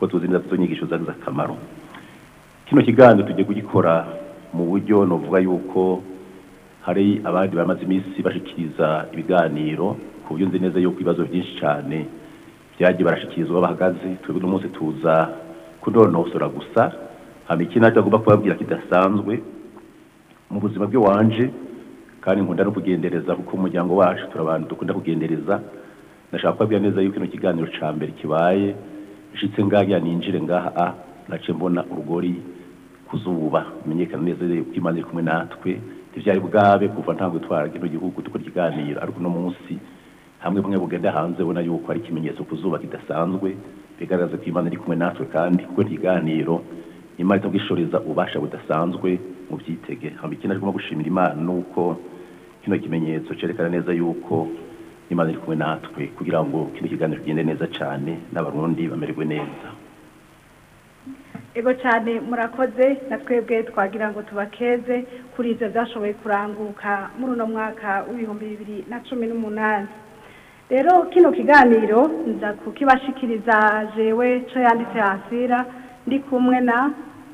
kuko tuzi neza izo nyigisho zagize akamaro kino kiganiro tugiye kugikora mu buryo novuga yuko hari abandi bamaze iminsi bashikiriza ibiganiro ku buryo nzi neza yuko ibibazo byinshi cyane byagiye barashikirizwa bahagaze twebwe uno munsi tuza kunonosora gusa hama ikindi nacyo agomba kubabwira kidasanzwe mu buzima bwe wanje kandi nkunda no kugendereza kuko umuryango wacu turi abantu dukunda kugendereza ndashaka kubabwira neza yuko ino kiganiro ca mbere kibaye nshitse ngaha ninjire ngaha a nace mbona urugori kuzuba menyekana neza yuko imana iri kumwe natwe ntivyari bwabe kuva ntango twara kino gihugu dukora ikiganiro ariko uno munsi hamwe bumwe bugenda hanze ubona yuko ari ikimenyetso ku zuba kidasanzwe bigaragaza ko imana iri kumwe natwe kandi kuko ikiganiro imana itabwishoreza ububasha budasanzwe mu byitege hamba ikindi arimo gushimira imana nuko kino kimenyetso cerekana neza yuko imana iri kumwe natwe kugira ngo kino kiganiro kigende neza cyane n'abarundi bamererwe neza ego cyane murakoze na twebwe twagira ngo tubakeze kuri ibyo byashoboye kuranguka muri uno mwaka w'ibihumbi bibiri na cumi n'umunani rero kino kiganiro nza kukibashikiriza jewe co yanditse hasira ndi kumwe na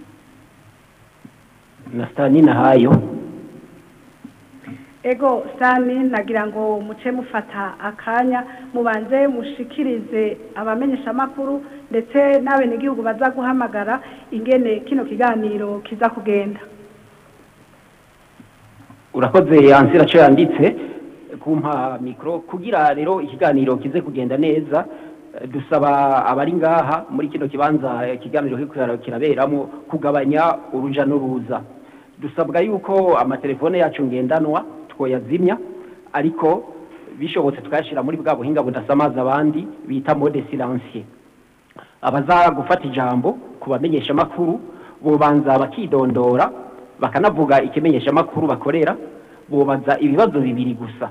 na stani na hayo ego sani nagira ngo muce mufata akanya mubanze mushikirize abamenyesha amakuru ndetse n'abenegihugu baza guhamagara ingene kino kiganiro kiza kugenda urakoze ansira cyo yanditse kumpa mikro kugira rero ikiganiro kize kugenda neza eh, dusaba abari ngaha muri kino kibanza ikiganiro kiriko kiraberamo kugabanya uruja n'uruza dusabwa yuko amatelefone yacu ngendanwa twoyazimya ariko bishobotse tukayashira muri bwa buhinga budasamaza abandi bita mode silencieux abaza gufata ijambo kubamenyesha makuru bobanza bakidondora bakanavuga ikimenyesha makuru bakorera bobaza ibibazo bibiri gusa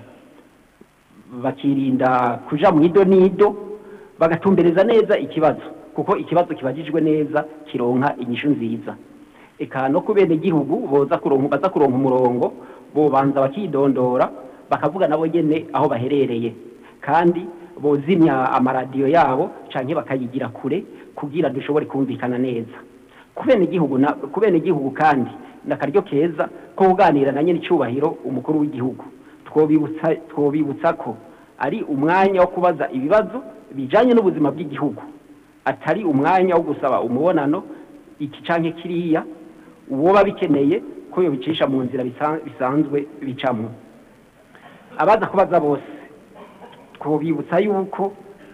bakirinda kuja mu ido nido bagatumbereza neza ikibazo kuko ikibazo kibajijwe neza kironka inyishu nziza eka no ku bene gihugu boza kuronka baza kuronka umurongo bobanza bakidondora bakavuga nabo nyene aho baherereye kandi bozimya amaradiyo yabo canke bakayigira kure kugira dushobore kumvikana neza ku bene gihugu na ku bene gihugu kandi nakaryo keza ko kuganira na nyene icubahiro umukuru w'igihugu twobibutsa twobibutsa ko ari umwanya wo kubaza ibibazo bijanye n'ubuzima bw'igihugu atari umwanya wo gusaba umubonano iki canke kiriya uwoba bikeneye ko yobicisha mu nzira bisa- bisanzwe bicamwo abaza kubaza bose twobibutsa yuko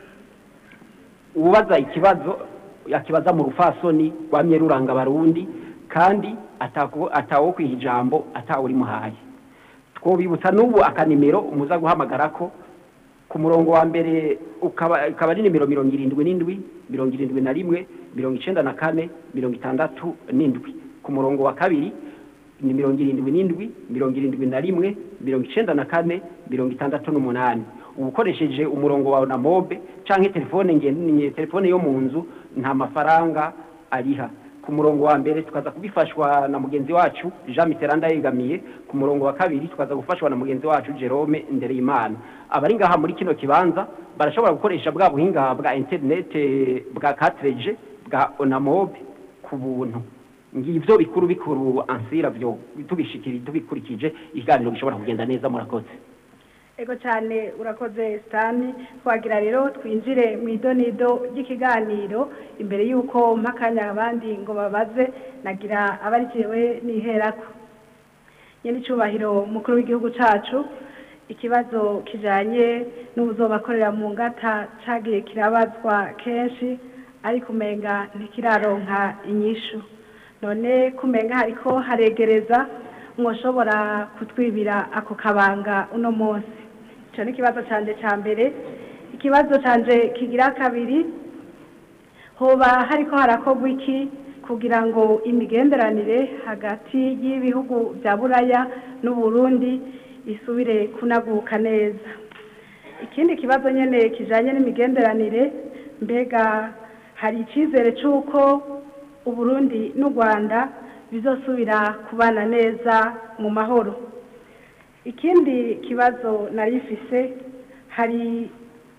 ubaza ikibazo yakibaza mu rufasoni rwamye ruranga abarundi kandi ataku- atawo kwiha ijambo atawe uri muhaye twobibutsa n'ubu akanimero muza guhamagarako ku murongo wa mbere ukaba ukaba ari nimero mirongo irindwi n'indwi mirongo irindwi na rimwe mirongo icenda na kane mirongo itandatu n'indwi ku murongo wa kabiri ni mirongo irindwi n'indwi mirongo irindwi na rimwe mirongo icenda na kane mirongo itandatu n'umunani uba ukoresheje umurongo wawe na mobe canke telefone ngendanwa telefone yo mu nzu nta mafaranga ariha ku murongo wa mbere tukaza kubifashwa na mugenzi wacu Jean Mitterrand yegamiye ku murongo wa kabiri tukaza gufashwa na mugenzi wacu Jerome Ndereyimana abari ngaha muri kino kibanza barashobora gukoresha bwa buhinga bwa internet eh, bwa 4G bwa Onamobe ku buntu ngivyo bikuru bikuru ansira vyo tubishikiri tubikurikije ikiganiro gishobora kugenda neza murakoze ego cyane urakoze sitani twagira rero twinjire mu idonido ry'ikiganiro imbere y'uko mpakanya abandi ngo babaze nagira abarikiwe niherako nyine icyubahiro mukuru w'igihugu cyacu ikibazo kijyanye n'ubuzobakorera mu ngata cyagiye kirabazwa kenshi ariko umenga ntikiraronka inyishu none kumenga hariko haregereza mwoshobora kutwibira ako kabanga uno munsi icyo ni ikibazo cyanjye cya mbere ikibazo cyanjye kigira kabiri hoba hariko harakorwa iki kugira ngo imigenderanire hagati y'ibihugu bya buraya n'uburundi isubire kunaguka neza ikindi kibazo nyine kijyanye n'imigenderanire mbega hari icyizere cy'uko uburundi n'u rwanda bizosubira kubana neza mu mahoro ikindi kibazo nari mfise hari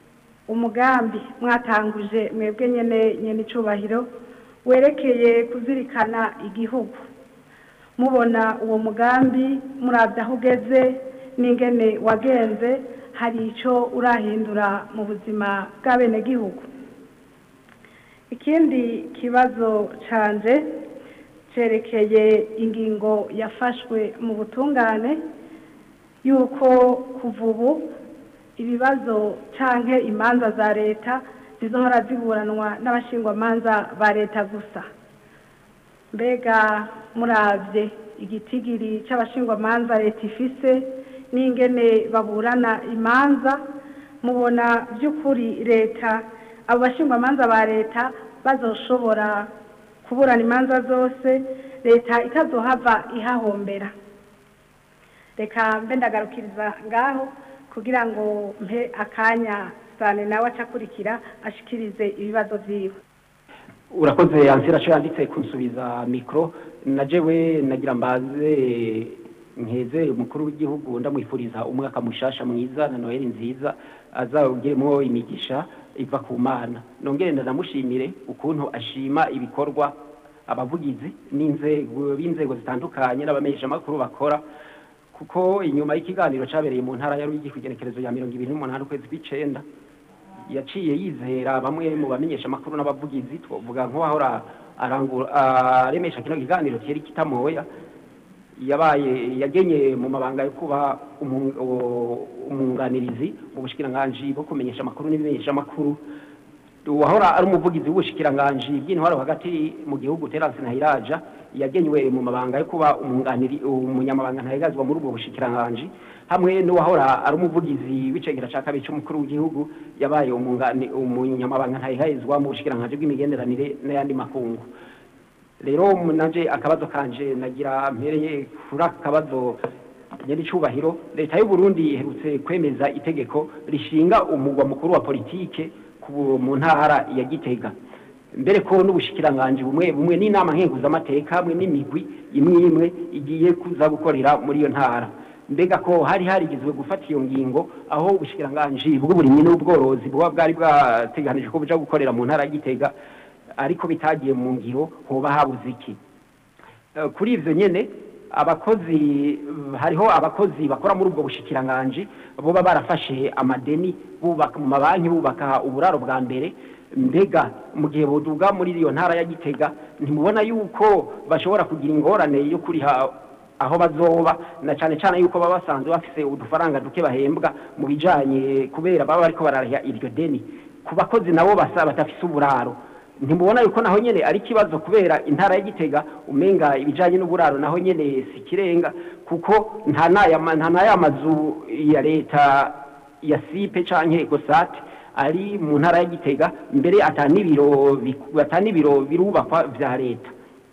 umugambi mwatanguje mwebwe nyene nyene icubahiro werekeye kuzirikana igihugu mubona uwo mugambi murabye aho ugeze n'ingene wagenze hari icyo urahindura mu buzima bw'abenegihugu ikindi kibazo canje cerekeye ingingo yafashwe mu butungane yuko kuva ubu ibibazo canke imanza za leta zizohora ziburanwa n'abashingwamanza ba leta gusa mbega muravye igitigiri c'abashingwamanza leta ifise n'ingene baburana imanza mubona by'ukuri leta abo bashingwamanza ba leta bazoshobora kuburana imanza zose leta itazohava ihahombera reka mbe ndagarukiriza ngaho kugira ngo mpe akanya sane nawe acakurikira ashikirize ibibazo vyiwe urakoze ansira cyo yanditse kunsubiza mikro na jewe nagira mbaze nkeze umukuru w'igihugu ndamwifuriza umwaka mushasha mwiza na noheli nziza azawugiremo imigisha iva ku mana nongere ndanamushimire ukuntu ashima ibikorwa abavugizi n'inzego b'inzego zitandukanye n'abamenyeshamakuru bakora kuko inyuma y'ikiganiro cyabereye mu ntara ya Ruyigi ku igenekerezo ya mirongo ibiri n'umunani ukwezi kw'icenda yaciye yizera bamwe mu bamenyeshamakuru n'abavugizi twavuga nk'uwahora arangura aremesha kino kiganiro cyari kitamoya yabaye yagenye mu mabanga yo kuba umu- o- umwunganirizi mu bushikiranganji bwo kumenyesha amakuru n'ibimenyesha amakuru wahora ari umuvugizi w'ubushikiranganji bw'intwaro hagati mu gihugu Terence Ntahiraja yagenywe mu mabanga yo kuba umwunganiri umunyamabanga ntahigazwa muri ubwo bushikiranganji hamwe n'uwahora ari umuvugizi w'icegera ca kabiri c'umukuru w'igihugu yabaye umungani umunyamabanga ntahigazwa mu bushikiranganji bw'imigenderanire n'ayandi makungu rero nanje akabazo kanje nagira mpereye kuri aka kabazo nyiricubahiro leta y'u Burundi iherutse kwemeza itegeko rishinga umugwa mukuru wa politike ku- mu ntara ya Gitega mbere ko n'ubushikiranganji bumwe bumwe n'inama nkenguzamateka hamwe n'imigwi imwe imwe igiye kuza gukorera muri iyo ntara mbega ko hari harigizwe gufata iyo ngingo aho ubushikiranganji bw'uburimyi n'ubworozi buba bwari bwateganije ko buja gukorera mu ntara ya Gitega ariko bitagiye mu ngiro hoba habuze iki Eh, kuri ivyo nyene abakozi hariho abakozi bakora muri ubwo bushikiranganji boba barafashe amadeni bubaka mu mabanki bubaka uburaro bwa mbere mbega mu gihe boduga muri iyo ntara ya Gitega ntimubona yuko bashobora kugira ingorane yo kuriha aho bazoba na cyane cyane yuko baba basanzwe bafise udufaranga duke bahembwa mu bijanye kubera baba bariko barariha iryo deni ku bakozi nabo basa batafise uburaro ntimubona yuko naho nyene ari ikibazo kubera intara ya Gitega umenga ibijanye n'uburaro naho nyene si kirenga kuko nta naya nta naya mazu ya leta ya sipe canke ecosat ari mu ntara ya Gitega mbere atanibiro atanibiro birubakwa vya leta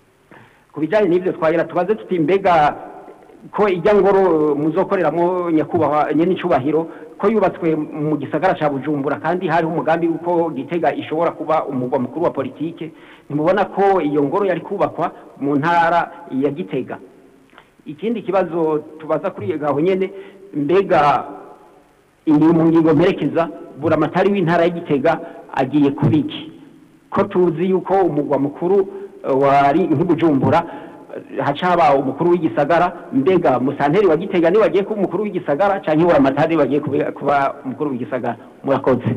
ku bijanye n'ivyo twagira tubaze tuti mbega ko ijya ngoro muzokoreramo nyakubahwa nyene icubahiro ko yubatswe mu gisagara ca Bujumbura kandi hari umugambi uko Gitega ishobora kuba umugwa mukuru wa politike ntimubona ko iyo ngoro yari kubakwa mu ntara ya Gitega ikindi kibazo tubaza kuri iyo gaho nyene mbega indi mu ngingo mperekeza buramatari w'intara ya Gitega agiye kubiki ko tuzi yuko umugwa mukuru eh, wari nk'Ibujumbura eh, haca haba umukuru w'igisagara mbega musanteri wa Gitega ni wagiye kuba umukuru w'igisagara canke buramatari wagiye kuba- kuba umukuru w'igisagara murakoze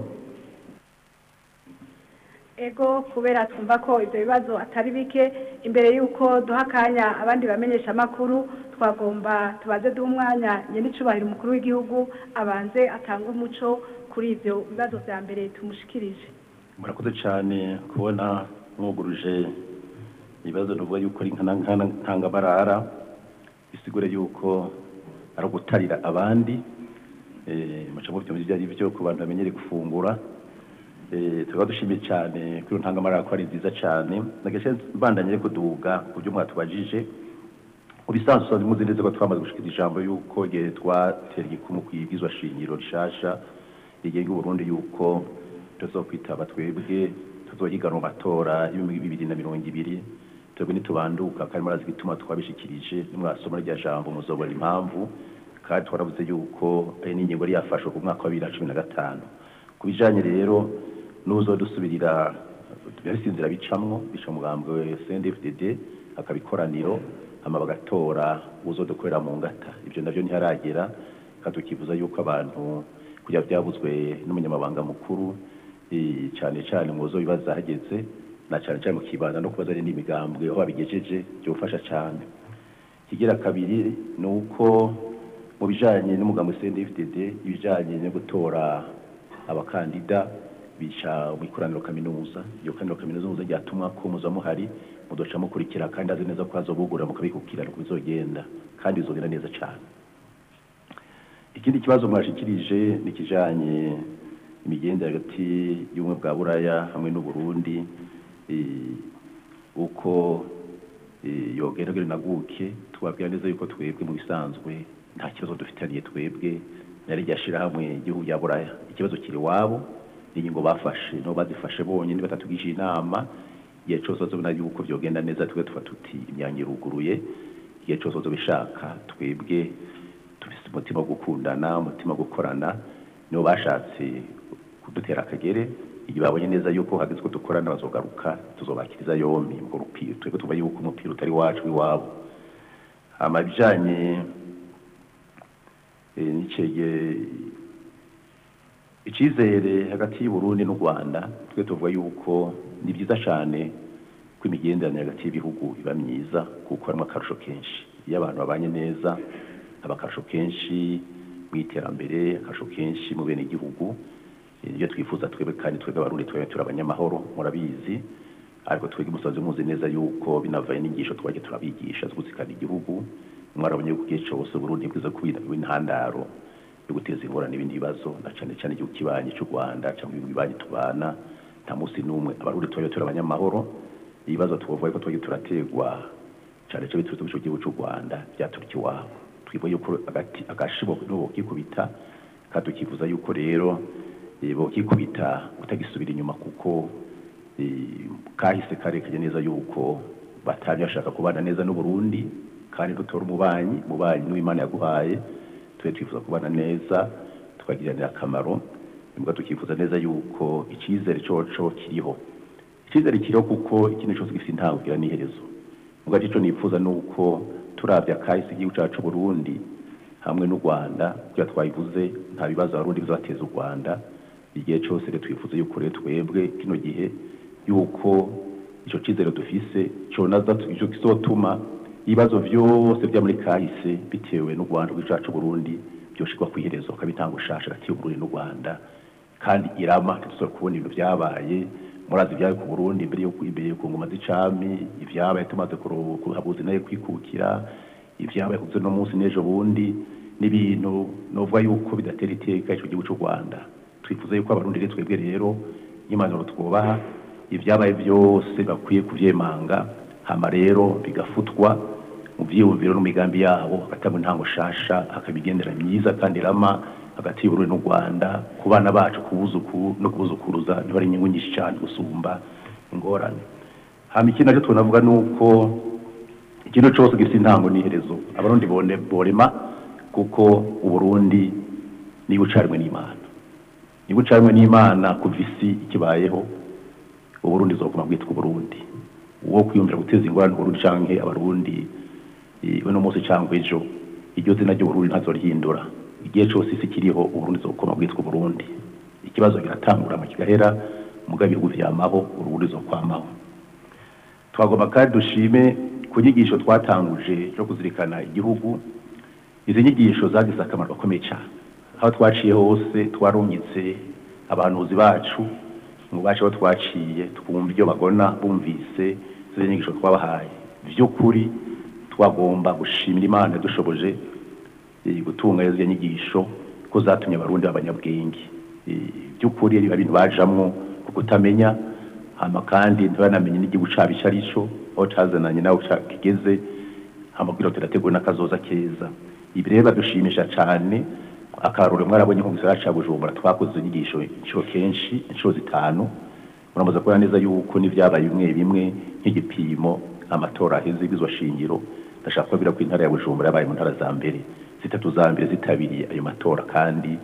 ego kubera twumva ko ibyo bibazo atari bike imbere y'uko duha akanya abandi bamenyesha amakuru twagomba tubaze duha umwanya nyir'icubahiro umukuru w'igihugu abanze atange umuco kuri ibyo bibazo bya mbere tumushikirije murakoze cyane kubona mwuguruje ibibazo nuvuga yuko ari nkana nkana ntangamarara bisigure yuko ari ugutarira abandi eh muca mu byo ibyo ari byo ku bantu bamenyere gufungura eh tukaba dushimiye cyane kuri iyo ntangamarara ko ari nziza cyane nageshe mbandanye kuduga ku byo mwatubajije ubisanzwe usanzwe muzi neza ko twamaze gushikira ijambo yuko igihe twatera igikumu ku ibwizwa shingiro rishasha rigenga uburundi yuko tuzokwitaba twebwe tuzohiganwa mu matora y'ibihumbi bibiri na mirongo ibiri twebwe nitubanduka kandi murazi igituma twabishikirije nimwasoma rya jambo muzobona impamvu kandi twaravuze yuko ari n'ingingo yari yafashwe ku mwaka wa bibiri na cumi na gatanu ku bijanye rero n'uzodusubirira bifise inzira bicamwo bica umugambi wa CNDD-FDD akabikoraniro hama bagatora uzodukorera mu ngata ivyo navyo ntiharagera kandi tukivuza yuko abantu kugira vyavuzwe n'umunyamabanga mukuru eh, cane cane mu zo bibaza hageze na cane cane mu kibanda no kubaza n'imigambwe aho babigejeje byofasha cane kigira kabiri ni uko mu bijanye n'umugambi CNDD-FDD ibijanye no gutora abakandida bica mu ikoraniro kaminuza iyo koraniro kaminuza ryatumwa ko muza muhari mudoca mukurikira kandi azi neza ko hazobugura mukabikukira nuko bizogenda kandi bizogenda neza cane ikindi kibazo mwashikirije ni kijanye imigendere hagati y'ubumwe bwa buraya hamwe n'uburundi eh, uko eh, yogeragere naguke tubabwira neza yuko twebwe mu bisanzwe nta kibazo dufitaniye twebwe nari ryashira hamwe igihugu ya buraya ikibazo kiri wabo ingingo bafashe no bazifashe bonyine batatugishije inama igihe cyose bazobona yuko vyogenda neza twe tuba tuti imyanyo iruguruye igihe cyose bazobishaka twebwe dufise umutima wo gukundana umutima wo gukorana nibo bashatse kudutera akagere igihe babonye neza yuko hageze ko dukorana bazogaruka tuzobakiriza yombi ngo rupira twebwe tuba yuko umupira utari wacu w'iwabo hama ibijanye eh, n'icege icizere hagati y'uburundi n'u rwanda twe tuvuga yuko ni byiza cyane ko imigenderanire hagati y'ibihugu iba myiza kuko harimo akarusho kenshi iyo abantu babanye neza haba akarusho kenshi mu iterambere akarusho kenshi mu bene igihugu ibyo twifuza twebwe kandi twebwe abarundi twebwe turi abanyamahoro murabizi ariko twebwe musanzwe muzi neza yuko binavaye n'inyigisho twagiye turabigisha zo gutsikana igihugu mwarabonye yuko igihe cyose uburundi bwiza kuba intandaro yo guteza ingorane n'ibindi bibazo na cyane cyane igihugu kibanyi cy'u rwanda cyangwa ibihugu bibanyi tubana nta munsi n'umwe abarundi twebwe turi abanyamahoro ibibazo tuvuga ko twagiye turategwa cyane cyane biturutse mu gihugu cy'u rwanda byaturika iwabo twivuye yuko agati agashibo n'ubu kikubita kandi tukifuza yuko rero eh, bokikubita utagisubira inyuma kuko eh, kahise karekanye neza yuko batari bashaka kubana neza n'uburundi kandi dutora umubanyi umubanyi n'uwimana yaguhaye twe twifuza kubana neza tukagiranira akamaro nibwo tukifuza neza yuko icyizere coco kiriho icyizere kiriho kuko ikintu cyose gifite intango kigira n'iherezo nubwo aricyo nifuza ni uko turabya kahise igihugu cyacu Burundi hamwe n'u Rwanda bya twabivuze nta bibazo abarundi bizabateza u Rwanda igihe cyose rero twifuza yuko rero twebwe kino gihe yuko icyo cyizere dufise conaza icyo kizotuma ibibazo byose bya muri kahise bitewe n'u Rwanda rw'icacu Burundi byoshirwa ku iherezo kabitanga ushasha hagati y'Uburundi n'u Rwanda kandi irama ntituzora kubona ibintu byabaye murazi ibyabaye ku Burundi imbere yo imbere ku ngoma z'icami ibyabaye tumaze kuhabuza nayo kwikukira ibyabaye kuzo no munsi n'ejo bundi n'ibintu novuga yuko bidatera iteka ico gihugu cy'u Rwanda twifuza yuko abarundi rero twebwe rero impanuro twubaha ibyabaye byose bakwiye kuvyemanga hama rero bigafutwa mu vyiyumviro n'imigambi yabo hagatangwa intango shasha hakabigendera myiza kandi rama hagati y'Uburundi n'u Rwanda ku bana bacu kubuzuku no kubuzukuruza niho ari inyungu nyinshi cyane gusumba ingorane hama ikindi nacyo tunavuga nuko ikintu cyose gifite intango n'iherezo abarundi bone borema kuko uburundi niba ucarimwe n'imana niba ucarimwe n'imana kuva isi ikibayeho uburundi zoguma bwitwa uburundi uwo kwiyumvira guteza ingorane uburundi canke abarundi uno munsi cyangwa ejo iryo zina ry'uburundi ntazorihindura igihe cyose isi kiriho uburundi zokoma bwitwa uburundi ikibazo kiratangura mu kigahera mugabe ibihugu vyamaho urubundi zokwamaho twagomba kandi dushime ku nyigisho twatanguje zo kuzirikana igihugu izi nyigisho zagize akamaro gakomeye cyane aho twaciye hose twarungitse abahanuzi bacu mu bacu aho twaciye twumva ibyo bagona bumvise izo nyigisho twabahaye by'ukuri twagomba gushimira imana dushoboje gutunga izo nyigisho ko zatumye abarundi b'abanyabwenge by'ukuri biba bintu bajamwo ku kutamenya hama kandi ntibanamenye n'igihugu cabo ico ari co aho cazananye naho kigeze hama kugira ngo turategure n'akazoza keza ibi rero badushimisha cane akarorero mwarabonye nko mu gisagara ca bujumbura twakoze izo nyigisho incuro kenshi incuro zitanu muramaze kubona neza yuko n'ivyabaye bimwe bimwe nk'igipimo amatora aheze ibizwa shingiro ndashaka kubabwira ko intara ya bujumbura yabaye mu ntara za mbere zitatu za mbere zitabiriye ayo matora kandi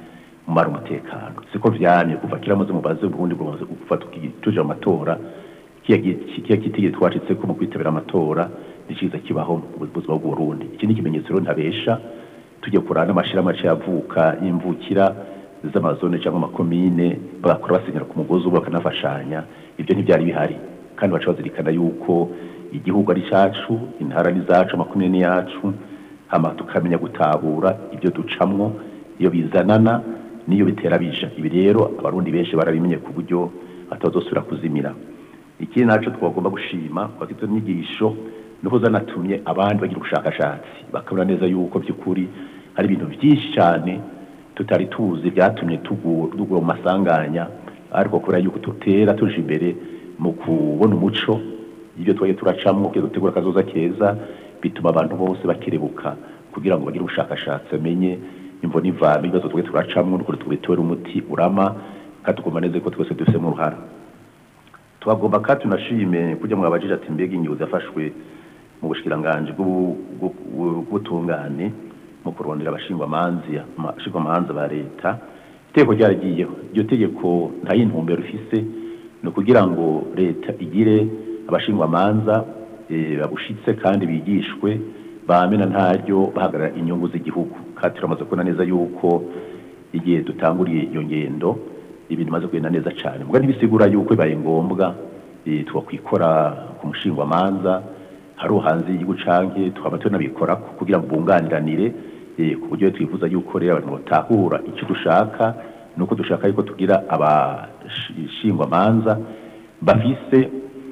mumara umutekano siko vyamye kuva kera muze mubaze uburundi bwamaze gufata tuje mu matora kiya kitigire twacitse ko mu kwitabira amatora niciza kibaho mu buzima bw'uburundi iki ni ikimenyetso rero ntabesha tujye kurana n'amashirahamwe aciye avuka y'imvukira z'amazone cyangwa amakomine bagakora basenyera ku mugozi ubu bakanafashanya ibyo ntibyari bihari kandi baca bazirikana yuko igihugu ari cyacu intara ni zacu amakomine ni yacu hama tukamenya gutahura ibyo ducamwo iyo bizanana n'iyo bitera bija ibi rero abarundi benshi barabimenye ku buryo batazosubira kuzimira ikindi naco twagomba gushima kwakitwa inyigisho nuko zanatumye abandi bagira ubushakashatsi bakabona neza yuko by'ukuri hari ibintu byinshi cyane tutari tuzi byatumye tugura mu masanganya ariko kubera yuko tutera tuje imbere mu kubona umuco ibyo twagiye turacamo kugira dutegura akazoza keza bituma abantu bose bakerebuka kugira ngo bagire ubushakashatsi bamenye imvo n'ivame ibibazo twagiye turacamo n'ukuri tubitore umuti urama kandi tugomba neza ko twese dufisemo uruhara twagomba kandi tunashime kujya mu abajije ati mbega ingingo zafashwe mu bushikiranganje bw'ubutungane mu kurondera abashingwamanza ba leta itegeko ryaragiyeho iryo tegeko nta y'intumbero rifise ni ukugira ngo leta igire abashingwamanza babushitse kandi bigishwe bamena ntaryo bahagarara inyungu z'igihugu kandi turamaze kubona neza yuko igihe dutanguriye iyo ngendo ibintu bimaze kugenda neza cyane mbwa ntibisigura yuko bibaye ngombwa twakwikora ku mushingwamanza hari hanze y'igihugu canke tukaba tunabikora kugira ngo bunganiranire ku buryo twifuza yuko rero abantu batahura icyo dushaka nuko dushaka yuko tugira abashingwamanza bafise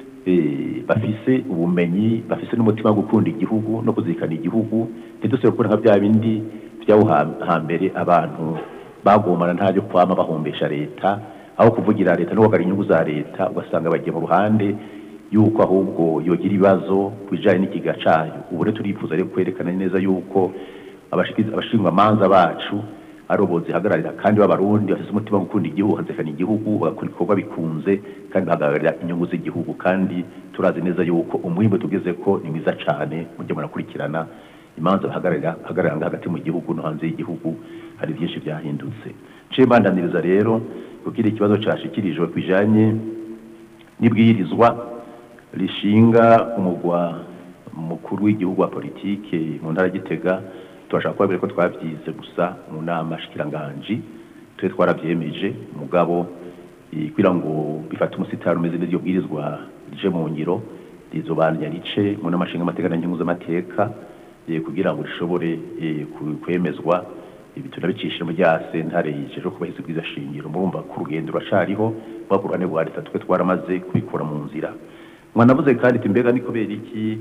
bafise ubumenyi bafise n'umutima wo gukunda igihugu no kuzirikana igihugu ntidusebe kubona nka bya bindi byawo hambere abantu bagomana ntabyo kwama bahombesha leta aho kuvugira leta no kugarura inyungu za leta ugasanga bagiye mu ruhande yuko ahubwo yogira ibibazo ku bijyanye n'ikiga cyayo ubu rero turifuza rero kwerekana neza yuko abashingwamanza bacu ari ubu zihagararira kandi b'abarundi bafite umutima wo gukunda igihugu bakazirikana igihugu bagakora ibikorwa bikunze kandi bahagararira inyungu z'igihugu kandi turazi neza yuko umwimbo tugeze ko ni mwiza cyane mujye murakurikirana imanza bahagararira hagati mu gihugu no hanze y'igihugu hari byinshi byahindutse nce mbandaniriza rero kugira ikibazo cyashikirijwe ku bijyanye n'ibwirizwa rishinga umugwa mukuru w'igihugu wa politike mu ntara gitega turashaka kubabwira ko twabyize gusa mu nama shikiranganji twe twarabyemeje mugabo kugira ngo bifate umusitari umeze neza iyo bwirizwa rije mu ngiro rizobanya rice mu nama nshinga amateka na nyungu z'amateka kugira ngo rishobore kwemezwa ibi tunabicisha mu rya sentare yijeje kubahiriza ubwiza shingiro murumva ko urugendo ruracariho rwa ku ruhande rwa leta twe twaramaze kubikora mu nzira mwanavuze kandi ati mbega ni kubera iki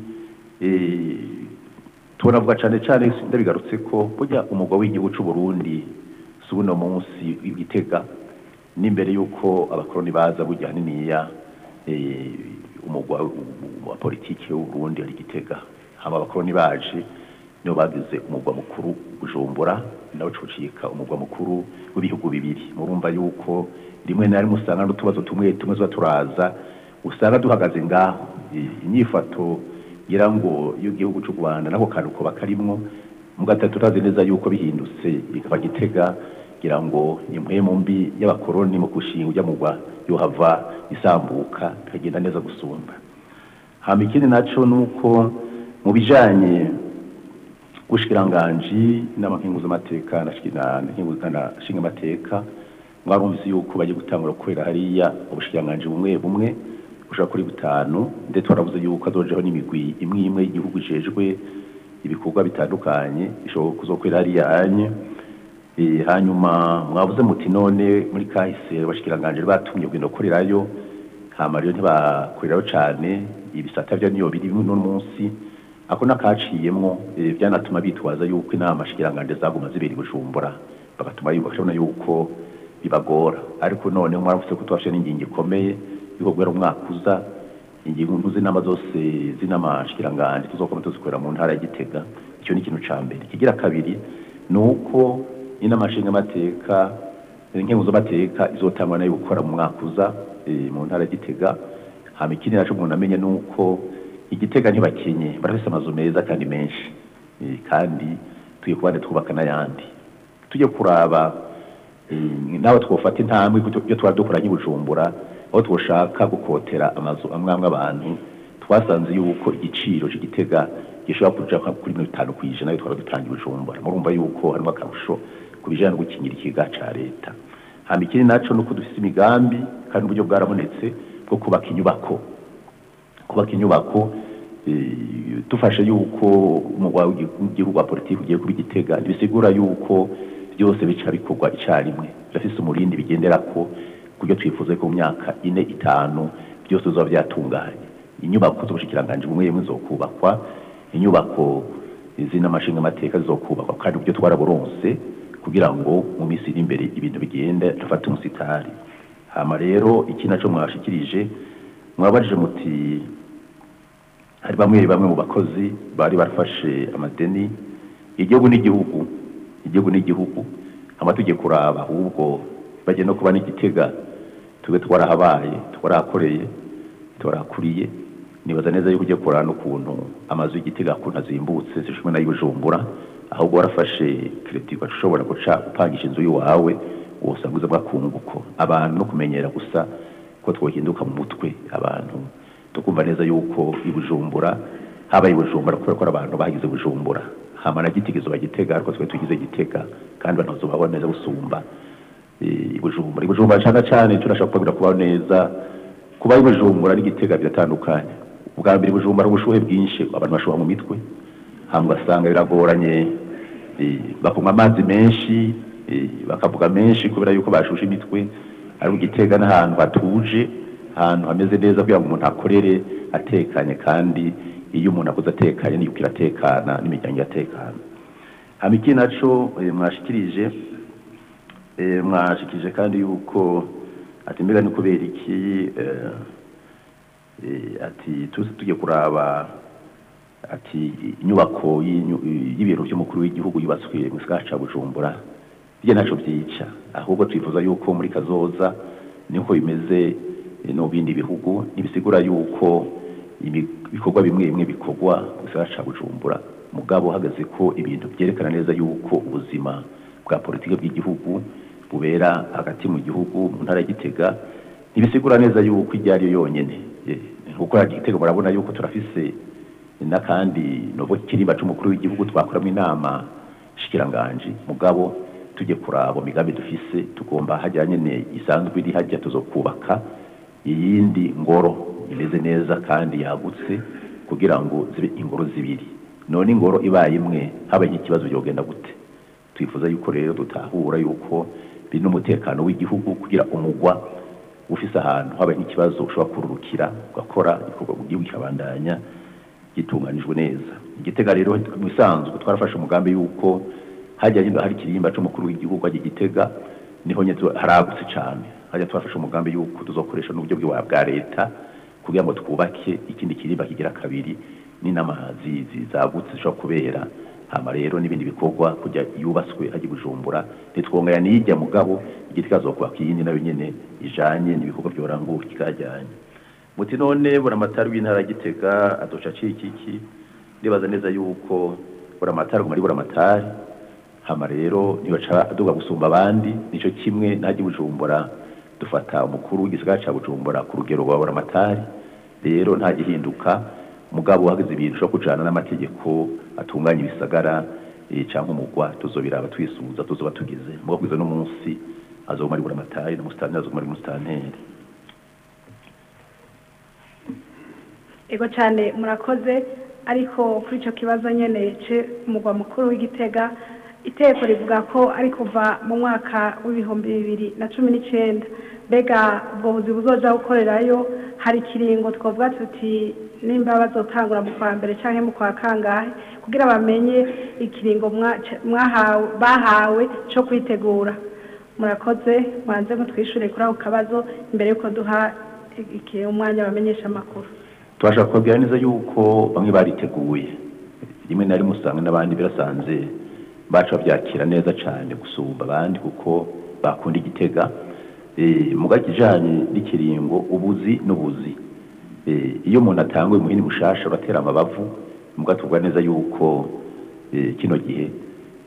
tunavuga cyane cyane ndabigarutse ko burya umugwa w'igihugu cy'u Burundi si uno munsi w'igitega n'imbere y'uko abakoroni baza burya haniniya umugwa wa politiki w'u Burundi ari gitega haba abakoroni baje nibo bagize umugwa mukuru bujumbura nawe cucika umugwa mukuru w'ibihugu bibiri murumva yuko rimwe na rimwe usanga n'utubazo tumwe tumwe tuba turaza usanga duhagaze ngaho inyifato ngira ngo y'igihugu cy'u Rwanda nako kantu ko bakarimwo mu gatatu turazi neza yuko bihindutse bikaba gitega ngira ngo impwemu mbi y'abakoroni mu gushinga ujya mugwa yohava isambuka bikagenda neza gusumba hama ikindi naco nuko mu bijanye ubushikiranganji n'amakingu z'amateka na shinga amateka mwarumvise yuko bagiye gutangura gukorera hariya ubushikiranganji bumwe bumwe bushobora kuri butanu ndetse twaravuze yuko azojeho n'imigwi imwe imwe y'igihugu ijejwe ibikorwa bitandukanye ishobora kuzokorera hariya anye hanyuma mwavuze muti none muri kahise abashikiranganji batumye kugenda gukorerayo hama rero ntibakorerayo cane ibisata vyo niyo biri bimwe n'uno munsi ako nakaciyemwo byanatuma bitwaza yuko inama shikiranganje zaguma zibera bujumbura bagatuma bakabona yuko bibagora ariko none mwaravuze ko twafashe n'ingingo ikomeye yuko guhera umwaka uza ingingo z'inama zose z'inama shikiranganje tuzokoma tuzikorera mu ntara ya Gitega icyo ni ikintu ca mbere kigira kabiri ni uko inama nshinga amateka inkengu z'amateka izotangwa nayo gukora mu mwaka uza mu ntara ya Gitega hama ikindi naco umuntu amenye ni uko igitega ntibakenye barafise amazu meza kandi menshi kandi tugiye kubande twubaka n'ayandi tujye kuraba Eh, naho twofata intambwe kuko iyo twari dukoranye i bujumbura aho twoshaka gukotera amazu amwe amwe abantu twasanze yuko igiciro c'igitega gishobora kuja nka kuri mirongo itanu kw'ijana iyo twari dutanga i bujumbura murumva yuko harimo akarusho ku bijanye no gukingira ikiga ca leta hama ikindi naco nuko dufise imigambi kandi uburyo bwarabonetse bwo kubaka inyubako kubaka inyubako eh, dufashe yuko umugwa w'igihugu wa politiki ugiye kuba igitega ntibisigura yuko byose bica bikorwa icarimwe birafise umurindi bigenderako kuryo twifuza ko mu myaka ine itanu byose bizoba byatunganye inyubako z'ubushikiranganji bumwe bumwe zokubakwa inyubako z'inamashinga amateka zizokubakwa kandi uburyo twaraburonse kugira ngo mu minsi iri imbere ibintu bigende dufate umusitari hama rero iki naco mwashikirije mwabajije muti hari bamwe bamwe mu bakozi bari barafashe amadeni igihugu n'igihugu igihugu n'igihugu hama tujye kuraba ahubwo bagiye no kuba n'igitega tube twarahabaye twarahakoreye twarahakuriye nibaza neza yuko ugiye kuraba n'ukuntu amazu y'igitega akuntu azimbutse zishimwe nayo bujumbura ahubwo warafashe kireti ushobora guca upangisha inzu y'iwawe wosanga uza bwakunguko abantu no kumenyera gusa ko twohinduka mu mutwe abantu tukumva neza yuko i bujumbura habaye i bujumbura kubera ko ari abantu bagize bujumbura hama na gitigizo bagitega ariko twe tugize gitega kandi abantu bazobabona neza gusumba eh, i bujumbura i bujumbura cyane cyane turashaka kubabwira kubaho neza kuba i bujumbura n'igitega biratandukanye ubwa mbere i bujumbura hari ubushuhe bwinshi abantu bashuha mu mitwe hama ugasanga biragoranye eh, bakunywa amazi menshi eh, bakavuga menshi kubera yuko bashushe imitwe ari igitega n'ahantu hatuje ahantu hameze neza kugira ngo umuntu akorere atekanye kandi iyo umuntu akoze atekanye niyuko iratekana n'imiryango iratekana hama iki naco eh, mwashikirije eh, mwashikirije kandi yuko ati mbega ni kubera iki eh, eh, ati tuzi tujye kuraba ati inyubako y'inyu- y'ibiro by'umukuru w'igihugu yubatswe mu gisagara ca bujumbura bye naco byica ahubwo twifuza yuko muri kazoza niko bimeze eh, no mu bindi bihugu ntibisigura yuko imi- ibikorwa bimwe bimwe bikorwa mu gisagara ca bujumbura mugabo hagaze ko ibintu byerekana neza yuko ubuzima bwa politiki bw'igihugu bubera hagati mu gihugu mu ntara ya gitega ntibisigura neza yuko ijya ari yo yonyene Eh, nkuko ya gitega murabona yuko turafise n'akandi novo kirimba c'umukuru w'igihugu twakoramwo inama shikiranganji mugabo tujye kuraba migambi dufise tugomba hajya nyene isanzwe iri hajya tuzokubaka iyindi ngoro imeze neza kandi yagutse kugira ngo zibe ingoro zibiri none ingoro ibaye imwe habaye nk'ikibazo byogenda gute twifuza yuko rero dutahura yuko biri n'umutekano w'igihugu kugira umugwa ufise ahantu habaye nk'ikibazo ushobora kururukira ugakora igikorwa mu gihugu kikabandanya gitunganijwe neza igitega rero mu bisanzwe twarafashe umugambi yuko hajya nyine hari ikirimba c'umukuru w'igihugu hajya igitega niho nyine tu- haragutse cyane hajya twafashe umugambi yuko tuzokoresha n'uburyo bwa bwa leta kugira ngo twubake ikindi kirimba kigira kabiri n'inamazi zagutse zishobora kubera hama rero n'ibindi bikorwa kujya yubatswe hajya i bujumbura ntitwongera n'ijya mugabo igiti kazokubaka iyindi nayo nyene ijanye n'ibikorwa byoranguka kikajyanye muti none buramatari w'intara ya gitega adoca acika iki ndibaza neza yuko buramatari aguma ari buramatari hama rero ntibaca aduga gusumba abandi nico kimwe najya i bujumbura dufata umukuru w'igisagara ca bujumbura ku rugero rwa buramatari rero nta gihinduka mugabo uhagaze ibintu ushobora kujana n'amategeko atunganya ibisagara eh, canke umugwa tuzobiraba twisuza tuzoba tugize mugabo kugeza n'umunsi azoguma ari buramatari na musitanteri azoguma ari musitanteri ego cyane murakoze ariko kuri icyo kibazo nyine umugwa mukuru w'igitega iteko rivuga ko ari kuva mu mwaka w'ibihumbi bibiri na cumi n'icyenda mbega ubwo buzi buzoja gukorerayo hari ikiringo twavuga tuti nimba bazotangura mu kwa mbere cyangwa mu kwa kangahe kugira bamenye ikiringo mwa- mwahawe bahawe cyo kwitegura murakoze mwanze mutwishure kuri ako kabazo imbere y'uko duha iki- umwanya bamenyesha amakuru tubasha kubabwira neza yuko bamwe bariteguye rimwe na rimwe usanga n'abandi birasanze baca babyakira neza cyane gusumba abandi kuko bakunda igitega Eh, muga kijanye n'ikiringo ubuzi n'ubuzi Eh, iyo umuntu atanguye umuhini mushasha uratera amabavu muga tuvuga neza yuko eh, kino gihe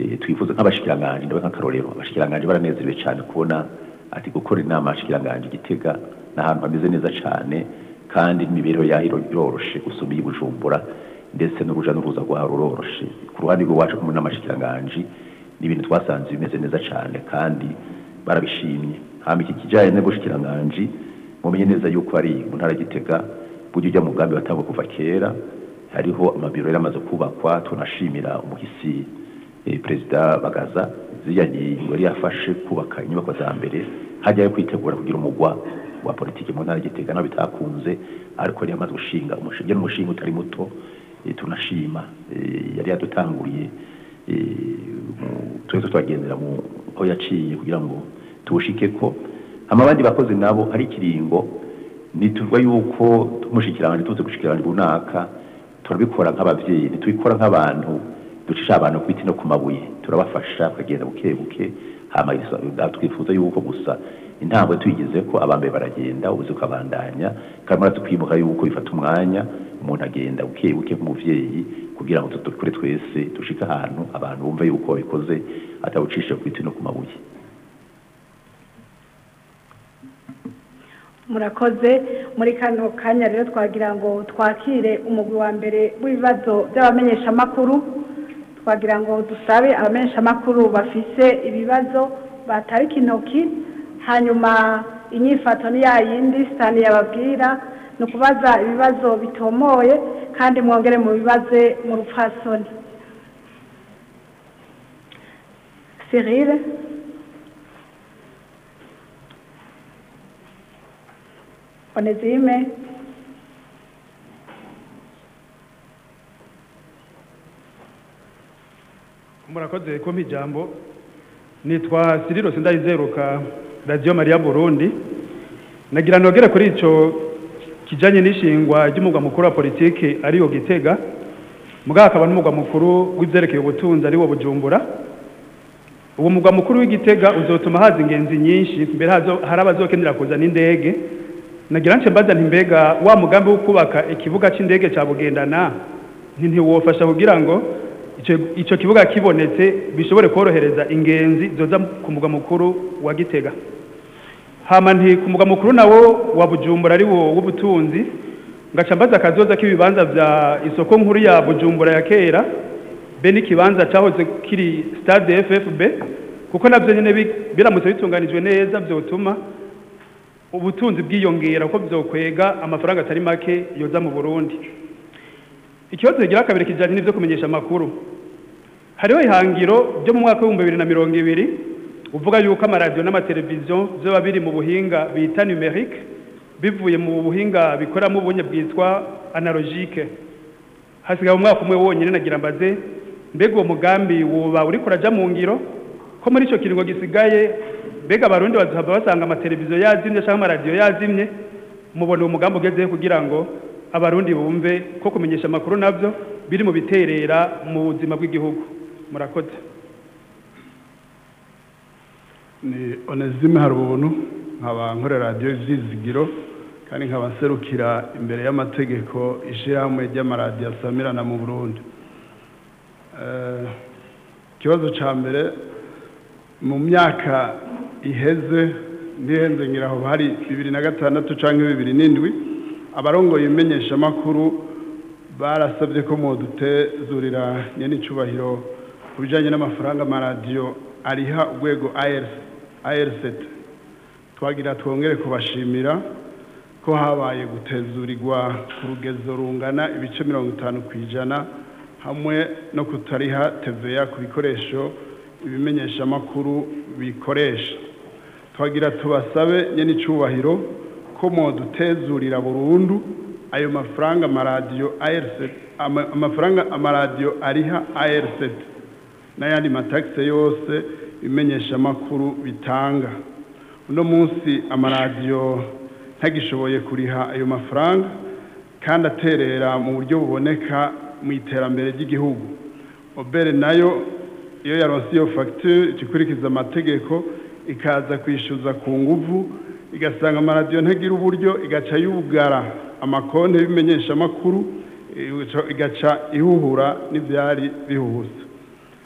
eh, twifuza nk'abashikiranganje ndabe nk'akarorero abashikiranganje baranezerewe cyane kubona ati gukora inama abashikiranganje igitega n'ahantu hameze neza cyane kandi n'imibereho yaho iro- iroroshe gusumba iy'i bujumbura ndetse n'uruja n'uruza rwaho ruroroshe ku ruhande rw'iwacu kumwe n'amashikiranganje ni ibintu twasanze bimeze neza cyane kandi barabishimye hama iki kijanye n'ubushikiranganje mumenye neza yuko ari mu ntara ya gitega burya ujya mu mugambi watangwa kuva kera hariho amabiro yari amaze kubakwa tunashimira umuhisi eh, perezida bagaza ziriya ngingo yari yafashe kubaka inyubako za mbere hajyayo kwitegura kugira umugwa wa politiki mu ntara ya gitega naho bitakunze ariko yari yamaze gushinga umushinge n'umushinga utari muto eh, tunashima eh, yari yadutanguriye eh, mu- twese twagendera mu aho yaciye kugira ngo tuwushike ko hama abandi bakozi nabo hari ikiringo nituvuga yuko tumushikiranganje tuze gushikiranganje runaka turabikora nk'abavyeyi ntitubikora nk'abantu ducisha abantu ku biti no ku mabuye turabafasha bakagenda buke buke hama isa- twifuza yuko gusa intambwe tuyigize ko abambere baragenda ubuze ukabandanya kandi murazi kwibuka yuko bifata umwanya umuntu agenda buke buke nk'umuvyeyi kugira ngo dukore twese dushike ahantu abantu bumva yuko babikoze atawucisha ku biti no ku mabuye murakoze muri kano kanya rero twagira ngo twakire umugwi wa mbere w'ibibazo by'abamenyeshamakuru twagira ngo dusabe abamenyeshamakuru bafise ibibazo batarika intoki hanyuma inyifato ni ya yindi sitani yababwira ni ukubaza ibibazo bitomoye kandi mwongere mu bibaze mu rupfasoni Cyril Onezime murakoze kumpa ijambo nitwa siriro sindayizeruka radiyo mariya burundi nagira nogere kuri icyo kijanye n'ishingwa ry'umugwa mukuru wa politiki ariyo gitega mugabo akaba n'umugwa mukuru w'ivyerekeye ubutunzi ariwo bujumbura uwo mugwa mukuru w'igitega uzotuma haza ingenzi nyinshi mbere hazo hari abazokenera kuzana indege nagira nce mbaza nti mbega wa mugambi wo kubaka ikibuga c'indege ca bugendana nti ntiwofasha kugira ngo ico ico kibuga kibonetse bishobore korohereza ingenzi zoza ku mugwa mukuru wa gitega hama nti ku mugwa mukuru nawo wa bujumbura ari wo w'ubutunzi ngaca mbaza akazoza k'ibibanza vya isoko nkuru ya bujumbura ya kera be n'ikibanza cahoze kiri stade ffb kuko navyo nyene bi- biramutse bitunganijwe neza vyotuma ubutunzi bwiyongera kuko vyokwega amafaranga atari make yoza mu burundi ikibazo kigira kabiri kijanye n'ivyo kumenyesha amakuru hariho ihangiro ryo mu mwaka w'ibihumbi bibiri na mirongo ibiri uvuga yuko amaradiyo n'amateleviziyo vyoba biri mu buhinga bita numerique bivuye mu buhinga bikoramo ubunye bwitwa analogique hasigaye umwaka umwe wonyine nagira mbaze mbega uwo mugambi woba uriko uraja mu ngiro ko muri ico kiringo gisigaye mbega abarundi bazohava basanga amateleviziyo yazimye canke amaradiyo yazimye mubona uwo mugambi ugezeho kugira ngo abarundi bumve ko kumenyesha amakuru navyo biri mu biterera mu buzima bw'igihugu murakoze ni onezime hari ubuntu nkaba nkorera radiyo zizigiro kandi nkaba nserukira imbere y'amategeko ishyirahamwe ry'amaradiyo asamirana mu burundi Eh, ikibazo cya mbere mu myaka iheze ntihenze ngira aho hari bibiri na gatandatu cyangwa bibiri n'indwi abarongoye imenyeshamakuru barasabye ko mudutezurira nyenicubahiro ku bijyanye n'amafaranga amaradiyo ariha urwego ARCT twagira twongere kubashimira ko habaye gutezurirwa ku rugezo rungana ibice mirongo itanu ku ijana hamwe no kutariha TVA ku bikoresho ibimenyeshamakuru bikoresha twagira tubasabe nyenicubahiro ko modutezurira burundu ayo mafaranga amaradiyo ARCT ama- amafaranga amaradiyo ariha ARCT n'ayandi matakisi yose ibimenyeshamakuru bitanga uno munsi amaradiyo ntagishoboye kuriha ayo mafaranga kandi aterera mu buryo buboneka mu iterambere ry'igihugu obere nayo iyo yaronse iyo fagitire ikikurikiza amategeko ikaza kwishyuza ku nguvu igasanga amaradiyo ntagira uburyo igaca yugara amakonti y'ibimenyeshamakuru igaca ihuhura n'ibyari bihuhuza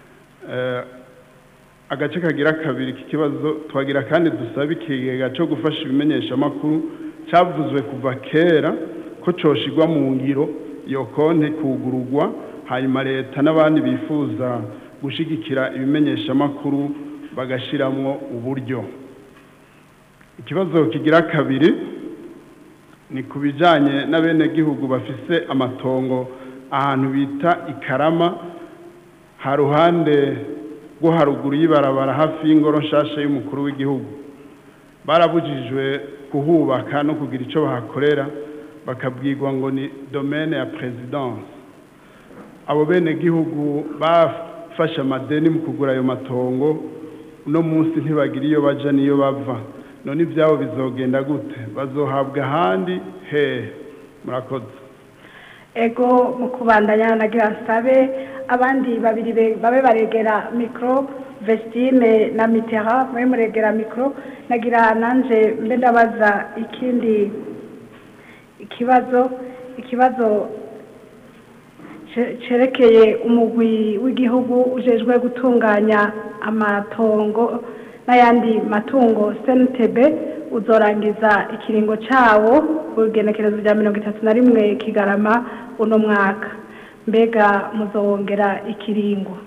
Eh, agace kagira kabiri k'ikibazo twagira kandi dusaba ikigega cyo gufasha ibimenyeshamakuru cyavuzwe kuva kera ko coshigwa mu ngiro iyo konti kugurugwa hanyuma leta n'abandi bifuza gushigikira ibimenyeshamakuru bagashiramwo uburyo ikibazo kigira kabiri ni ku bijyanye n'abenegihugu bafise amatongo ahantu bita ikarama ha ruhande rwo haruguru y'ibarabara hafi y'ingoro nshasha y'umukuru w'igihugu barabujijwe kuhubaka no kugira icyo bahakorera bakabwirwa ngo ni domaine ya perezidanse abo benegihugu bafashe amadeni mu kugura ayo matongo uno munsi ntibagira iyo baja n'iyo bava none ibyabo bizogenda gute bazohabwa ahandi hehe murakoze ego mu kubandanya nagira nsabe abandi babiri be- babe baregera mikoro vestine na mitera mube muregera mikoro nagira nanje mbe ndabaza ikindi ikibazo ikibazo ce- cerekeye umugwi w'igihugu ujejwe gutunganya amatongo n'ayandi matungo sntb uzorangiza ikiringo cawo ku igenekerezo rya mirongo itatu na rimwe kigarama uno mwaka mbega muzowongera ikiringo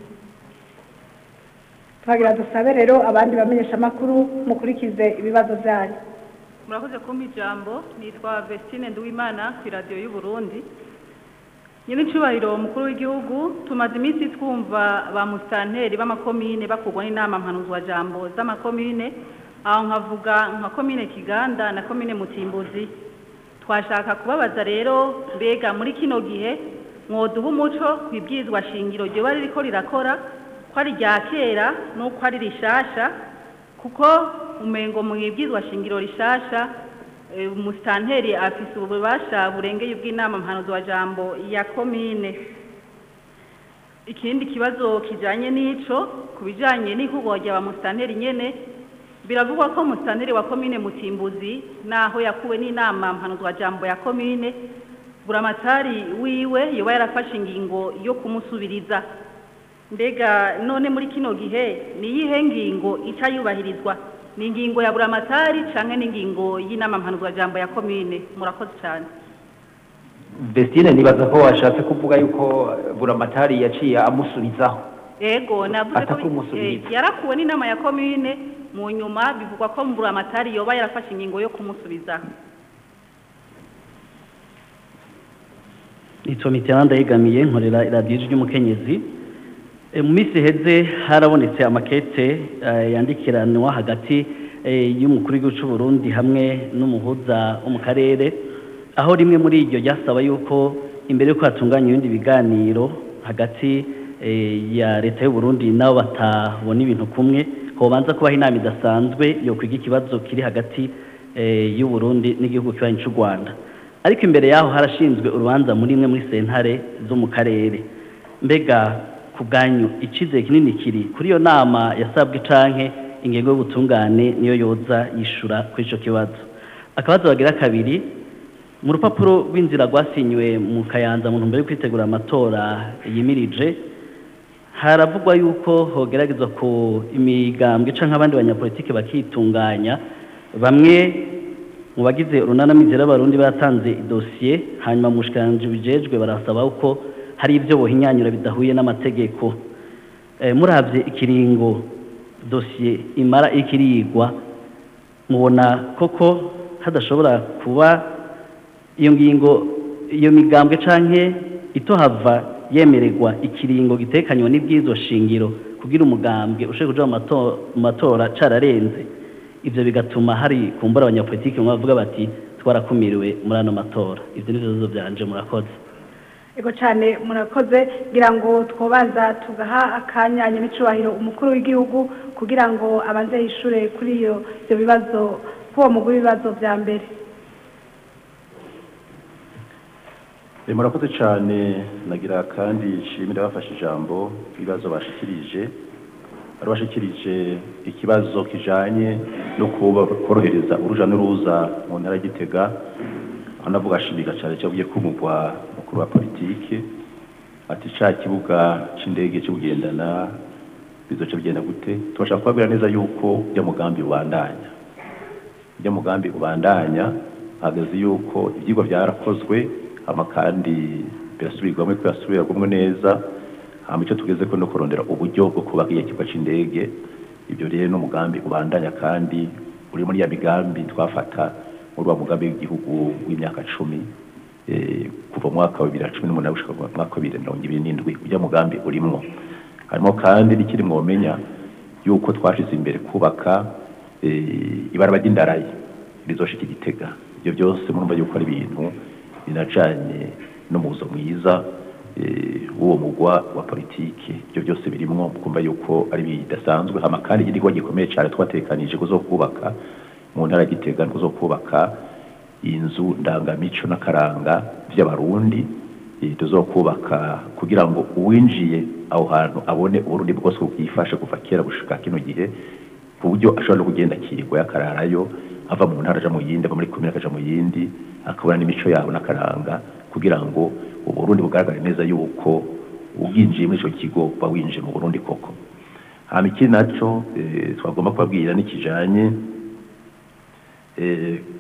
twagira dusabe rero abandi bamenyesha amakuru mukurikize ibibazo byanyu murakoze kumpa ijambo nitwa vestine nduwimana ku iradiyo y'u Burundi nyine icyubahiro umukuru w'igihugu tumaze iminsi twumva ba musitanteri b'amakomine bakurwa n'inama mpanuzwajambo z'amakomine aho nkavuga nka komine kiganda na komine mutimbuzi twashaka kubabaza rero mbega muri kino gihe mwoduha umuco ku ibwirizwa shingiro ryoba ririko rirakora ko ari rya kera n'uko ari rishasha kuko umengo mu ibwirizwa shingiro rishasha eh, umusitanteri afise ububasha burengeye ubw'inama mpanuzwajambo ya komine ikindi kibazo kijanye n'ico ku bijanye n'ikorwa rya ba musitanteri nyene biravugwa ko musitanteri wa komine mutimbuzi naho yakuwe n'inama mpanuzwajambo ya komine buramatari wiwe yoba yarafashe ingingo yo kumusubiriza mbega none muri kino gihe ni iyihe ngingo ica yubahirizwa ni ingingo ya buramatari canke n'ingingo y'inama mpanuzwajambo ya komine murakoze cyane Vestine nibaza ko washatse kuvuga yuko buramatari yaciye amusubizaho ego navuze ko Atakumusubiriza. eh, yarakuwe n'inama ya komine mu nyuma bivugwa ko buramatari yoba yarafashe ingingo yo kumusubiza nitwa mitterand yegamiye nkorera iradiyo ry'umukenyezi E, mu minsi iheze harabonetse amakete eh, yandikiranwa hagati eh, y'umukuru w'igihugu cy'u Burundi hamwe n'umuhuza wo mu karere aho rimwe muri iryo ryasaba yuko imbere yuko hatunganya ibindi biganiro hagati eh, ya leta y'u Burundi nabo batabona ibintu kumwe hobanza kubaho inama idasanzwe yo kwiga ikibazo kiri hagati eh, y'u Burundi n'igihugu kibanyi cy'u Rwanda ariko imbere yaho harashinzwe urubanza muri imwe muri sentare zo mu karere mbega ku bwanyu icyizere kinini kiri kuri iyo nama yasabwe canke ingingo y'ubutungane niyo yoza yishura kuri ico kibazo akabazo bagira kabiri mu rupapuro rw'inzira rwasinywe mu kayanza mu ntumbero yo kwitegura amatora yimirije haravugwa yuko hogeragezwa ku imigambwe canke abandi banyapolitike bakitunganya bamwe mu bagize urunanamizero y'abarundi batanze idosiye hanyuma mu bushikiranganji bijejwe barasaba uko hari ibyo bohinyanyura bidahuye n'amategeko Eh, muravye ikiringo dosiye imara ikirigwa mubona koko hadashobora kuba iyo ngingo iyo migambwe canke itohava yemererwa ikiringo gitekanywa n'ibwirizwa shingiro kugira umugambwe ushobora kuja mu mato- mu matora cararenze ivyo bigatuma hari kumbura abanyapolitiki bamwe bavuga bati twarakumiriwe muri ano matora ivyo nivyo bibazo vyanje murakoze ego cyane murakoze ngira ngo twobanza tugaha akanya nyamicubahiro umukuru w'igihugu kugira ngo abanze yishure kuri iyo ibyo bibazo kuri uwo mugwi w'ibibazo bya mbere Eh, murakoze cyane nagira kandi nshimira bafashe ijambo ibibazo bashikirije bari bashikirije ikibazo kijanye no kuba korohereza uruja n'uruza mu ntara ya Gitega aho navuga ashimika cyane cyavuye ko umugwa mukuru wa politike ati ca kibuga c'indege cyo kugendana bizoca bigenda gute tubashaka kubabwira neza yuko ujya mugambi ubandanya ujya mugambi ubandanya hageze yuko ibyigwa byarakozwe hama kandi birasubirwamo ko birasubirwamo neza hama icyo tugeze ko no kurondera uburyo bwo kubaka iya kigo c'indege ibyo rero n'umugambi ubandanya kandi uri muri ya migambi twafata muri wa mugambi w'igihugu w'imyaka cumi eh, kuva mu mwaka wa bibiri na cumi n'umunani gushika mu mwaka wa bibiri na mirongo ibiri n'indwi ujya mugambi urimwo harimo kandi n'ikiri mwomenya yuko twashize imbere kubaka eh, ibaraba ry'indarayi rizoshika igitega ibyo byose murumva yuko ari ibintu binajanye n'umuzo mwiza eh, w'uwo mugwa wa politiki ibyo byose birimwo kumva yuko ari bidasanzwe hama kandi igikorwa gikomeye cyane twatekanije kuzokubaka mu ntara ya gitega kuzokubaka inzu ndangamico n'akaranga by'abarundi eh, tuzokubaka kugira ngo uwinjiye aho hantu abone uburundi bwose bwifashe kuva kera gushika kino gihe ku buryo ashobora no kugenda akirirwa yakararayo ava mu ntara aja mu yindi ava muri komine akaja mu yindi akabona n'imico yabo n'akaranga kugira ngo uburundi bugaragare neza yuko ubwinjiye muri ico kigo uba winjiye mu burundi koko hama ikindi naco eh, twagomba kubabwira n'ikijanye eh,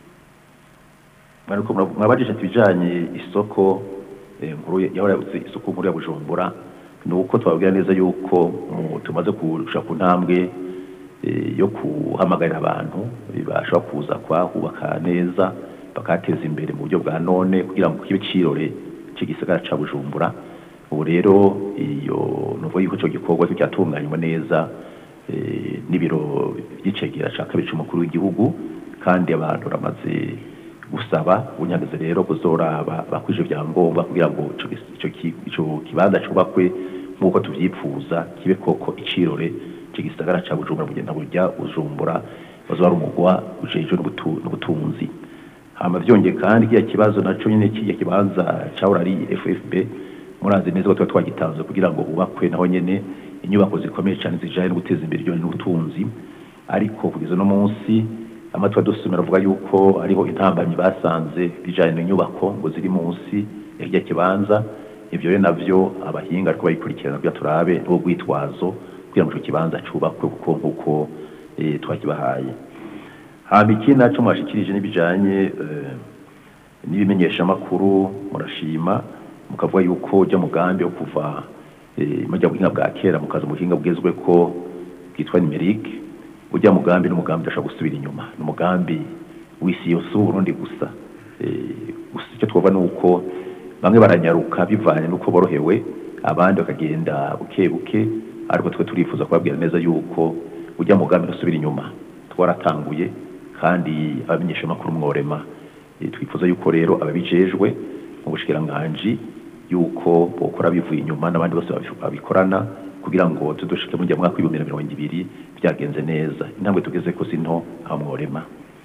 mwariko muravu- mwabajije ati ibijanye isoko eh, nkuru ya- yahora yabuze isoko nkuru ya bujumbura ni uko twababwira neza yuko mu- tumaze kurusha ku ntambwe eh, yo guhamagarira abantu eh, bashobora kuza kwahubaka neza bakateza imbere mu buryo bwa none kugira ngo kibe cirore c'igisagara ca bujumbura ubu rero iyo nuvuga yuko ico gikorwa cyatunganywa neza eh, n'ibiro by'icegera ca kabiri c'umukuru w'igihugu kandi abantu baramaze gusaba unyageze rero kuzoraba bakwije vyangombwa kugira ngo ico gis- ico ki- ico kibanza cubakwe nk'uko tuvyifuza kibe koko icirore c'igisagara ca bujumbura kugenda burya bujumbura bazoba ari umugwa ujejwe n'ubutu- n'ubutunzi hama vyongeye kandi kiya kibazo naco nyene kiya kibanza cahora ari FFB murazi neza ko tuba twagitanze kugira ngo hubakwe naho nyene inyubako zikomeye cyane zijanye no guteza imbere ibijanye n'ubutunzi ariko kugeza no munsi amatwa dusomera avuga yuko hariho intambanyi basanze bijanye n'inyubako ngo ziri munsi ya kirya kibanza ivyo rero navyo abahinga ariko bayikurikirana kugira turabe n'ubwitwazo kugira ngo ico kibanza cubakwe kuko nk'uko eh, twakibahaye hama ikindi naco mwashikirije n'ibijanye eh, n'ibimenyeshamakuru murashima mukavuga yuko ujya mugambi wo kuva eh, mujya buhinga bwa kera mukaza mu buhinga bugezwe ko bwitwa numerique ujya mugambi n'umugambi udashobora gusubira inyuma ni umugambi w'isi yose w'uburundi gusa Eh, gusa icyo twavuga ni uko bamwe baranyaruka bivanye n'uko borohewe abandi bakagenda buke buke ariko twe turifuza kubabwira neza yuko ujya mugambi ntusubira inyuma twaratanguye kandi abamenyeshamakuru mworema Eh, twifuza yuko rero ababijejwe mu bushikiranganji yuko bokora bivuye inyuma n'abandi bose babi- babikorana kugira ngo tudushike mu gihe mwaka w'ibihumbi na mirongo ibiri byagenze neza intambwe tugeze ko si nto aho mworema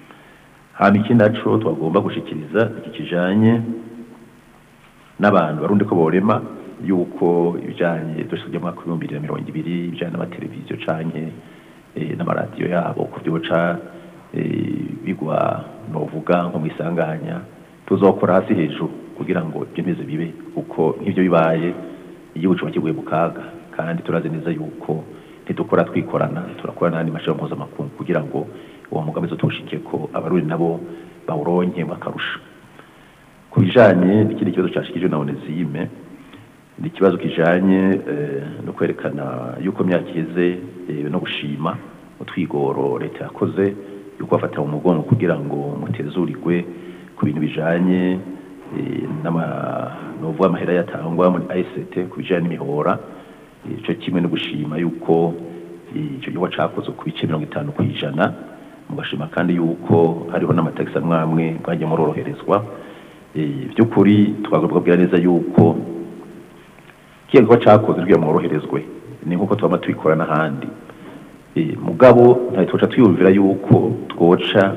hama ikindi naco twagomba gushikiriza iki kijanye n'abantu barundi ko borema yuko ibijanye dushike mu mwaka w'ibihumbi bibiri na mirongo ibiri ibijanye n'amateleviziyo canke eh, n'amaradiyo yabo ku byoca eh, bigwa novuga nko mu isanganya tuzokora hasi hejuru kugira ngo ibyo ntize bibe kuko nk'ibyo bibaye igihugu kiba kiguye mu kaga kandi turazi neza yuko ntidukora twikorana turakora n'andi mashami mpuzamakungu kugira ngo uwo mugambi tuwushike ko abarundi nabo bawuronke bakarusha ku bijanye n'ikindi kibazo cashikijwe na Onesime ni ikibazo kijanye eh, no kwerekana yuko myaka iheze eh, no gushima utwigoro leta yakoze yuko bafata mu mugongo kugira ngo mutezurirwe ku bintu bijanye eh, n'ama novuga amahera yatangwa muri ICT ku bijanye n'imihora eh, ico kimwe no gushima yuko eh, ico gikorwa cakozwe ku bice mirongo itanu kw'ijana mugashima kandi yuko hariho n'amatagisi amwe amwe mwagiye muroroherezwa Eh, by'ukuri twagomba kubwira neza yuko kiya gikorwa cakoze rwiya mworoherezwe ni nk'uko twama tubikora n'ahandi Eh, mugabo ntawe twoca twiyumvira yuko twoca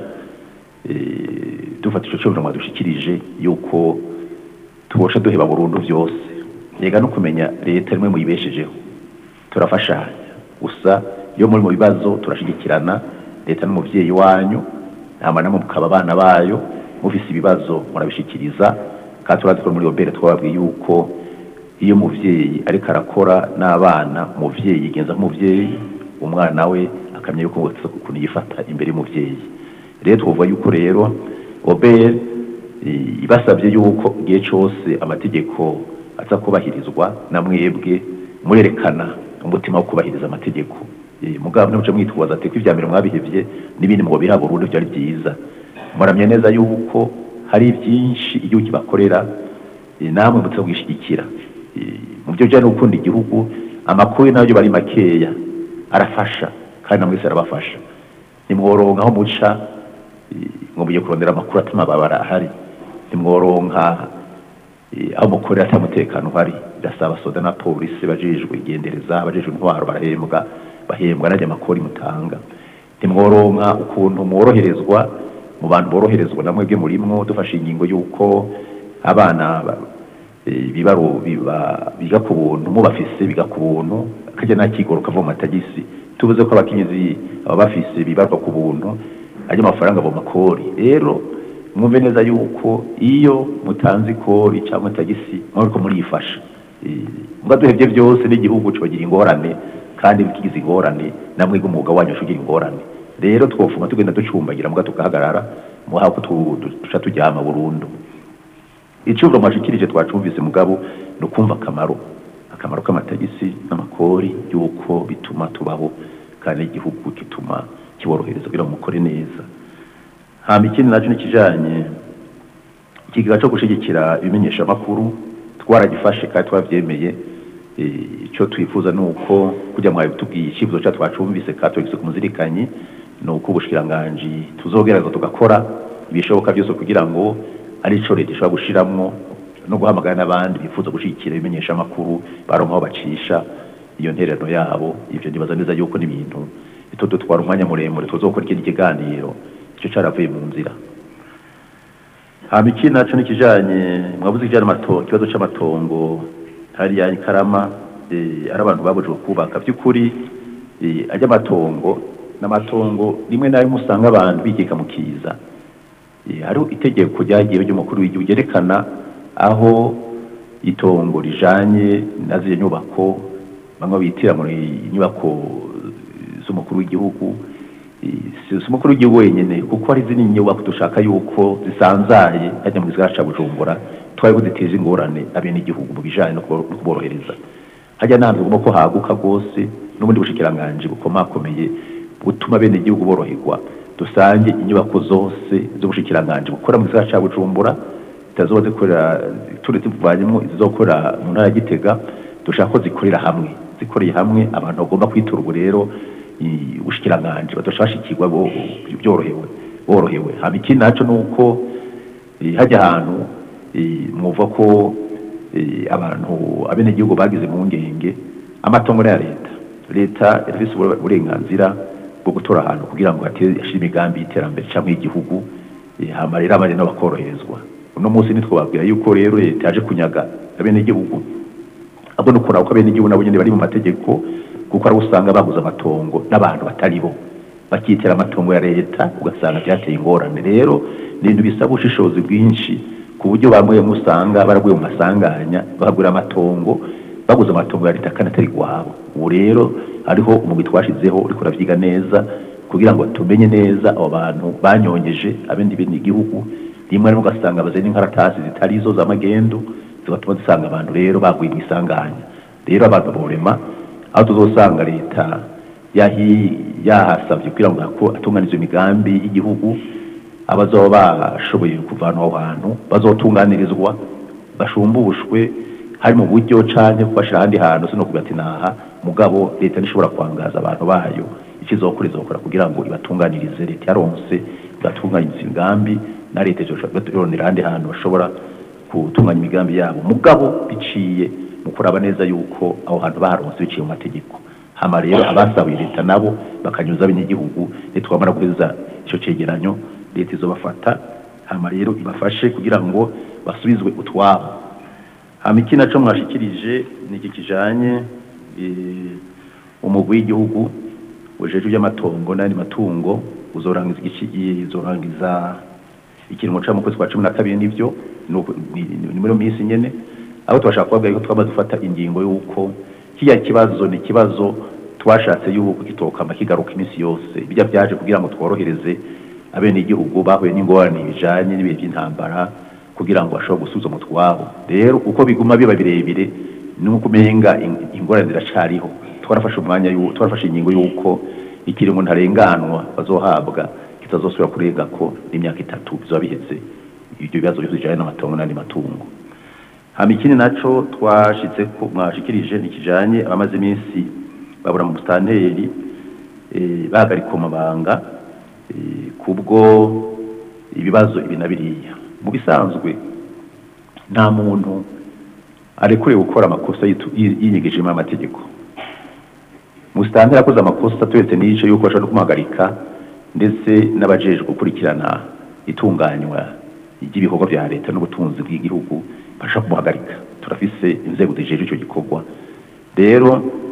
eh, dufata ico cyobo dushikirije yuko twoca duheba burundu vyose yega no kumenya leta rimwe muyibeshejeho turafashanya gusa iyo muri mu bibazo turashigikirana leta n'umuvyeyi wanyu hama namwe mukaba abana bayo mufise ibibazo murabishikiriza kandi turazi ko muri obere twababwiye yuko iyo umuvyeyi ariko arakora n'abana umuvyeyi yigenza nk'umuvyeyi umwana we akamenya yuko ukuntu yifata imbere y'umuvyeyi rero twovuga yuko rero obere ibasabye yuko igihe cyose amategeko aza kubahirizwa na mwebwe murerekana umutima wo kubahiriza amategeko Eh, mugabo ntimuce mwitwaza ati ko ibya mbere mwabihevye n'ibindi ngo biha burundu byari byiza muramye neza yuko hari byinshi igihugu kibakorera eh, namwe mutse kwishyigikira Eh, mu byo bijyanye no gukunda igihugu amakuru nayo bari makeya arafasha kandi namwe wese arabafasha nimworonka aho muca eh, ngo mugiye kurondera amakuru atuma ababara ahari nimworonka eh, aho mukorera ata mutekano uhari birasaba soda na polisi bajejwe igendereza bajejwe intwaro barahembwa bahembwa n'ajya amakori mutanga ntimworonka ukuntu mworoherezwa mu bantu boroherezwa na mwebwe murimwo dufashe ingingo y'uko abana ba- eh, bibaro biba- biga ku buntu mubafise biga ku buntu akajya n'akigoro kava mu matagisi tubuze ko abakenyezi baba bafise bibarwa ku buntu ajya amafaranga mu makori rero mwumve neza yuko iyo mutanze ikori cyangwa tagisi mwariko murifasha muga duhebye byose n'igihugu kibagira ingorane kandi bikigize ingorane namwe umwuga wanyu ushugira ingorane rero twofuma tugenda ducumbagira muga tugahagarara muha ko tu- tu- duca tujyama burundu icuburo mwashikirije twacumvise mugabo ni ukumva akamaro akamaro k'amatagisi n'amakori y'uko bituma tubaho kandi igihugu kituma kiborohereza kugira ngo mukore neza hama ikindi nacyo nikijanye ikigega cyo gushigikira ibimenyeshamakuru twaragifashe kandi twavyemeye Eh, icyo twifuza ni uko kujya mwawe tubwiye icyifuzo cyacu twacumvise kandi tugise ku muzirikanyi ni uko ubushikiranganji tuzogerageza tugakora ibishoboka byose kugira ngo ari ico leta ishobora gushiramwo no guhamagara n'abandi bifuza gushigikira ibimenyeshamakuru baronka aho bacisha iyo ntererano yabo ivyo nibaza neza yuko n'ibintu bitodutwara umwanya muremure tuzokora ikindi kiganiro ico caravuye mu nzira hama ikindi naco nikijanye mwavuze ikijanye n'amatongo ikibazo c'amatongo hariya ikarama eh, ari abantu babujwe kubaka by'ukuri eh, ajya amatongo n'amatongo rimwe na rimwe usanga abantu bigeka mu kiza Eh, hariho itegeko ryagiye ry'umukuru w'igihugu ryerekana aho itongo rijanye na ziriya nyubako bamwe bitira muri inyubako z'umukuru w'igihugu Eh, si si umukuru w'igihugu wenyine kuko hari izindi nyubako dushaka yuko zisanzaye hajya mu gisagara ca bujumbura twari kuziteza ingorane abenegihugu mu bijanye no kubo- no kuborohereza hajya n'ahantu tugomba ko haguka rwose n'ubundi bushikiranganji bukomakomeye butuma abenegihugu boroherwa dusange inyubako zose z'ubushikiranganji bukora mu gisagara ca bujumbura zitazoba zikorera turetse tuvanyemo izizokorera mu ntara ya gitega dushaka ko zikorera hamwe zikoreye hamwe abantu bagomba kwitura ubu rero i- ubushikiranganji badashashikirwa bo- byorohewe borohewe hama ikindi naco ni uko eh, hajya ahantu eh, mwumva ko eh, abantu abenegihugu bagize mu ngenge amatongo ni aya leta leta irafise ubure- uburenganzira bwo gutora ahantu kugira ngo hatere ashire imigambi y'iterambere cyangwa y'igihugu eh, hama rero abandi nabo bakoroherezwa uno munsi nitwababwira yuko rero leta yaje kunyaga abenegihugu ahubwo ni ukuraba ko abenegihugu nabo nyene bari mu mategeko kuko ari usanga baguze amatongo n'abantu batari bo bakitera amatongo ya leta ugasanga byateye ingorane rero ni ibintu bisaba ubushishozi bwinshi ku buryo bamwe musanga baraguye mu masanganya bagura amatongo baguze amatongo ya leta kandi atari gwabo ubu rero hariho umugwi twashizeho uriko uravyiga neza kugira ngo tumenye neza abo bantu banyongeje abindi bindi igihugu rimwe rimwe ugasanga bazanye inkaratasi zitari zo z'amagendu zigatuma dusanga abantu rero baguye mu isanganya rero abantu borema aho tuzosanga leta yahi yahasabye kugira ngo hako atunganize imigambi y'igihugu abazoba bashoboye kuvana aho hantu bazotunganirizwa bashumbushwe hari mu buryo canke kubashira ahandi hantu sino kugira ati naha mugabo leta ntishobora kwangaza abantu bayo ikizokora izokora kugira ngo ibatunganirize leta yaronse igatunganyiriza imigambi na leta izoronera ahandi hantu bashobora gutunganya imigambi yabo mugabo biciye mu kuraba neza yuko aho hantu baharonse biciye mu mategeko hama rero abasabiye leta nabo bakanyuza abanyagihugu leta twamara guheza ico cegeranyo leta izobafata hama rero ibafashe kugira ngo basubizwe utwabo hama iki naco mwashikirije ni iki kijanye eh, umugwi w'igihugu ujejwe iby'amatongo n'andi matungo uzorangiza igici izorangiza ikiringo ca mu kwezi kwa cumi na kabiri nivyo ni uku- ni- ni- ni muri iyo minsi nyene aho tubashaka kubabwira yuko twaba dufata ingingo y'uko kiriya kibazo ni ikibazo twashatse y'uko kitokama kigaruka iminsi yose bijya byaje kugira ngo tworohereze abenegihugu bahuye n'ingorane bijanye n'ibihe by'intambara kugira ngo bashobore gusubiza mu twabo rero uko biguma biba birebire ni uko umenga in- ingorane ziracariho twarafashe umwanya y'u- twarafashe ingingo y'uko ikiringo ntarenganwa bazohabwa kitazosubira kurenga ko n'imyaka itatu bizoba biheze ibyo bibazo byose bijanye n'amatongo n'andi matungo hama ikindi naco twashitse ko mwashikirije ni kijanye abamaze iminsi babura mu bustanteri eh, bahagarika amabanga eh, kubwo ibibazo ibi na biriya mu bisanzwe nta muntu arekuriwe gukora amakosa yitu- yi- yinyigijemo amategeko musitanteri akoze amakosa turetse n'ico yuko bashobora no kumuhagarika ndetse n'abajejwe gukurikirana itunganywa ry'ibikorwa vya leta n'ubutunzi bw'igihugu bashobora kumuhagarika turafise inzego zijejwe ico gikorwa rero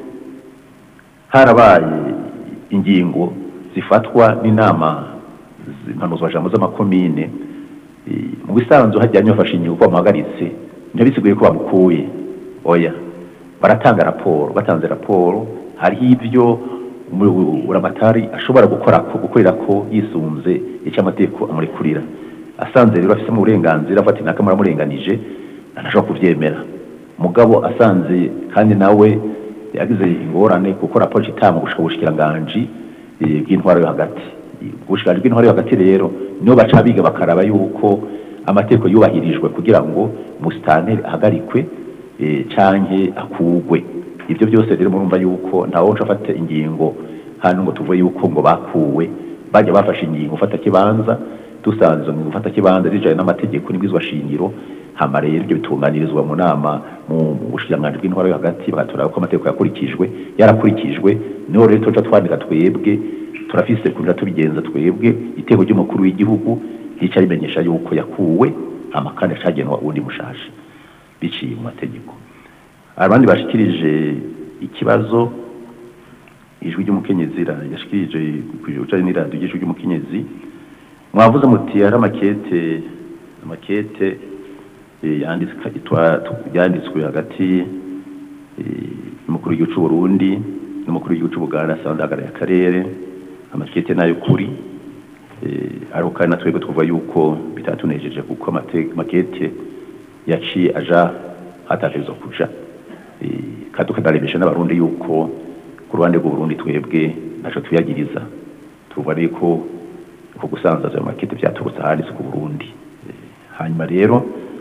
harabaye ingingo zifatwa n'inama impanuzwajambo z'amakomine eh, mu bisanzwe hajyanye bafashe ingingo ko bamuhagaritse ntibisiguye ko bamukuye oya baratanga raporo batanze raporo hariho ibyo buramatari ashobora gukora ko gukorera ko yisunze icyo amategeko amurekurira asanze rero afite uburenganzira afata inaka muramurenganije ntashobora kubyemera mugabo asanze kandi nawe yagize ingorane kuko raporo itanga gushika ubushikiranganji eh, bw'intwaro yo hagati ubushikiranganji bw'intwaro yo hagati rero nibo baca biga bakaraba yuko amategeko yubahirijwe kugira ngo musitanteri ahagarikwe eh, canke akugwe ibyo byose rero murumva yuko ntawe uca afata ingingo hano ngo tuvuge yuko ngo bakuwe bajya bafashe ingingo ufata kibanza dusanze izo ngingo ufata kibanza zijanye n'amategeko n'ibwizwa shingiro hama rero ibyo bitunganirizwa mu nama mu bushikiranganji bw'intwaro yo hagati bagatora ko amategeko yakurikijwe yarakurikijwe niho rero tuca twandika twebwe turafise kuja tubigenza twebwe iteko ry'umukuru w'igihugu rica rimenyesha yuko yakuwe hama kandi acagenwa uwundi mushasha biciye mu mategeko abandi bashikirije ikibazo ijwi ry'umukenyezi ra- yashikirije ku bijanye n'iradiyo ry'ijwi ry'umukenyezi mwavuze muti hari amakete amakete eh, yanditswe itwa- tu- yanditswe hagati eh, y'umukuru w'igihugu c'u Burundi n'umukuru w'igihugu c'u Buganda asanzwe ahagarariye akarere amakete nayo kuri eh, ariko kandi na twebwe twavuga yuko bitatunejeje kuko amate- amakete yaciye aja hatategerezwa kuja Eh, kandi tukanaremesha n'abarundi yuko ku ruhande rw'uburundi twebwe ntaco tuyagiriza tuvuga rero ko uko gusanzaza ayo makete vyaturutse ahanditse ku burundi Eh, hanyuma rero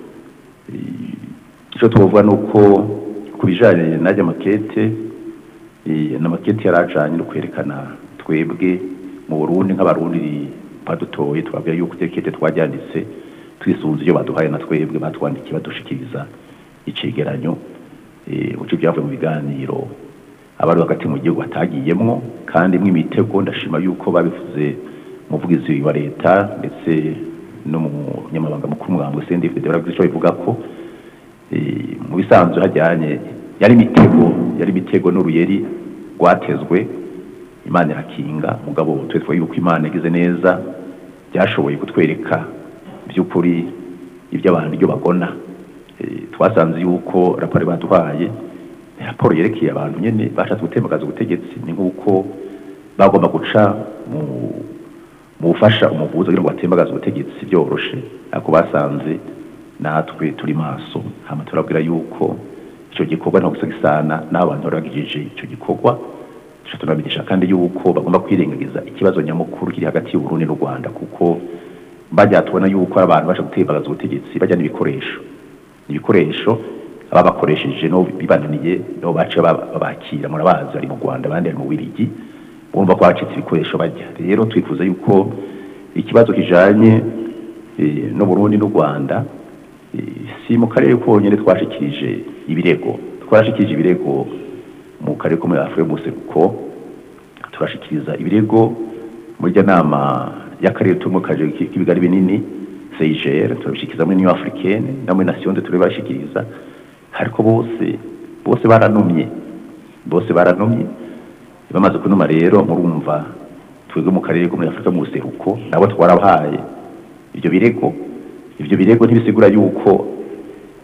eh, ico twovuga ni uko ku bijanye n'ajya makete eh, n'amakete yari ajanye no kwerekana twebwe mu burundi nk'abarundi badutoye twabwira yuko itekete twajyanditse twisunze iyo baduhaye na twebwe batwandikiye badushikiriza icegeranyo eh, uco byavuye mu biganiro abari hagati mu gihugu batagiyemwo kandi mwe imitego ndashima yuko babivuze umuvugizi wa leta ndetse no mu nyamabanga mukuru mugambwe CNDF baravuze ico bivuga ko eh, mu bisanzwe hajyanye yari imitego yari imitego n'uruyeri rwatezwe imana irakinga mugabo twetwa yuko imana yagize neza byashoboye kutwereka by'ukuri iby'abantu ibyo bagona Eh, twasanze yuko raporo baduhaye ni raporo yerekeye abantu nyene bashatse gutembagaza ubutegetsi ni nk'uko bagomba guca mu mu gufasha umuvuzi kugira ngo batembagaze ubutegetsi byoroshe ariko basanze natwe turi maso hama turabwira yuko ico gikorwa nta gusa gisana n'abantu bari bagijije ico gikorwa tuca tunamenyesha kandi yuko bagomba kwirengagiza ikibazo nyamukuru kiri hagati y'uburundi n'u rwanda kuko bajya tubona yuko ari abantu baje gutembagaza ubutegetsi bajya n'ibikoresho ibikoresho ababakoresheje no bibananiye no bace baba- babakira murabazi bari mu Rwanda abandi bari mu Birigi bumva ko bacitse ibikoresho bajya rero twifuza yuko ikibazo kijanye eh, no Burundi n'u Rwanda eh, si mu karere konyene twashikirije ibirego twarashikirije ibirego mu karere ko muri Afurika y'umuseruko turashikiriza ibirego muri rya nama y'akarere turimo kaje k'ibigari binini CIGR turabishikiriza muri Union Africaine no muri Nation turabashikiriza ariko bose bose baranumye bose baranumye bamaze kunuma rero murumva twebwe mu karere ko muri Afurika mu buseruko nabo twarabahaye ibyo birego ibyo birego ntibisigura yuko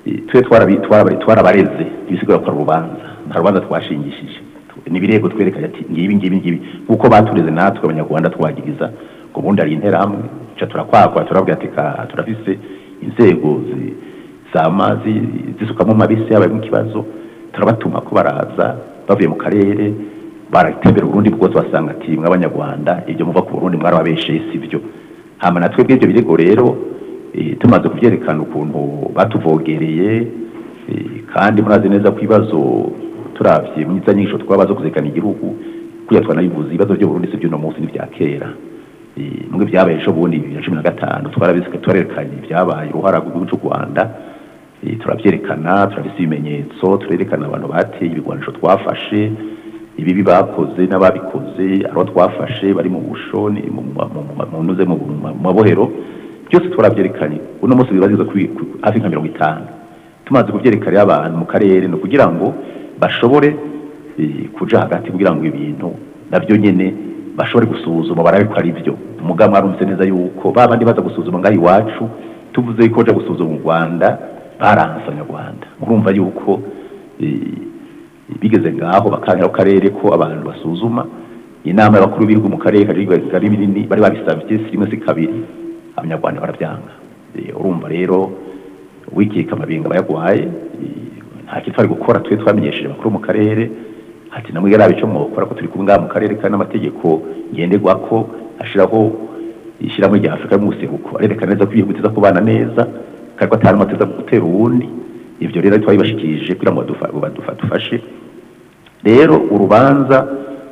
Eh, twe twarabi- twarabi- twarabareze ibisigura ko ari urubanza nta rubanza twashingishije ni ibirego twerekanye ati ngibi ngibi ngibi nk'uko batureze natwe abanyarwanda twagiriza ngo ubundi ari interahamwe ca turakwakwa turabwira ati ka turafise inzego zi- zamazi zisukamo mabisi yabaye mu kibazo turabatuma ko baraza bavuye mu karere baratembera uburundi bwose basanga ati mw'abanyarwanda ibyo muva ku burundi mwarababesheye si byo hama natwe bw'ibyo birego rero eh, tumaze kubyerekana ukuntu batuvogereye eh, kandi murazi neza ko ibibazo turavye mu nyinshi twabaza kuzekana igihugu kuya twanabivuze ibibazo byo Burundi si by'uno munsi n'ibya kera Eh, mwe byabaye ejo bundi bibiri na cumi na gatanu twarabisika twarerekanye ibyabaye uruhara rw'igihugu cy'u Rwanda Eh, turabyerekana turabise ibimenyetso turerekana abantu bateye ibigwanisho twafashe ibibi bakoze n'ababikoze abo twafashe bari mu bushoni mu mu- mu- mu- mu ntuze mu mu- mu mabohero byose turabyerekanye uno munsi bibaziza kuri ku- hafi nka mirongo itanu tumaze kubyerekana rero abantu mu karere ni ukugira ngo bashobore eh, kuja hagati kugira ngo ibintu nabyo nyene bashobore gusuzuma barabe ko ari byo umugabo mwarumvise neza yuko ba bandi baza gusuzuma ngaho iwacu tuvuze yuko baja gusuzuma mu rwanda baranse abanyarwanda murumva yuko eh, bigeze ngaho bakangira ku karere ko abantu basuzuma inama y'abakuru b'ibihugu mu karere kari binini bari babisabye si rimwe si kabiri abanyarwanda barabyanga Eh, urumva rero wikika amabinga bayagwaye eh, nta kintu twari gukora twe twamenyesheje abakuru mu karere ati namwe yarabe icyo mwokora ko turi kumwe ngaha mu karere kandi n'amategeko ngenderwako ashiraho ishyirahamwe rya afurika y'umuseruko arerekana neza ko ibihugu biza kubana neza kandi ko atari amateza gutera uwundi ivyo rero twabibashikirije kugira ngo badufa- badufa- dufashe rero urubanza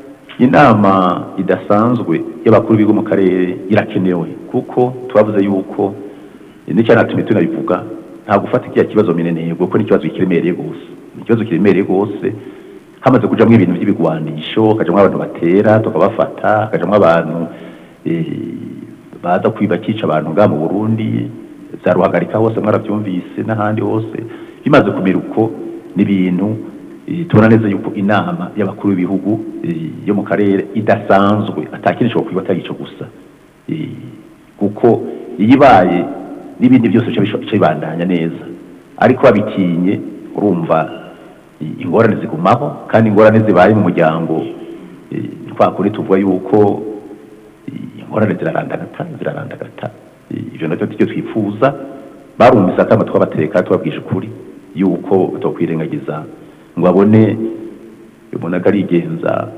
inama idasanzwe y'abakuru b'ibigo mu karere irakenewe kuko twavuze yuko n'icyanatumye tunabivuga nta gufata kiriya kibazo minenegwe kuko ni ikibazo kiremereye rwose ni ikibazo kiremereye rwose hamaze kujamwo ibintu by'ibigwanisho hakajamwo abantu batera tukabafata hakajamwo abantu eh, baza kwiba kica abantu ngaha mu burundi za ruhagarika hose mwarabyumvise n'ahandi hose bimaze kumera uko n'ibintu eh, tubona neza yuko inama y'abakuru b'ibihugu eh, yo mu karere idasanzwe atakindi ishobora kwiba atari ico gusa Eh, kuko iyo ibaye n'ibindi byose bica bisho- bica bibandanya neza ariko babitinye urumva i- ingorane zigumaho kandi ingorane zibaye mu muryango eh, kwa kuri tuvuga yuko eh, ingorane zirarandagata zirarandagata Eh, ivyo navyo tujye twifuza barumvise akama twabateka tubabwije ukuri yuko batokwirengagiza ngo babone umuntu arigenza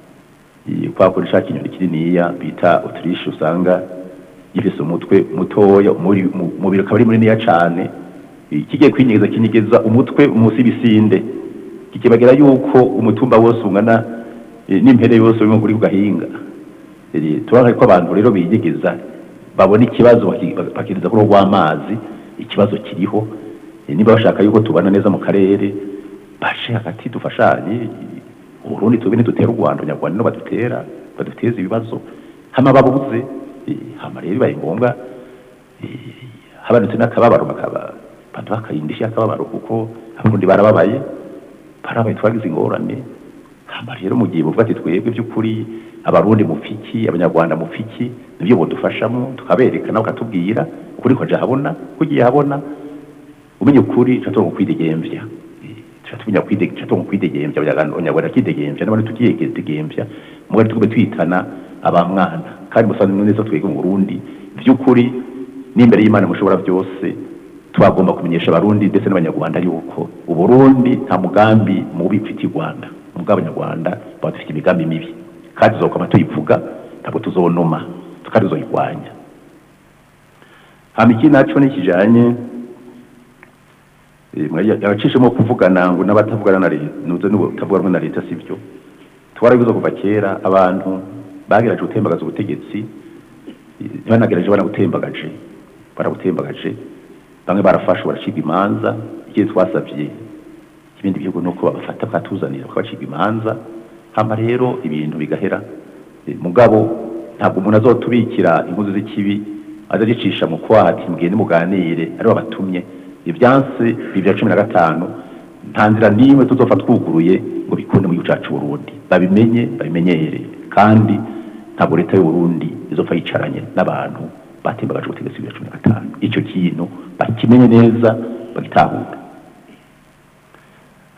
eh, kwa kuri shaka inyoni kininiya bita autriche usanga gifise umutwe mutoya umuri- mu- umubiri ukaba ari muniniya cane Eh, kigiye kwinyegeza kinyegeza umutwe munsi y'ibisinde kikibagira yuko umutumba wose ungana eh, n'impere yose uri kuri ku gahinga Eh, turabona ko abantu rero biyegeza babona ikibazo baki- bakiriza kuri rw'amazi ikibazo kiriho Eh, niba bashaka yuko tubana neza mu karere bashe hagati dufashanye uburundi tube ntidutera u rwanda abanyarwanda no badutera baduteza ibibazo hama babuze eh, hama rero bibaye ngombwa eh, habanutse n'akababaro bakaba baduha akayindishyi y'akababaro kuko abarundi barababaye barabaye twagize ingorane hama rero mu gihe buvuga ati twebwe by'ukuri abarundi mufiki abanyarwanda mufiki nibyo bodufashamo tukabereka nawe ukatubwira ukuri ko habona kugiye habona umenya ukuri tuba tugomba kwidegemvya tuba tumenya kwide- tuba tugomba kwidegemvya abanyarwanda kidegemvya n'abandi tukidegemvya mugari tugume twitana abamwana kandi musanzwe neza twebwe mu burundi by'ukuri n'imbere y'imana mushobora byose twagomba kumenyesha abarundi ndetse n'abanyarwanda yuko uburundi nta mugambi mubi ufitiye u rwanda mubwo abanyarwanda baba dufite imigambi mibi kandi tuzokwama tuyivuga ntabwo tuzonoma kandi tuzoyirwanya hama ikindi naco ni kijanye abacishemo kuvugana ngo n'abatavugana na leta nuze n'ubutavuga rumwe na leta sibyo twarabivuze kuva kera abantu bagerageje gutembagaza ubutegetsi ntibanagerageje banagutembagaje baragutembagaje bamwe barafashwe baracibwa imanza ikindi twasabye ibindi bihugu nuko babafata bakatuzanira bakabacibwa imanza hama rero ibintu bigahera Eh, mugabo ntabwo umuntu azotubikira inkozi z'ikibi azagicisha mu kwaha ati mugende muganire aribo batumye ibyansi bibiri na cumi na gatanu nta nzira n'imwe tuzopfa twuguruye ngo bikunde mu gihugu cacu Burundi babimenye babimenyere kandi ntabwo leta y'u Burundi izopfa yicaranye n'abantu batembagaje ubutegetsi bibiri na cumi na gatanu icyo kintu bakimenye neza bagitahura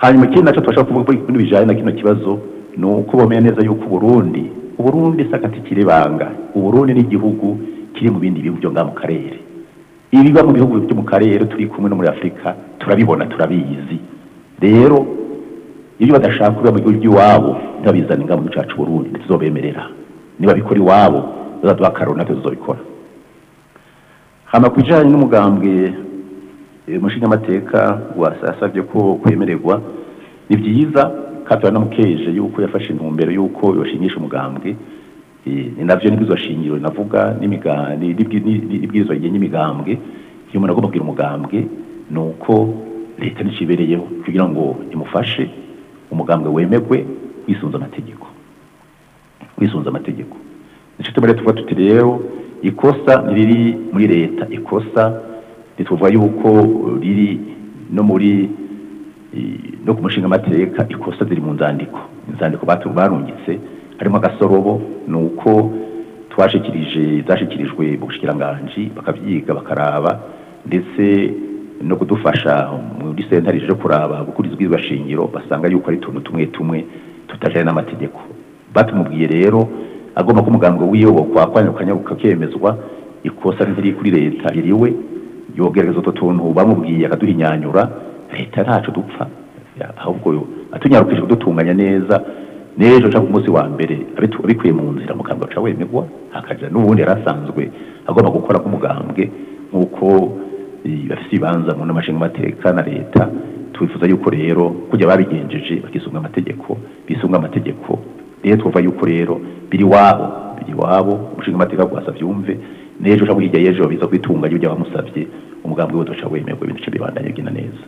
hanyuma ikindi nacyo tubasha kuvuga kuri kuri bijyanye na kino kibazo ni uko bamenya neza yuko uburundi uburundi si agati kiribanga uburundi ni igihugu kiri mu bindi bihugu byo ngaha mu karere ibiba mu bihugu byo mu karere turi kumwe no muri afurika turabibona turabizi rero iyo badashaka kuba mu gihugu by'iwabo ntibabizane ngaha mu gihugu cyacu burundi ntituzobemerera niba bikora iwabo bazaduha akararo natwe tuzobikora hama ku bijyanye n'umugambwe eh, umushingamateka wasasabye ko kwemererwa ni byiza kandi turanamukeje yuko yafashe intumbero yuko yoshingisha umugambwe Eh, ni navyo n'ibwirizwa shingiro navuga n'imiga- ni- n'ibwi- ni- ni- n'ibwirizwa rigenga imigambwe iyo umuntu agomba kugira umugambwe ni uko leta nicibereyeho kugira ngo imufashe umugambwe wemegwe wisunze amategeko wisunze amategeko nico tumere tuvuga tuti rero ikosa ntiriri muri leta ikosa ntituvuga yuko riri no muri eh, no ku mushinga amateka ikosa ziri mu nzandiko inzandiko batu- barungitse harimo agasorobo ni uko twashikirije zashikirijwe mu bushikiranganji bakabyiga bakaraba ndetse no kudufasha muri sentare ryo kuraba gukuriza ubwirizwa shingiro basanga yuko ari utuntu tumwe tumwe tutajanye n'amategeko batumubwiye rero agomba ko umugambwe wiwe kwakwanya ukanyaruka kemezwa ikosa ntiri kuri leta iriwe yogerageza utwo tuntu bamubwiye akaduhinyanyura leta ntaco dupfa Ya, ahubwo atunyarukije kudutunganya neza n'ejo cyangwa umunsi wa mbere abitu- abikuye mu nzira mugambwe aca wemegwa hakaja n'ubundi yari asanzwe agomba gukora nk'umugambwe nk'uko eh, bafise ibibanza mu n'amashinga amateka na leta twifuza yuko rero kujya babigenjeje bakisunga amategeko bisunga amategeko rero twumva yuko rero biri wabo biri wabo umushinga amateka gwasa vyumve n'ejo cyangwa hirya y'ejo biza kwitunganya ibyo bamusavye umugambwe we uzoca wemegwa ibintu bice bibandanye bigenda neza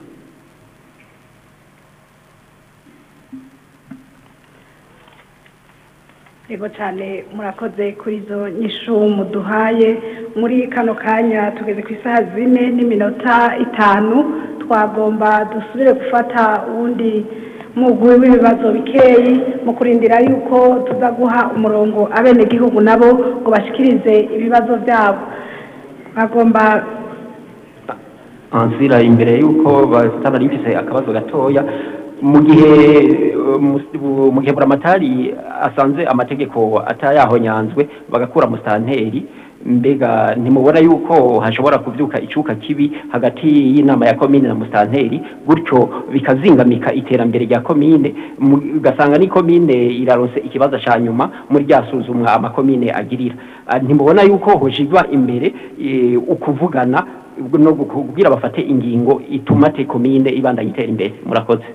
Yego cyane murakoze kuri izo nyishu muduhaye muri kano kanya tugeze ku isaha zine n'iminota itanu twagomba dusubire gufata uwundi mugwi w'ibibazo bikeyi mu kurindira yuko tuza guha umurongo abenegihugu nabo ngo bashikirize ibibazo byabo bagomba ansira imbere y'uko basitana rimfise akabazo gatoya mu gihe eh, mu- mu gihe buramatari asanze amategeko atayahonyanzwe bagakura musitanteri mbega ntimubona yuko hashobora kuvyuka icuka kibi hagati y'inama ya komine na musitanteri gutyo bikazingamika iterambere rya komine mu- ugasanga ni komine iraronse ikibazo ca nyuma muri rya suzumwa amakomine agirira Ah, ntimubona yuko hoshigwa imbere eh, ukuvugana no kubwira bafate ingingo ituma te komine ibandanya itera imbere murakoze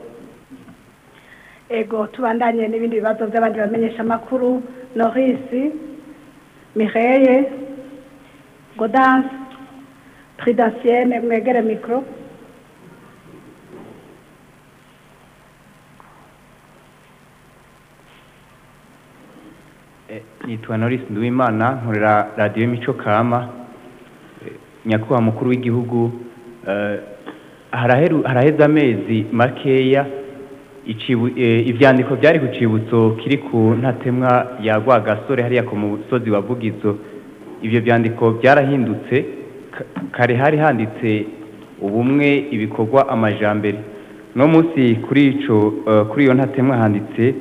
ego tubandanye n'ibindi bibazo by'abandi bamenyesha amakuru norisi mireye godanse pridansienne mwegere mikoro Eh, nitwa Norris Nduwimana nkorera radiyo Mico Kama Eh, nyakubahwa mukuru w'igihugu eh, haraheru- haraheze amezi makeya icibu- eh, ivyandiko byari ku cibutso kiri ku ntatemwa ya Rwagasore hariya ku musozi wa Vugizo ivyo vyandiko byarahindutse ka- kare hari handitse ubumwe ibikorwa amajambere no munsi kuri ico eh, kuri iyo ntatemwa handitse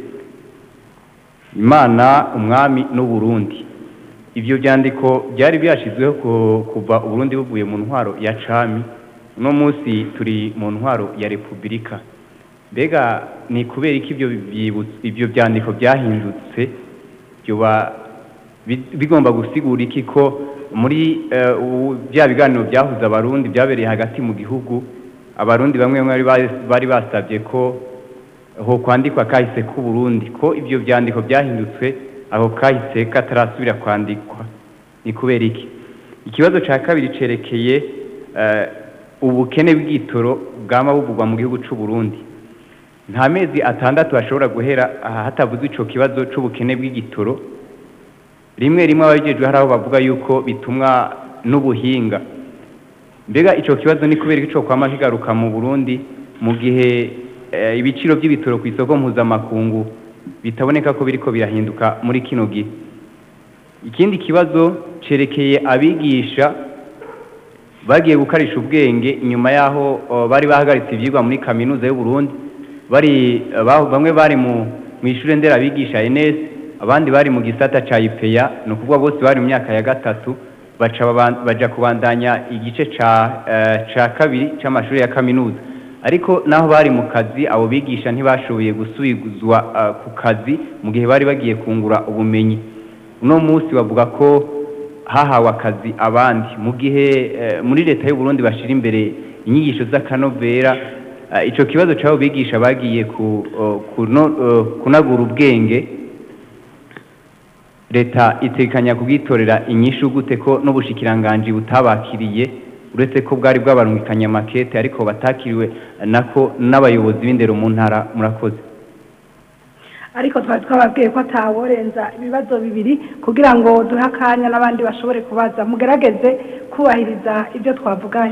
imana umwami n'uburundi ibyo byandiko byari byashyizweho ku- kuva uburundi buvuye mu ntwaro ya cami uno munsi turi mu ntwaro ya repubulika mbega ni kubera iki ibyo byibutso- ibyo byandiko byahindutse byoba bi- bigomba gusigura iki ko muri eh, ubu- bya biganiro byahuza abarundi byabereye hagati mu gihugu abarundi bamwe bamwe bari bari basabye ko ho kwandikwa kahise k'u Burundi ko ibyo byandiko byahindutse aho kahise katarasubira kwandikwa ni kubera iki ikibazo cya kabiri cerekeye eh, ubukene bw'igitoro bwama buvugwa mu gihugu c'u Burundi nta mezi atandatu ashobora guhera aha hatavuzwe ico kibazo c'ubukene bw'igitoro rimwe rimwe ababijejwe hari aho bavuga yuko bitumwa n'ubuhinga mbega ico kibazo ni kubera ico kwama kigaruka mu Burundi mu gihe eh, ibiciro by'ibitoro ku isoko mpuzamakungu bitaboneka ko biriko birahinduka muri kino gihe ikindi kibazo cerekeye abigisha bagiye gukarisha ubwenge nyuma yaho oh, bari bahagaritse ivyigwa muri kaminuza y'u Burundi bari ba- bamwe bari mu mu ishure nderabigisha ENS abandi bari mu gisata ca IPEA ni ukuvuga bose bari mu myaka ya gatatu baca baban- baja kubandanya igice ca eh, ca kabiri c'amashuri ya kaminuza ariko naho bari mu kazi abo bigisha ntibashoboye gusubizwa eh, ku kazi mu gihe bari bagiye kungura ubumenyi uno munsi bavuga ko hahawe akazi abandi mu gihe eh, muri leta y'u Burundi bashira imbere inyigisho z'akanovera eh, ico kibazo c'abo bigisha bagiye ku, eh, kuno- eh, kunagura ubwenge leta itekanya kugitorera inyishu gute ko n'ubushikiranganji butabakiriye uretse ko bwari bwabarungikanye amakete ariko batakiriwe nako n'abayobozi b'indero mu ntara murakoze ariko twari twababwiye ko ataworenza ibibazo bibiri kugira ngo duhe akanya n'abandi bashobore kubaza mugerageze kubahiriza ibyo twavuganye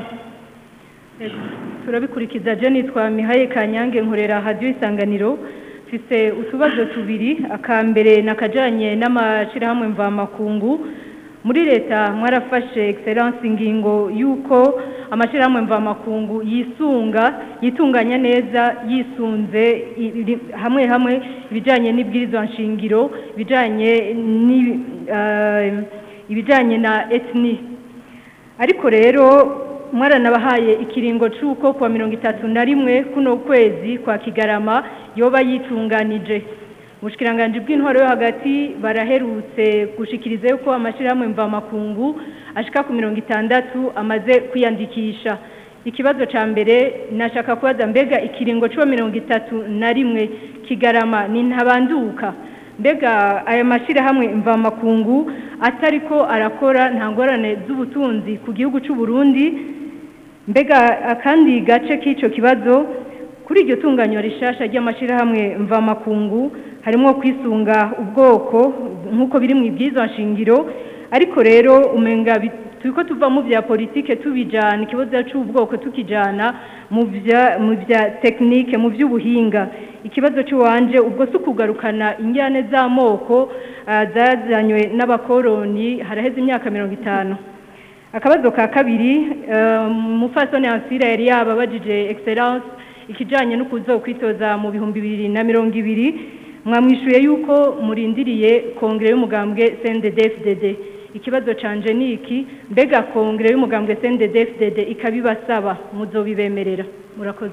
turabikurikiza je nitwa mihaye kanyange nkorera hadiyo isanganiro mfise utubazo tubiri akambere nakajanye n'amashirahamwe mvamakungu muri leta mwarafashe excellence ingingo yuko amashirahamwe mvamakungu yisunga yitunganya neza yisunze i- iri- hamwe hamwe ibijanye n'ibwirizwa nshingiro ibijanye ni eh, ibijanye na ethnie ariko rero mwaranabahaye ikiringo c'uko kuwa mirongo itatu na rimwe kuno kwezi kwa kigarama yoba yitunganije ubushikiranganje bw'intwaro yo hagati baraherutse gushikiriza yuko amashirahamwe mvamakungu ashika ku mirongo itandatu amaze kwiyandikisha ikibazo ca mbere nashaka kubaza mbega ikiringo c'uwa mirongo itatu na rimwe kigarama ni ntabanduka mbega aya mashyirahamwe mvamakungu atariko arakora nta ngorane z'ubutunzi ku gihugu cy'u Burundi mbega akandi gace k'icyo kibazo kuri iryo tunganyo rishasha ry'amashyirahamwe mvamakungu harimo kwisunga ubwoko nk'uko biri mu ibwirizwa nshingiro ariko rero umenga bi- turiko tuva mu bya politike tubijana ikibazo cy'ubwoko tukijana mu bya mu bya tekinike mu by'ubuhinga ikibazo cy'uwanje ubwo si ukugarukana injyane z'amoko ah, zazanywe n'abakoroni haraheze imyaka mirongo itanu akabazo ka kabiri eh, mufasoni ansira yari yababajije excellence ikijanye no kuzokwitoza mu bihumbi bibiri na mirongo ibiri mwamwishuye yuko murindiriye kongere y'umugambwe CNDD-FDD ikibazo canje ni iki mbega kongere y'umugambwe CNDD-FDD ikabibasaba muzobibemerera murakoze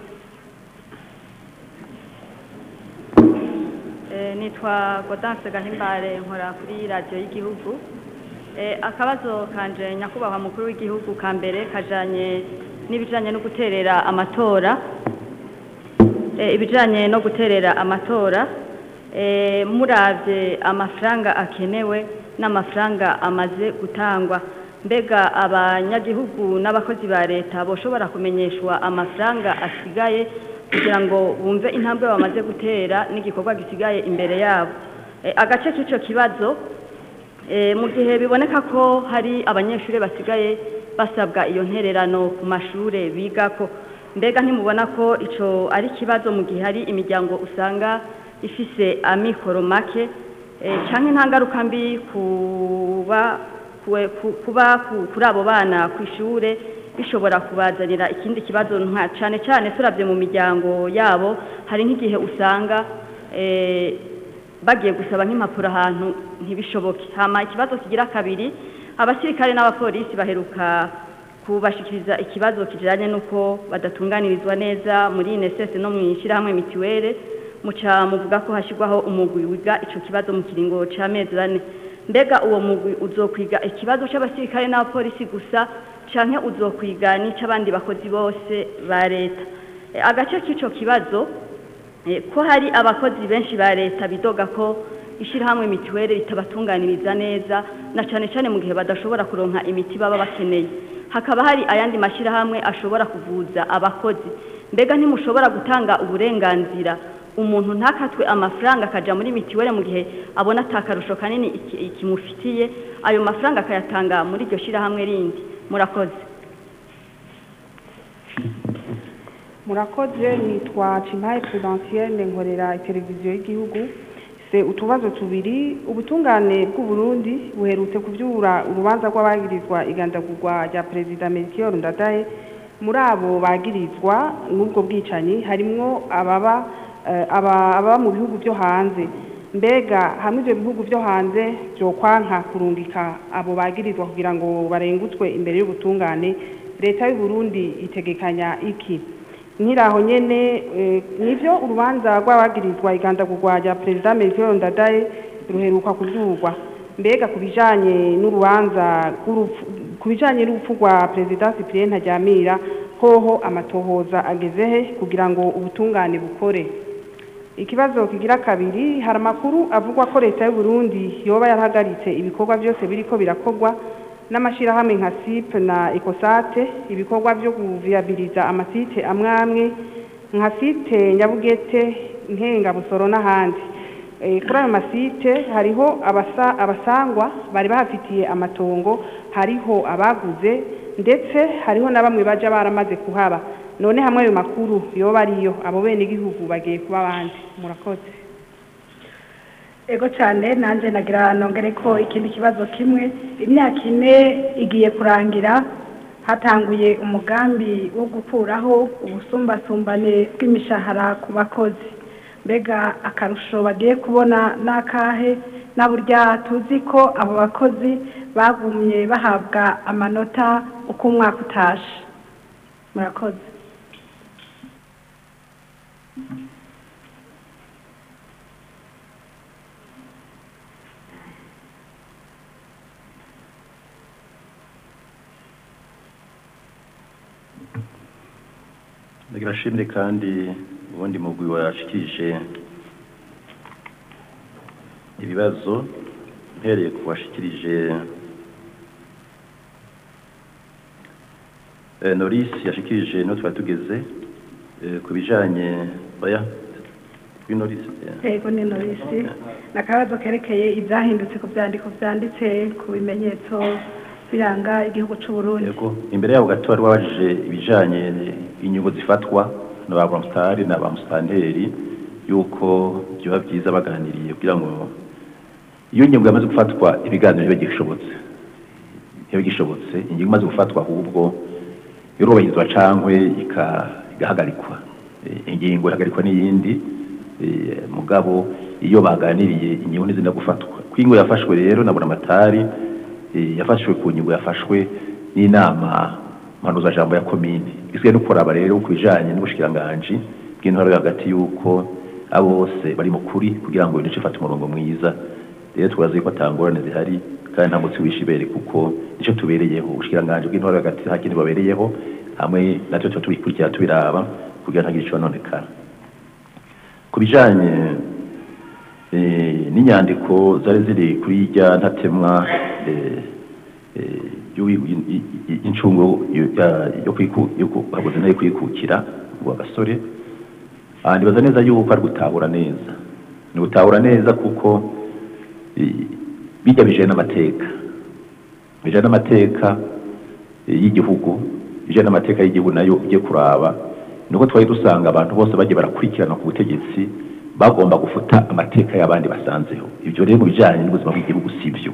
Eh, nitwa Gaudence Gahimbare nkora kuri radiyo y'igihugu Eh, akabazo kanje nyakubahwa mukuru w'igihugu ka mbere kajanye n'ibijanye no guterera amatora Eh, ibijanye no guterera amatora eh, muravye amafaranga akenewe n'amafaranga amaze gutangwa mbega abanyagihugu n'abakozi ba leta boshobora kumenyeshwa amafaranga asigaye kugira ngo bumve intambwe bamaze gutera n'igikorwa gisigaye imbere yabo Eh, agace k'ico kibazo eh, mu gihe biboneka ko hari abanyeshuri basigaye basabwa iyo ntererano ku mashure bigako mbega ntimubona ko ico ari ikibazo mu gihe hari imiryango usanga ifise amikoro make eh, canke nta ngaruka mbi kuba kuwe- ku- kuba ku- kuri abo bana ku ishure bishobora kubazanira ikindi kibazo nka cane cane turavye mu miryango yabo hari nk'igihe usanga eh, bagiye gusaba nk'impapuro ahantu ntibishoboke hama ikibazo kigira kabiri abasirikare n'abapolisi baheruka kubashikiriza ikibazo kijanye n'uko badatunganirizwa neza muri INSS no mu ishyirahamwe mitiwere muca muvuga ko hashyirwaho umugwi wiga ico kibazo mu kiringo c'amezi ane mbega uwo mugwi uzokwiga ikibazo c'abasirikare n'abapolisi gusa canke uzokwiga n'ic'abandi bakozi bose ba leta E, agace k'ico kibazo Eh, ko hari abakozi benshi ba leta bidoga ko ishyirahamwe mituweli ritabatunganiriza neza na cyane cyane mu gihe badashobora kuronka imiti baba bakeneye hakaba hari ayandi mashyirahamwe ashobora kuvuza abakozi mbega ntimushobora gutanga uburenganzira umuntu ntakatwe amafaranga akaja muri mituweli mu gihe abona atakarusho kanini iki- ikimufitiye ayo mafaranga akayatanga muri iryo shyirahamwe rindi murakoze murakoze nitwa cimpaye prudentienne nkorera televiziyo y'igihugu se utubazo tubiri ubutungane bw'uburundi buherutse kuvyura urubanza rw'abagirizwa igandagurwa rya perezida melchior ndadaye muri abo bagirizwa n'ubwo bwicanyi harimwo ababa eh, aba aba mu bihugu byo hanze mbega hamwe ibyo bihugu byo hanze byokwanka kurungika abo bagirizwa kugira ngo barengutswe imbere y'ubutungane leta y'u Burundi itegekanya iki nkiraho nyene eh, nivyo urubanza rw'abagirizwa igandagurwa rya perezida Melchior Ndadaye ruheruka kuzurwa mbega ku bijanye n'urubanza rw'urupfu- ku bijanye n'urupfu rwa perezida Cyprien Ntaryamira hoho amatohoza ageze he kugira ngo ubutungane bukore ikibazo kigira kabiri hari amakuru avugwa ko leta y'u Burundi yoba yarahagaritse ibikorwa byose biriko birakorwa n'amashirahamwe nka SIP na Ecosate ibikorwa byo kuviyabiliza amasite amwe amwe nka site Nyabugete Nkenga Busoro n'ahandi Eh, kuri ayo masite hariho abasa, abasangwa bari bahafitiye amatongo hariho abaguze ndetse hariho na bamwe baja baramaze kuhaba none hamwe ayo makuru yoba ariyo abo bene igihugu bagiye kuba abandi murakoze ego cyane nanjye nagira nongere ko ikindi kibazo kimwe imyaka ine igiye kurangira hatanguye umugambi wo gukuraho ubusumbasumbane bw'imishahara ku bakozi mbega akarusho bagiye kubona n'akahe na burya tuzi ko abo bakozi bagumye bahabwa amanota uko umwaka utashe murakoze ndagira ashimire kandi ubundi mugwi washikirije ibibazo mpereye ku washikirije eh, Norisi yashikirije niho twari tugeze eh, ku bijanye oya kuri Norisi eh. Ego ni Norisi ni akabazo kerekeye ibyahindutse ku byandiko byanditse ku bimenyetso biranga igihugu cy'u Burundi Yego imbere yabo gato bari babajije ibijanye inyungu zifatwa na ba Bramstari na ba Mustanteri yuko byoba byiza baganiriye kugira ngo iyo ingingo yamaze gufatwa ibiganiro bibe gishobotse bibe gishobotse ingingo imaze gufatwa ahubwo irubahirizwa cankwe ika- igahagarikwa Eh, ingingo ihagarikwa n'iyindi eh, mugabo iyo baganiriye ingingo ntizina gufatwa ko ingingo yafashwe rero na buramatari eh, yafashwe ku ngingo yafashwe n'inama mpanuzajambo ya komine isigaye no kuraba rero ku bijanye n'ubushikiranganji bw'intwaro yo hagati y'uko abo bose bari mu kuri kugira ngo ibintu ifate umurongo mwiza rero twazi ko atangorane zihari kandi nta mutsi wishibere kuko nicyo tubereyeho ubushikiranganji bw'intwaro yo hagati nta kindi babereyeho hamwe natwe tuba tubikurikira tubiraba kugira ntagire ico nonekara ku bijanye eh, n'inyandiko zari ziri kuri irya ntatemwa eh, eh, y'uwi- i- i- i- incungu yo- ya- yo kwiku- yo kuhabuze nayo kwikukira wa gasore Ah, ndibaza neza yuko ari gutahura neza ni gutahura neza kuko eh, bijya bijanye n'amateka bijanye n'amateka eh, y'igihugu bijanye n'amateka y'igihugu nayo ugiye kuraba nuko twari dusanga abantu bose bagiye barakurikirana ku butegetsi bagomba gufuta amateka y'abandi basanzeho ibyo rero mu bijanye n'ubuzima bw'igihugu si byo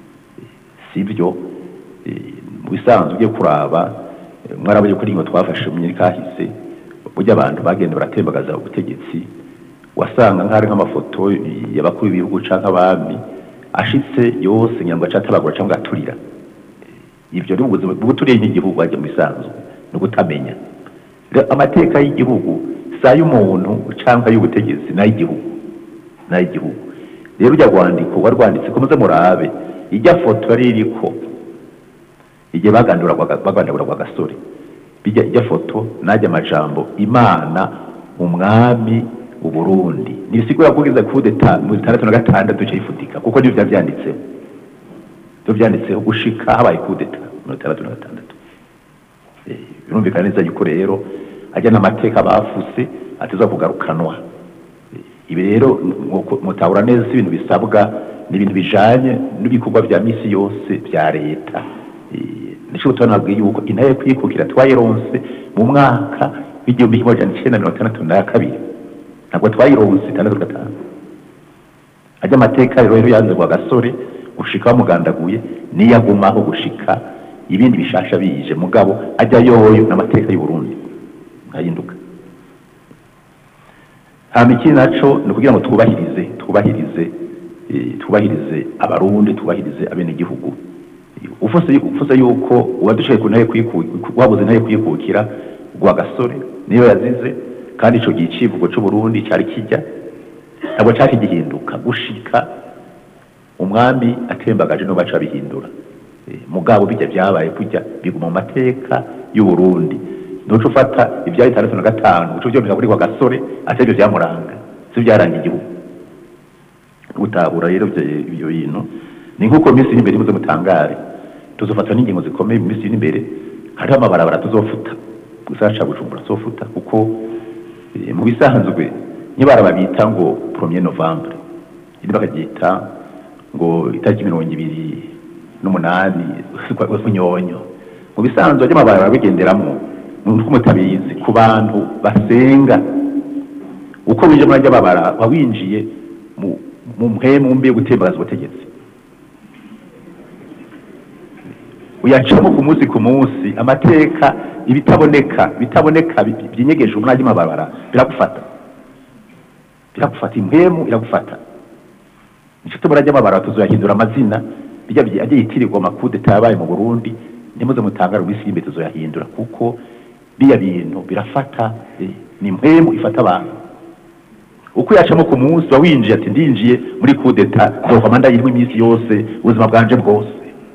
si byo eh, mu bisanzwe ugiye kuraba eh, mwarabonye ko ingingo twafashe mu myaka kahise burya abantu bagenda baratembagaza ubutegetsi wasanga nk'ari nk'amafoto y'abakuru b'ibihugu canke abami ashitse yose ngira ngo acatabagura cyangwa aturira ibyo ni ubuzima bw'uturiye nk'igihugu wajya mu bisanzwe ni ugutamenya Rero amateka y'igihugu si ay'umuntu cyangwa ay'ubutegetsi ni ay'igihugu ni ay'igihugu rero ujya rwandiko wari rwanditse ko muze murabe ijya foto yari iriko igihe baganduragwa gasore bijya ijya foto najya amajambo imana umwami uburundi ntibisigura ko ugeze ku deta mu itandatu na gatandatu cyifutika kuko nibyo byaba byanditseho byo byanditseho gushika habaye kudeta mu itandatu na gatandatu Eh, birumvikana neza yuko rero ajya n'amateka bafuse ateza kugarukanwa Eh, ibi rero nk'uko mutabura neza si ibintu bisabwa ni ibintu bijanye n'ibikorwa vya misi yose vya leta Eh, nico gutuma nabwiye yuko intare yo kwikukira twayironse mu mwaka w'igihumbi kimwe amajana icenda mirongo itandatu na kabiri ntabwo twayironse itandatu gatanu ajya amateka rero rero yanze kwa gasore gushika bamugandaguye niyagumaho gushika ibindi bishasha bije mugabo ajya yoyo n'amateka y'u Burundi nkahinduka hama ikindi naco ni ukugira ngo twubahirize twubahirize eh, twubahirize abarundi twubahirize abenegihugu ufuse ufuse yuko uwadushoboye ku ntebe kwiku- wabuze intebe kwikukira gwa gasore niyo yazize kandi ico gihe icivugo c'uburundi cari kijya ntabwo cari gihinduka gushika umwami atembagaje no baca bihindura Eh, mugabo bijya byabaye kujya biguma mu mateka y'uburundi ntuco ufata ibya itandatu na gatanu uco byomeka kuri kwa gasore atari byo byamuranga si byaranga igihugu gutahura rero ivyo- ibyo bintu ni nk'uko minsi iri imbere muze mutangare tuzofatwa n'ingingo zikomeye mu minsi iri imbere hariho amabarabara tuzofuta gusa ca bujumbura tuzofuta kuko eh, mu bisanzwe n'ibaraba bita ngo premier novembre iri bakaryita ngo itariki mirongo ibiri n'umunani kunyonyo mu bisanzwe ry'amabarabara bigenderamo nuko mutabizi ku bantu basenga uko winjiye muri ajya babara wawinjiye mu mu mpemu mbi yo gutembagaza ubutegetsi uyacamo ku munsi ku munsi amateka ibitaboneka bitaboneka bi- byinyegeje umwanya w'amabara biragufata biragufata impemu iragufata nicyo tubura ry'amabara tuzoyahindura amazina bijya byi- ajya yitirirwa amakudeta yabaye mu burundi nimuze mutangara mu isi y'imbere tuzoyahindura kuko biya bintu birafata eh, ni impemu ifata abantu uko yacamo ku munsi wa winjiye ati ndinjiye muri kudeta nzovama ndayirimo iminsi yose ubuzima bwanje bwose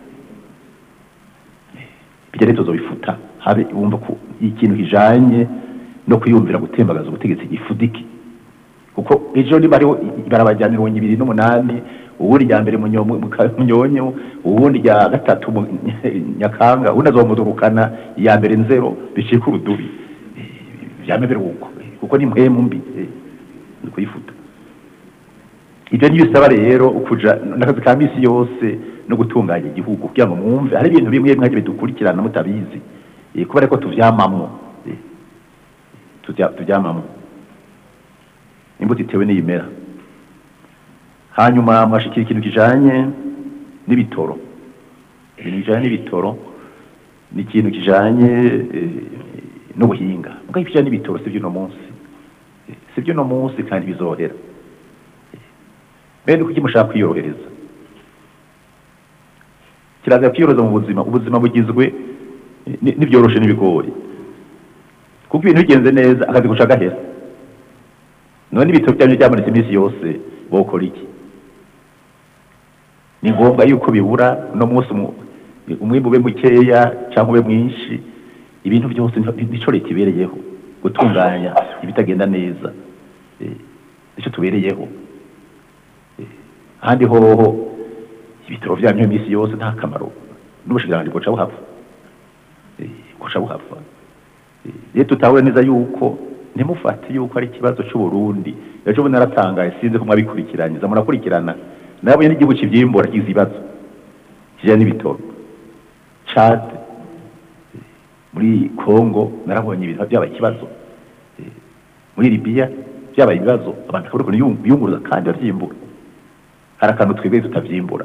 bijya rero tuzobifuta habe wumva ko ikintu kijanye no kwiyumvira gutembagaza ubutegetsi gifudike kuko ejo niba hariho ibarabara mirongo ibiri n'umunani ubundi rya mbere Munyo- mu Ka- munyonyo ubundi rya gatatu mu nyakanga ubundi azomudurukana iya mbere nzero bicika urudubi Eh, vyame biruko eh, kuko ni mpemu mbi eh, ni kuyifuta ibyo ni bisaba rero ukuja n'akazi ka misi yose no gutunganya igihugu kugira ngo mwumve hari ibintu bimwe mwajya bidukurikirana mutabizi eh, kubera ko tuvyamamwo eh, tuvya- tuvyamamwo imbuto itewe n'iyimera hanyuma mwashikira ikintu kijanye n'ibitoro ibintu bijanye n'ibitoro ni ikintu kijanye eh, n'ubuhinga mugabo ibijanye n'ibitoro si vy'uno munsi Eh, si vy'uno munsi kandi bizohera Eh, bene kuki mushaka kwiyorohereza kirazira kwiyorohereza mu buzima ubuzima bugizwe eh, ni- n'ivyoroshe n'ibigori kuko ibintu bigenze neza akazi guca gahera none ibitabo byanyu byamanitse iminsi yose bokora iki ni ngombwa yuko bibura uno munsi umu- umwimbu ube mukeya cyangwa ube mwinshi ibintu byose ni- nico leta ibereyeho gutunganya ibitagenda neza Eh, nico tubereyeho Eh, ahandi hoho ibitaro byanyu iminsi yose nta kamaro n'ubushikiranganji buca buhava Eh, buca buhava Eh, rero tutahure neza yuko ntimufate yuko ari ikibazo c'uburundi ejo bundi naratangaye sinzi ko mwabikurikiranye za murakurikirana nabonye n'igihugu kivyimbura kigize ibibazo kijanye n'ibitoro chad eh, muri congo narabonye ibintu byabaye ikibazo Eh, muri libiya byabaye ibibazo abantu bakabura ukuntu biyunguruza kandi bavyimbura hari akantu twebwe tutavyimbura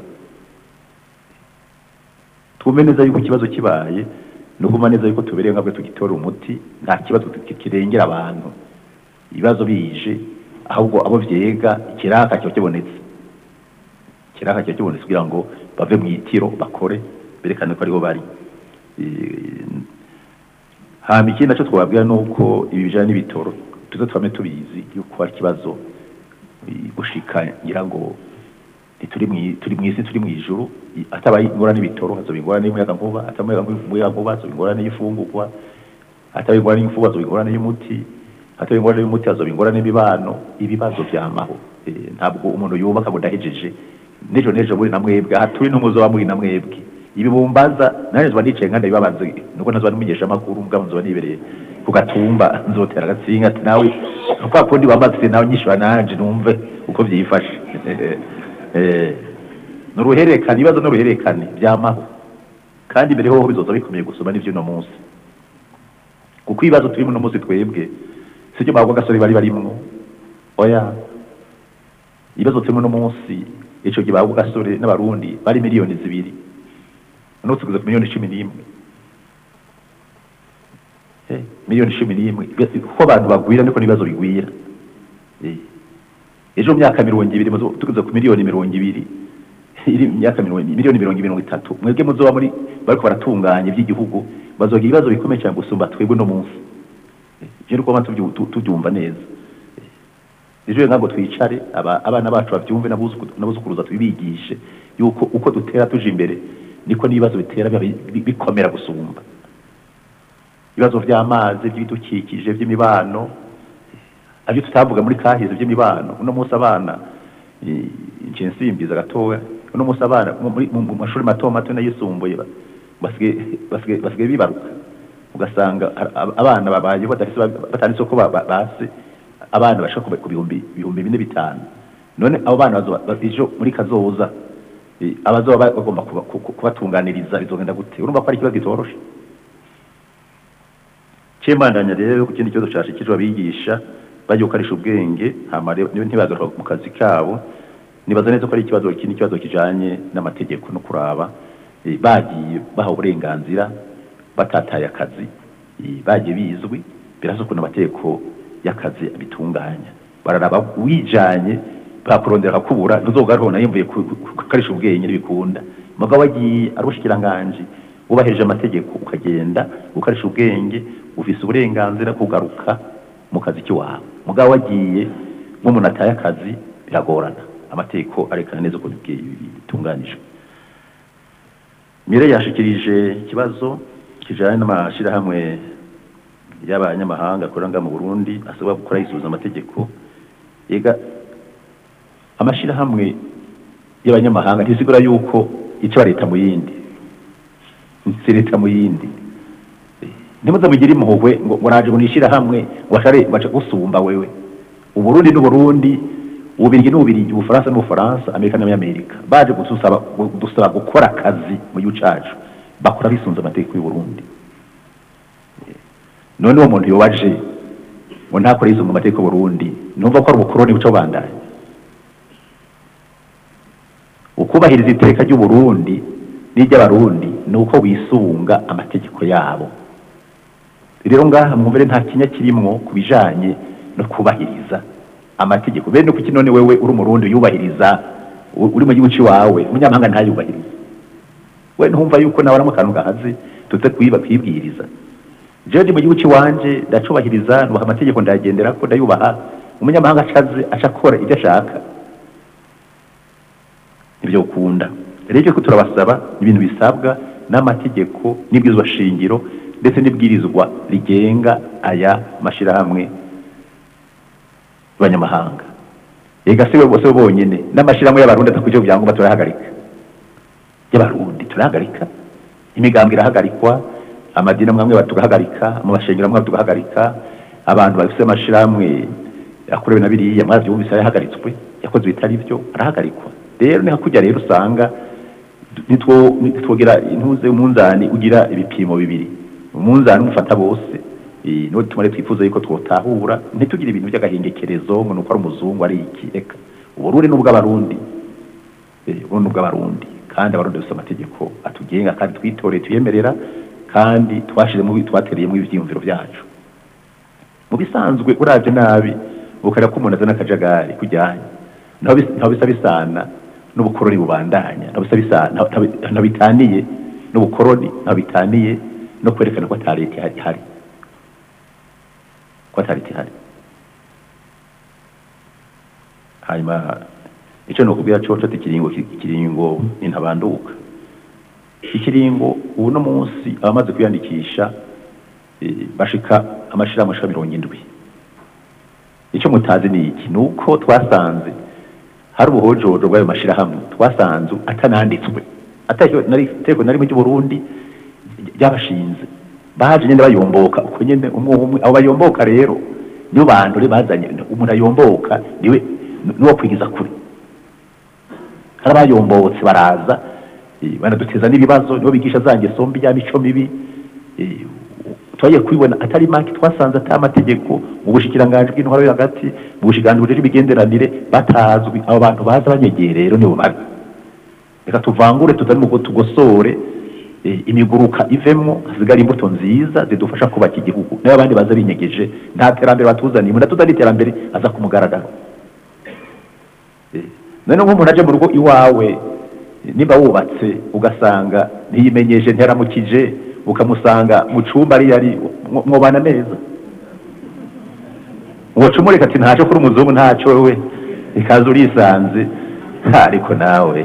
twumve neza yuko ikibazo kibaye ni ukuma neza yuko tubereye nkabwe tugitora umuti nta kibazo ki- kirengera abantu ibibazo bije ahubwo abo vyega ikiraka kiba kibonetse ikiraka kiba kibonetse kugira ngo bave mu itiro bakore berekane ko ariho bari Eh, hama ikindi naco twababwira ni uko ibi bijanye n'ibitoro tuze twame tubizi yuko hari ikibazo eh, gushika ngira ngo ntituri mwi- turi mw'isi turi mw'ijuru i- atabaye ingorane y'ibitoro hazoba ingorane y'umuyaga nkuba atabaye umuyaga nkuba hazoba ingorane y'ifungurwa atabaye ingorane y'imfungurwa hazoba ingorane y'umuti atabaye ingorane y'umuti hazoba ingorane y'imibano ibibazo vyamaho Eh, ntabwo umuntu yubaka ngo ndahejeje nejo nejo muri na mwebwe aha turi n'umuzoba muri na mwebwe ibi bumbaza nanjye nzoba nicaye nkanda bibabaze nuko ntazoba nimenyesha amakuru mbwa nzoba nibereye ku gatumba nzotera agatsinga ati nawe kwa kundi wambaze nawe nyishura nanje numve uko vyifashe Eh, ni uruhererekane ibibazo ni uruhererekane byamaho kandi mbere hoho bizoza bikomeye gusoma n'ivy'uno munsi kuko ibibazo turimo uno munsi twebwe sibyo bagwa gasore bari barimwo oya ibibazo turimo uno munsi ico gihe bagwa gasore n'abarundi bari miliyoni zibiri uno tugeze ku miliyoni cumi n'imwe Eh, miliyoni cumi n'imwe kuko abantu bagwira niko n'ibibazo bigwira Eh, ejo mu myaka mirongo ibiri muzo- tugeze ku miliyoni mirongo ibiri iri mu myaka mirongo miliyoni mirongo mirongo itatu mwebwe muzoba muri bariko baratunganya iby'igihugu bazogira ibibazo bikomeye cyane gusumba twebwe no munsi je nuko abantu tubyu- tu- tubyumva neza ejo ntabwo twicare aba- abana bacu babyumve n'abuzuku- n'abuzukuruza tubibigishe yuko uko dutera tuje imbere niko n'ibibazo bitera biba bi- bikomera gusumba ibibazo by'amazi by'ibidukikije by'imibano abyo tutavuga muri kahize by'imibano uno munsi abana eh, nje nsimbiza gatoya uno munsi abana mu- muri- mu mu mashuri mato mato n'ayisumbuye ba- basigaye basigaye basigaye bibaruka ugasanga a- a- abana babaye badafise batanditse ko ba- ba- base abana bashaka ku ku bihumbi bihumbi bine bitanu none abo bana bazoba ba- ejo muri kazoza eh, abazoba ba- bagomba kuba- ku- ku- kubatunganiriza bizogenda gute urumva ko ari ikibazo kitoroshe cembandanya rero ku kindi kibazo cashikijwe abigisha bagiye gukoresha ubwenge hama rero niba ntibagaruka mu kazi kabo nibaza neza ko ari ikibazo ikindi kibazo kijanye n'amategeko no kuraba eh, bagiye bahawe uburenganzira batataye akazi eh, bagiye bizwi biraza ukuntu amategeko y'akazi abitunganya bararaba wijanye bakurondera kubura ntuzogaruka na yimvuye gukoresha ubwenge ntibikunda mugabo wagiye ari ubushikiranganji wubahirije amategeko ukagenda ukoresha ubwenge ufise uburenganzira kugaruka mu kazi k'iwawe mugabo wagiye nk'umuntu ataye akazi biragorana amategeko arekana neza ukuntu bwi- bitunganijwe mire yashikirije ikibazo kijanye n'amashirahamwe y'abanyamahanga akorera ngaha mu Burundi asabwa gukora yisubiza amategeko ega amashirahamwe y'abanyamahanga ntisigura yuko ica leta mu yindi si leta mu yindi ntimuze mugire impuhwe ngo ngo naje ngo nishirahamwe ngo ashare baca gusumba wewe uburundi n'uburundi ububirigi n'ububirigi ubufaransa n'ubufaransa amerika n'amerika baje gusaba dusaba gukora akazi mu gihugu cacu bakora bisunze amategeko y'uburundi none uwo muntu yobaje ngo ntakore yisunga amategeko y'uburundi numva ko ari ubukoroni buca bandanya ukubahiriza iteka ry'uburundi n'iry'abarundi ni uko wisunga amategeko yabo rero ngaha mwumvire nta kinya kirimwo ku bijanye no kubahiriza amategeko bene kuki none wewe uri umurundi yubahiriza u- uri mu gihugu ciwawe umunyamahanga ntayubahiriza we ntumva yuko nawe aramwe akantu gahaze tuze kwiba kwibwiriza jewe ndi mu gihugu ciwanje ndacubahiriza nubaha amategeko ndayagenderako ndayubaha umunyamahanga acaze aca akora ibyo ashaka nibyo ukunda rero icyo turabasaba ni ibintu bisabwa n'amategeko n'ibwirizwa shingiro ndetse n'ibwirizwa rigenga aya mashyirahamwe y'abanyamahanga ega si we bose bonyine n'amashyirahamwe y'abarundi atakurikije ibyangombwa turahagarika y'abarundi turahagarika imigambwe irahagarikwa amadini amwe amwe tugahagarika amashengero amwe tugahagarika abantu bafite amashyirahamwe yakorewe na biriya mwabyumvise yahagaritswe yakoze ibitari byo arahagarikwa rero ni hakujya rero usanga nitwo nitwogira intuze umunzani ugira ibipimo bibiri umunzani umufata bose eh, niwo tumare twifuza yuko twotahura ntitugire ibintu by'agahengekerezo ngo nuko ari umuzungu ari iki reka uburundi n'ubw'abarundi eh, uburundi n'ubw'abarundi kandi abarundi bafite amategeko atugenga kandi twitoreye tuyemerera kandi twashizemo twatereyemo ivyiyumviro byacu mu bisanzwe uravye nabi ukareba ko umuntu azana akajagari kujyanye ntaho bis- ntaho bisa bisana n'ubukoroni bubandanya ntaho bisa bisana ntaho- ntaho- ntaho bitaniye n'ubukoroni ntaho bitaniye no kwerekana ko ata leta ihari ihari ko ata leta ihari hanyuma icyo ni ukubwira coco ati ikiringo ikiringo nintabanduka ikiringo ubu no munsi abamaze kwiyandikisha eh, bashika amashirahamwe ashika mirongo indwi icyo mutazi ni iki ni uko twasanze hari ubuhojojo bw'ayo mashirahamwe twasanze atananditswe ateko na rimwe ry'uburundi ryabashinze baje nyene bayomboka uko nyene umwe umwe abo bayomboka rero niyo bandure bazanye umuntu ayomboka niwe niwo kwigiza kure hari abayombotse baraza eh, banaduteza n'ibibazo nibo bigisha za ngeso mbi ya mico mibi eh, twagiye kubibona atari make twasanze atari amategeko mu bushikiranganji bw'intwaro yo hagati mu bushikiranganji bujejwe imigenderanire batazwi abo bantu baza banyegereye rero nibo babi reka tuvangure tutari mu tugosore eh, imiguruka ivemo hasigara imbuto nziza zidufasha kubaka igihugu nayo abandi baza binyegeje nta terambere batuzaniye umuntu atuzaniye iterambere aza ku mugaragaro Eh, none nk'umuntu aje mu rugo iwawe niba wubatse ugasanga ntiyimenyeje nteramukije ukamusanga mu cumba ari yari mwobana neza uwo cumureka ati ntaco kuri umuzungu ntaco we ikaza urisanze Ha, ariko nawe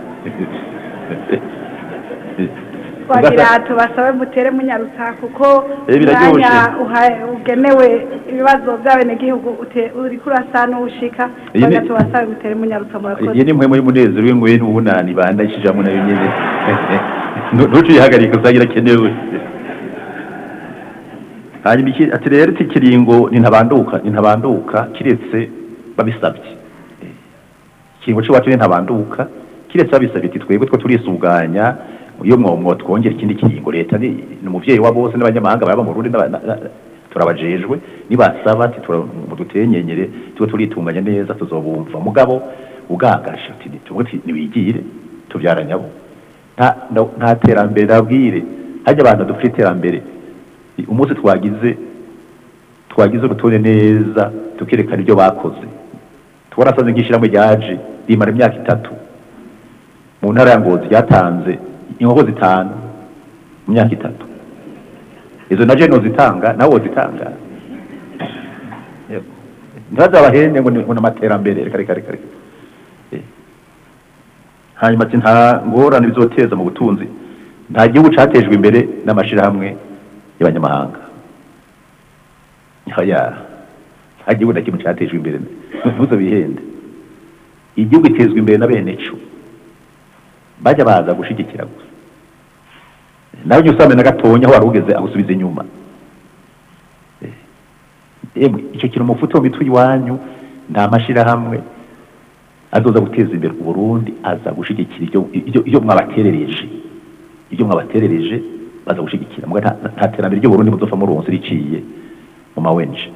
twagira tubasabe mutere munyarutsa kuko Eh, biraryoshe. umwanya uha- ugenewe ibibazo by'abenegihugu ute- uriko urasa n'uwushika Iyi twagira ni- tubasabe mutere munyarutsa murakoze iyi ni mwe muri munezero w'inguye n'ubunani bandashijamo nayo nyene Nu- ntuciyihagarike usangira kenewe hanyuma iki ati rero iki kiringo nintabanduka nintabanduka kiretse babisabye Eh, ikiringo c'iwacu nintabanduka kiretse babisabye ati twebwe two turisuganya iyo mwo twongera ikindi kiringo leta ni ni umuvyeyi wa bose n'abanyamahanga baba mu Burundi n'aba- na- na- turabajejwe nibasaba ati tura- mudutenyenyere tuba turitunganya neza tuzobumva mugabo ugagasha ati tuvuge ati niwigire tubyaranyabo nta nda- nta terambere ndabwire hajya abantu dufite iterambere I- umunsi twagize twagize urutonde neza tukerekana ibyo bakoze twarasaze nk'ishyirahamwe ryaje rimara imyaka itatu mu ntara ya ngozi ryatanze inkoko zitanu mu myaka itatu izo na jeno zitanga nawe wozitanga Yego. ntibazabahende ngo ni ngo ni amaterambere reka reka reka reka Eh. hanyuma ati nta ngorane bizoteza mu butunzi nta gihugu catejwe imbere n'amashirahamwe y'abanyamahanga oya nta gihugu na kimwe catejwe imbere ntuzo bihende igihugu itezwa imbere na bene co bajya baza gushigikira gusa nawe ujya usanga na gatonya aho wari ugeze agusubiza inyuma Eh, emwe icyo kintu mufuto mu mitwe iwanyu nta mashirahamwe azoza guteza imbere uburundi aza gushigikira ibyo ibyo ibyo mwabaterereje ibyo mwabaterereje baza gushigikira muga nta- nta terambere ry'uburundi muzofa muronse riciye mu mawenje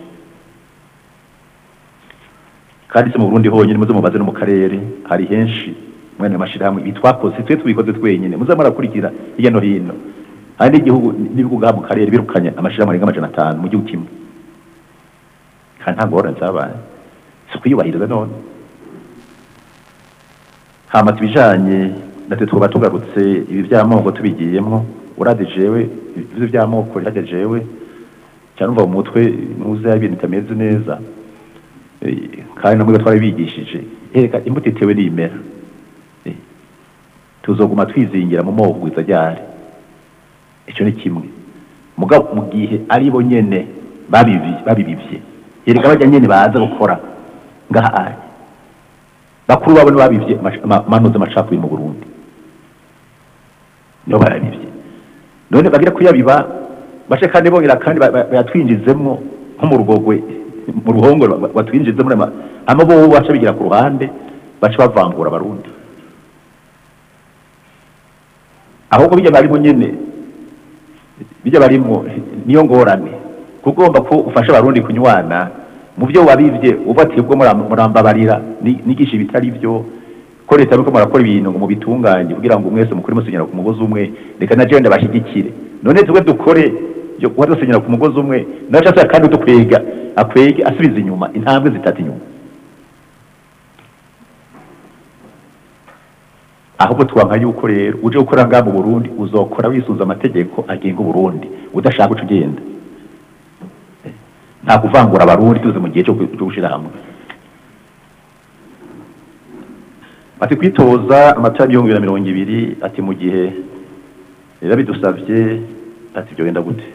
kandi si mu burundi honyine muze mubaze no mu karere hari henshi mwene amashirahamwe bitwakoze twe tubikoze twenyine muze murakurikira hirya no hino hari n'igihugu n'ibihugu ngaha mu karere birukanye amashirahamwe arenga amajana atanu mu gihugu kimwe kandi nta ngorane zabaye si ukuyubahiriza none hama tubijanye natwe twaba tugarutse ibi by'amoko tubigiyemwo urazi jewe ibyo by'amoko rihajya jewe cyangwa mu mutwe muze ibintu bitameze neza Eh, kandi namwe twari bigishije reka imbuto itewe n'imera Eh, tuzoguma twizingira mu moko kugwiza ryari icyo ni kimwe mugabo mu gihe ari bo nyene babibi- babibivye yereka bajya nyene baza gukora ngaha ari bakuru babo nibo babivye amash- ama- amanuza amacakubiri mu burundi nibo barabivye none bagira kuyabiba bace kandi bongera kandi ba- ba- bayatwinjizemwo nko mu rugogwe mu ruhongore ba- batwinjizemo ama ama bo baca bigira ku ruhande baca bavangura abarundi ahubwo bijya barimo nyene bijya barimo niyo ngorane kuko ugomba ko ufasha abarundi kunywana mu byo wabivye uba ati ubwo muram- murambabarira ni- nigisha ibitari byo ko leta nuko murakora ibintu ngo mubitunganye kugira ngo mwese mukore musenyera ku mugozi umwe reka na jewe ndabashyigikire none twe dukore yo kuba dusenyera ku mugozi umwe nawe cyangwa kandi udukwega akwege asubiza inyuma intambwe zitatu inyuma ahubwo twanka yuko rero uje gukora ngaha mu Burundi uzokora wisunza amategeko agenga Uburundi udashaka uca ugenda nta kuvangura abarundi tuze mu gihe cyo cyo gushira hamwe ati kwitoza amatora y'ibihumbi bibiri na mirongo ibiri ati mu gihe rero bidusabye ati ibyo wenda gute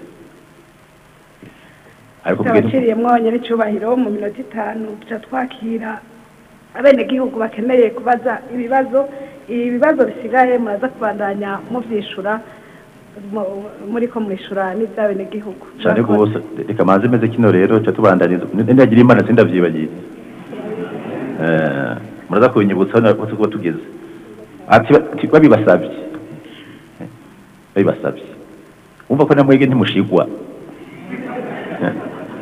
ariko kubwira abaciriye mwonye n'icyubahiro mu minota itanu duca twakira abenegihugu bakeneye kubaza ibibazo ibi bibazo bisigaye muraza kubandanya muvyishura mu- muriko mwishura n'ivy'abenegihugu cyane rwose reka manze meze kino rero ca tubandaniza ndagira imana sindavyibagiye Eh, muraza kubinyibutsa aho na- aho tuba tugeze ati ba- ati babibasavye Eh, babibasavye umva ko namwege ntimushigwa Eh.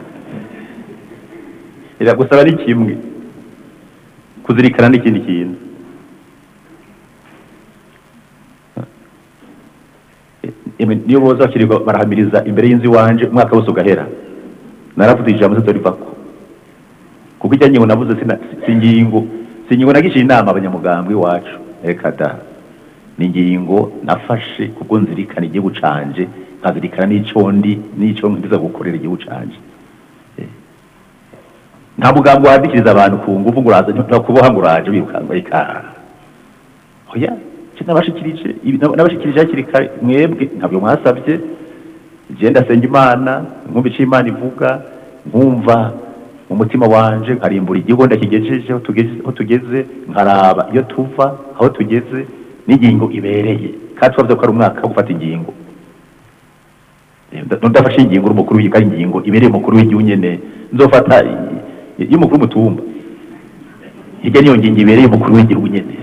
iragusaba ni kimwe kuzirikana n'ikindi kintu Emwe, niyo boza bakirirwa barahamiriza imbere y'inzu iwanje umwaka wose ugahera naravuze ijambo zizorivako kuko ijya ngingo navuze sina- si ingingo si ingingo nagishiye inama abanyamugambwe iwacu reka da ni ingingo nafashe kubwo nzirikana igihugu canje nkazirikana n'ico ndi n'ico nkiza gukorera igihugu canje Eh. nta mugambi wandikiriza abantu ku nguvu ngo uraza ntakuboha ngo uraje wirukanga reka oya je nabashikirije ibi- nab- nabashikirije hakiri kare mwebwe ntabyo mwasabye je ndasenga imana nkumva ico imana ivuga nkumva mu mutima wanje nkarimbura igihugu ndakigejeje aho tugeze aho tugeze nkaraba iyo tuva aho tugeze n'ingingo ibereye kandi twavuze ko ari umwaka wo gufata ingingo Eh, nda- ndafashe ingingo umukuru w'igihugu ari ingingo ibereye umukuru w'igihugu nyene nzofata i- y'umukuru w'umutumba hirya niyo ngingo ibereye umukuru w'igihugu nyene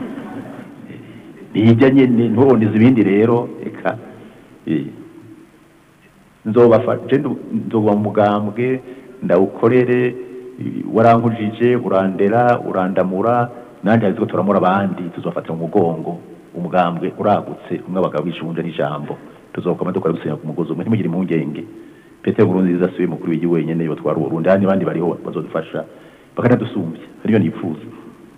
nijya nyene nturondeze ibindi rero eka eh, nzobafa je ndu- nzoba mu mugambwe ndawukorere eh, warankujije urandera urandamura nanjye azi ko turamura abandi tuzofatira mu mugongo umugambwe uragutse umwe abagabo bishunje n'ijambo tuzokoma dukora gusenya ku mugozi umwe ntimugire impungenge petero nkurunziza siwe mukuru w'igihugu wenyene yotwara uburundi handi abandi bariho bazodufasha bakanadusumbya ariyo nipfuza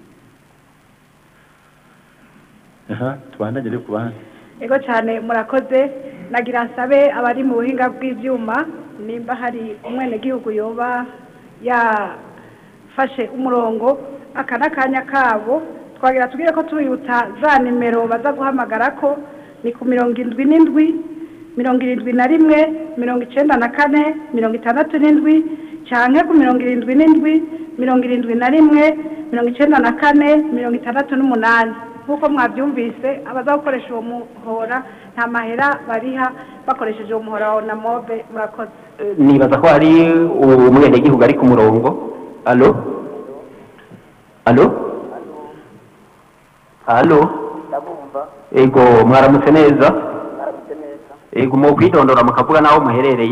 aha tubandanye rero ku bandi ego cyane murakoze nagira nsabe abari mu buhinga bw'ibyuma nimba hari umwenegihugu yoba yafashe umurongo aka n'akanya kabo twagira tubwire ko tubibutsa za nimero baza guhamagara ko ni ku mirongo indwi n'indwi mirongo irindwi na rimwe mirongo icyenda na kane mirongo itandatu n'indwi cyane ku mirongo irindwi n'indwi mirongo irindwi na rimwe mirongo icyenda na kane mirongo itandatu n'umunani nk'uko mwabyumvise abaza gukoresha uwo muhora nta mahera bariha bakoresheje uwo muhora wa namobe murakoze nibaza ko hari umwenegihugu ari ku murongo alo alo alo ego mwaramutse neza ego mu kwidondora mukavuga n'aho muherereye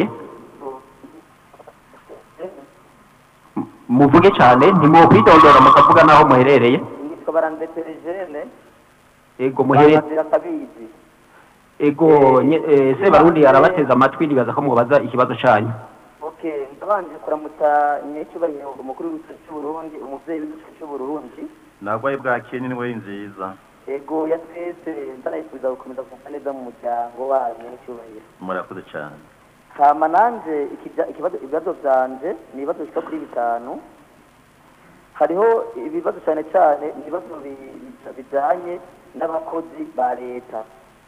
M- muvuge cyane ntimu kwidondora mukavuga n'aho muherereye nitwa barandeterejene ego muherereye barazira akabizi ego nye- eh, se barundi arabateza amatwi nibaza ko mubaza ikibazo cyanyu okay ndabanje kuramutsa nyecyubahiro umukuru w'igihugu cy'uburundi umuvyeyi w'igihugu cy'uburundi nagwaye bwakeye n'indwara nziza ego ya twese ndanayifuza gukomeza kuva neza mu muryango wanyu nyecyubahiro murakoze cyane hama nanje ikibya- ikibazo ibibazo vyanje ni ibibazo bishika kuri bitanu hariho ibibazo cyane cyane ni ibibazo bi- bijanye n'abakozi ba leta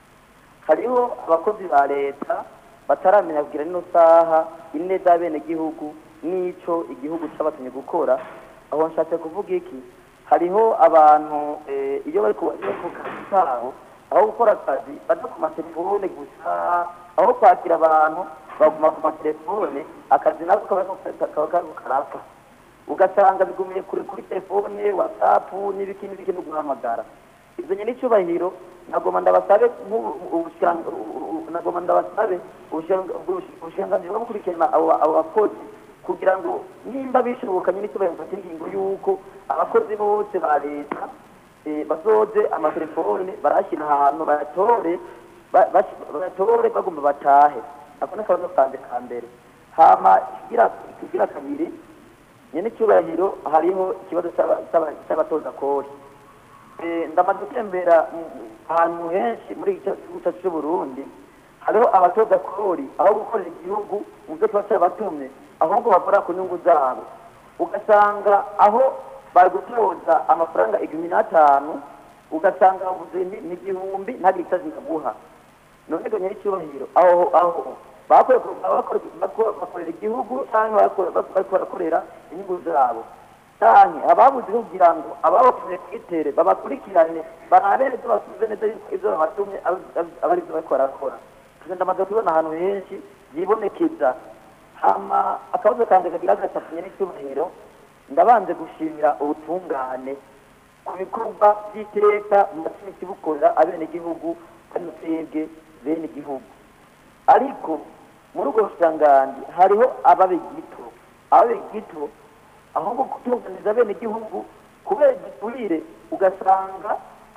hariho abakozi ba leta bataramenya kugira nino saha ineza y'abenegihugu n'ico igihugu cabatumye gukora aho nshatse kuvuga iki hariho abantu eh, iyo bari ku iyo bari ku kazi kabo aho gukora akazi baja ku matelefone gusa aho kwakira abantu baguma ku matelefone akazi nako kaba kariko- kaba kariko karapfa ugasanga bigumiye kuri kuri telefone whatsapp n'ibiki n'ibiki no guhamagara ivyo nyene icubahiro nagoma ndabasabe nk'ubu- ubushanga- u- u- nagoma ndabasabe ubushanga- ubush- ubushikiranganji bwo gukurikirana abo abo bakozi kugira ngo nimba bishobokanye n'icubahiro mfata ingingo y'uko abakozi bose ba leta eh, bazoze amatelefone barashyira ahantu bayatore ba- bash- bayatore bagomba batahe ako ni akabazo kanje ka mbere hama ikigira ikigira kabiri nyene icyubahiro hariho ikibazo c'aba- c'aba- c'abatoza kori Eh, ndamaze gutembera mu- ahantu henshi muri iki gihugu cyacu cy'uburundi hariho abatoza kori aho gukorera igihugu mu byo tuba turabatumye ahubwo bakora ku nyungu zabo ugasanga aho bari gutoza amafaranga igihumbi n'atanu ugasanga bavuze ni ni igihumbi ntagire icyo zinaguha none ngo nyir'icyubahiro aho aho bakore- bakore- bakore- bakorera igihugu cyangwa bakore- bariko barakorera inyungu zabo cyane ababuze kugira ngo ababakoze twitere babakurikirane barabe neza basubize neza yuko ibyo babatumye ari- ari- aba ari byo bariko barakora tugenda ndamaze kubona ahantu henshi byibonekeza hama akabazo kanje kagira gatatu nyir'icyubahiro ndabanze gushimira ubutungane ku bikorwa by'iteka mumatsimi kibukorera abenegihugu kandi twebwe bene igihugu ariko muri ubwo busangandi hariho ababe gito ababe gito ahubwo gutunganiza bene igihugu kubera igiturire ugasanga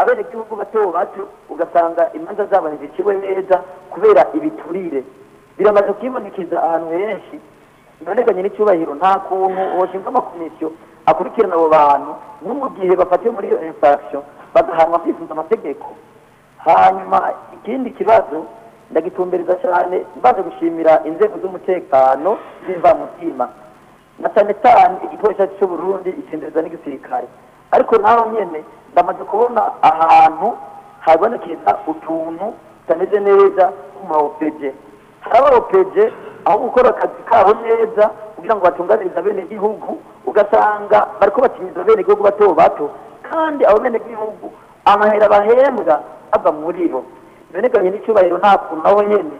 abenegihugu bato bato ugasanga imanza zabo ntiziciwe neza kubera ibiturire biramaze kwibonekeza ahantu henshi bibonekanye n'icyubahiro nta kuntu hoshinzwe amakomisiyo akurikirana abo bantu no mu gihe bafatiwe muri iyo infraction bagahanwa kwifuza amategeko hanyuma ikindi kibazo ndagitumbereza cyane mbaze gushimira inzego z'umutekano z'imvamutima na cyane cyane igipolisi cy'u Burundi icendereza n'igisirikare ariko naho nyene ndamaze kubona ahantu habonekeza utuntu tutameze neza ku ma OPG hari aba OPG aho gukora akazi kabo neza kugira ngo batunganirize abenegihugu ugasanga bariko bakinyiza abenegihugu bato bato kandi abo benegihugu amahera bahembwa ava muri bo bibonekanye n'icyubahiro nta kuntu naho nyene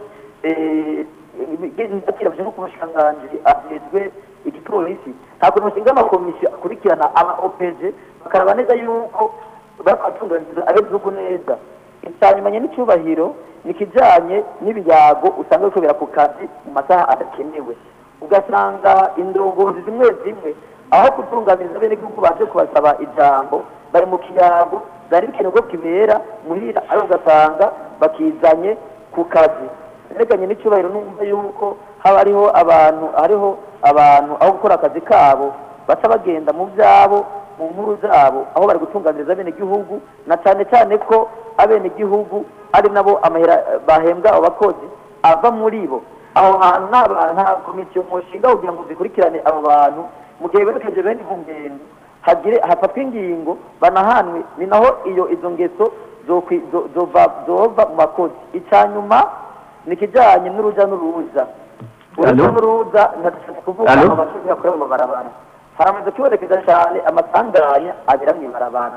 ndakirabije nko ku mushikiranganji ajejwe igipolisi nta kuntu bashinga amakomisiyo akurikirana ama OPG bakaraba neza yuko bakatunganiriza abenegihugu neza insanyumanye n'icyubahiro ni ikijyanye n'ibiyago usanga bikorera ku kazi mu masaha adakenewe ugasanga indongozi zimwe zimwe aho kutunganiriza abenegihugu baje kubasaba ijambo bari mu kiyago byari bikenewe ko kibera muhira ariko ugasanga bakizanye ku kazi berekanye n'icyubahiro numva yuko haba hariho abantu hariho abantu aho gukora akazi kabo baca bagenda mu byabo mu nkuru zabo aho bari gutunganiriza abenegihugu na cyane cyane ko abenegihugu ari nabo amahera bahembwa abo bakozi ava muri bo aho hantu nta nta komisiyo mushinga kugira ngo zikurikirane abo bantu mu gihe berekeje bene ku ngendo hagire hafatwa ingingo banahanwe ni naho iyo izo ngeso zokwi- zo- zova zova mu bakozi icya nyuma ni ikijyanye n'urujya n'uruza urujya Allo? n'uruza ntadufite kuvuga Allo? abakozi bakorera mu mabarabara haramaze kwibonekeza cyane amasanganya abera mu ibarabara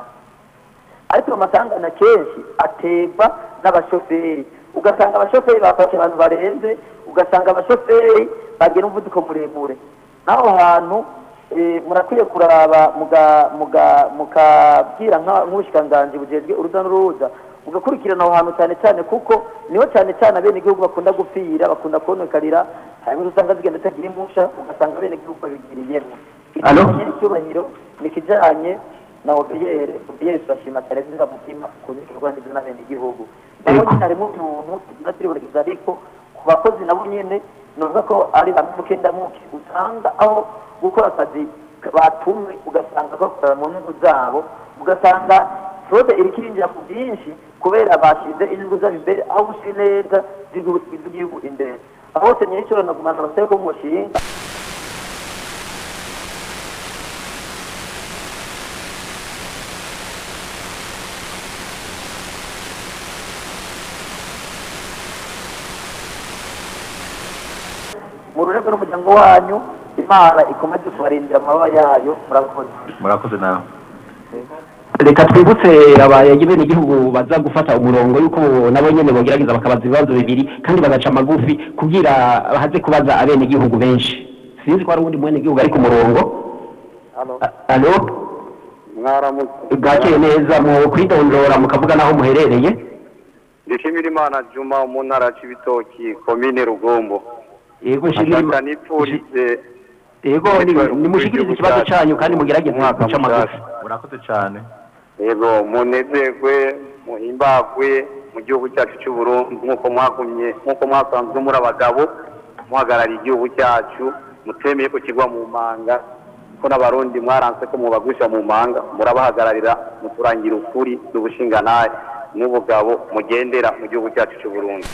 ariko amasanganya kenshi aterwa n'abashoferi ugasanga abashoferi bafashe abantu barenze ugasanga abashoferi bagira umuvuduko muremure n'aho hantu eh, murakwiye kuraba muga- muga- mukabwira nka- nk'ubushikiranganji bujejwe uruza n'uruza mugakurikirana aho hantu cyane cyane kuko niho cyane cyane abenegihugu bakunda gupfira bakunda konokarira hanyuma usanga zigenda zitagira impusha ugasanga abenegihugu babigiriyemo Allo? ikijyanye n'icyubahiro ni ikijyanye na obiyere obiyere turashima cyane ziza mutima ku bikorwa n'ibyo n'abenegihugu naho nyine harimo umuntu tugira turibonekeza ariko ku bakozi nabo nyine nuvuga ko ari bamwe mukendamuke usanga aho gukora akazi batumwe ugasanga bakorera mu nyungu zabo ugasanga frode iri kirinjira ku bwinshi kubera bashyize inyungu zabo imbere aho gusi neza z'igihugu imbere aho hose nyiricyo nagumana abasabe ko mushinga mu rurego n'umuryango wanyu imana ikomeze kubarindira amababa yayo murakoze murakoze nawe reka twibutse abayagibe n'igihugu baza gufata umurongo yuko nabo nyene bogerageza bakabaza ibibazo bibiri kandi bagaca amagufi kugira bahaze kubaza abenegihugu benshi sinzi ko hari uwundi mwenegihugu ari ku murongo A- alo mwaramutse bwakeye neza mu kwidondora mukavuga n'aho muherereye ndishimira imana juma mu ntara c'ibitoki komine rugombo yego nshimira ashaka Ima- nipfurize yego ni- nimushikirize ikibazo cyanyu kandi mugerageze guca amagufi murakoze cyane yego munezerwe muhimbagwe mu gihugu cyacu cy'u Burundi nk'uko mwagumye nk'uko mwasanzwe muri abagabo muhagarariye igihugu cyacu mutemeye ko kigwa mu manga ko n'abarundi mwaranse ko mubagusha mu manga murabahagararira muturangira ukuri n'ubushinganaye n'ubugabo mugendera mu gihugu cyacu cy'u Burundi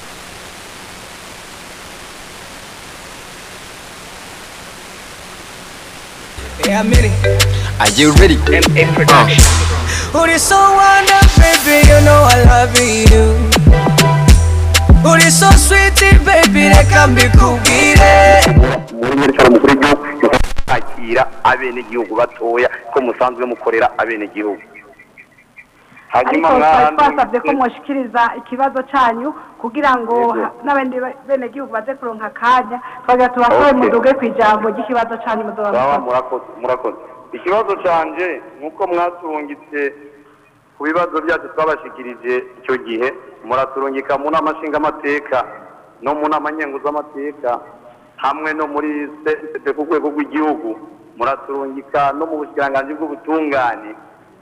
Yeah, I'm in it. Are you ready? Uh. Uri so wonder, baby, you know I love you. Uri so sweet, baby, reka mbikubwire. muri nyiricaro mukuru w'igihugu kwakira abenegihugu batoya ko musanzwe mukorera abenegihugu ariko hanyuma twari mwana twasabye ko mushikiriza ikibazo cyanyu kugira ngo ha- n'abandi be- benegihugu baze kuronka akanya twagira tubasobe Okay. muduge ku ijambo ry'ikibazo cyanyu muzoba sawa mukoze. murakoze murakoze ikibazo canje nk'uko mwaturungitse ku bibazo byacu twabashikirije icyo gihe muraturungika mu nama nshingamateka no mu nama nkenguzamateka hamwe no muri sesete ku rwego rw'igihugu muraturungika no mu bushikiranganji bw'ubutungane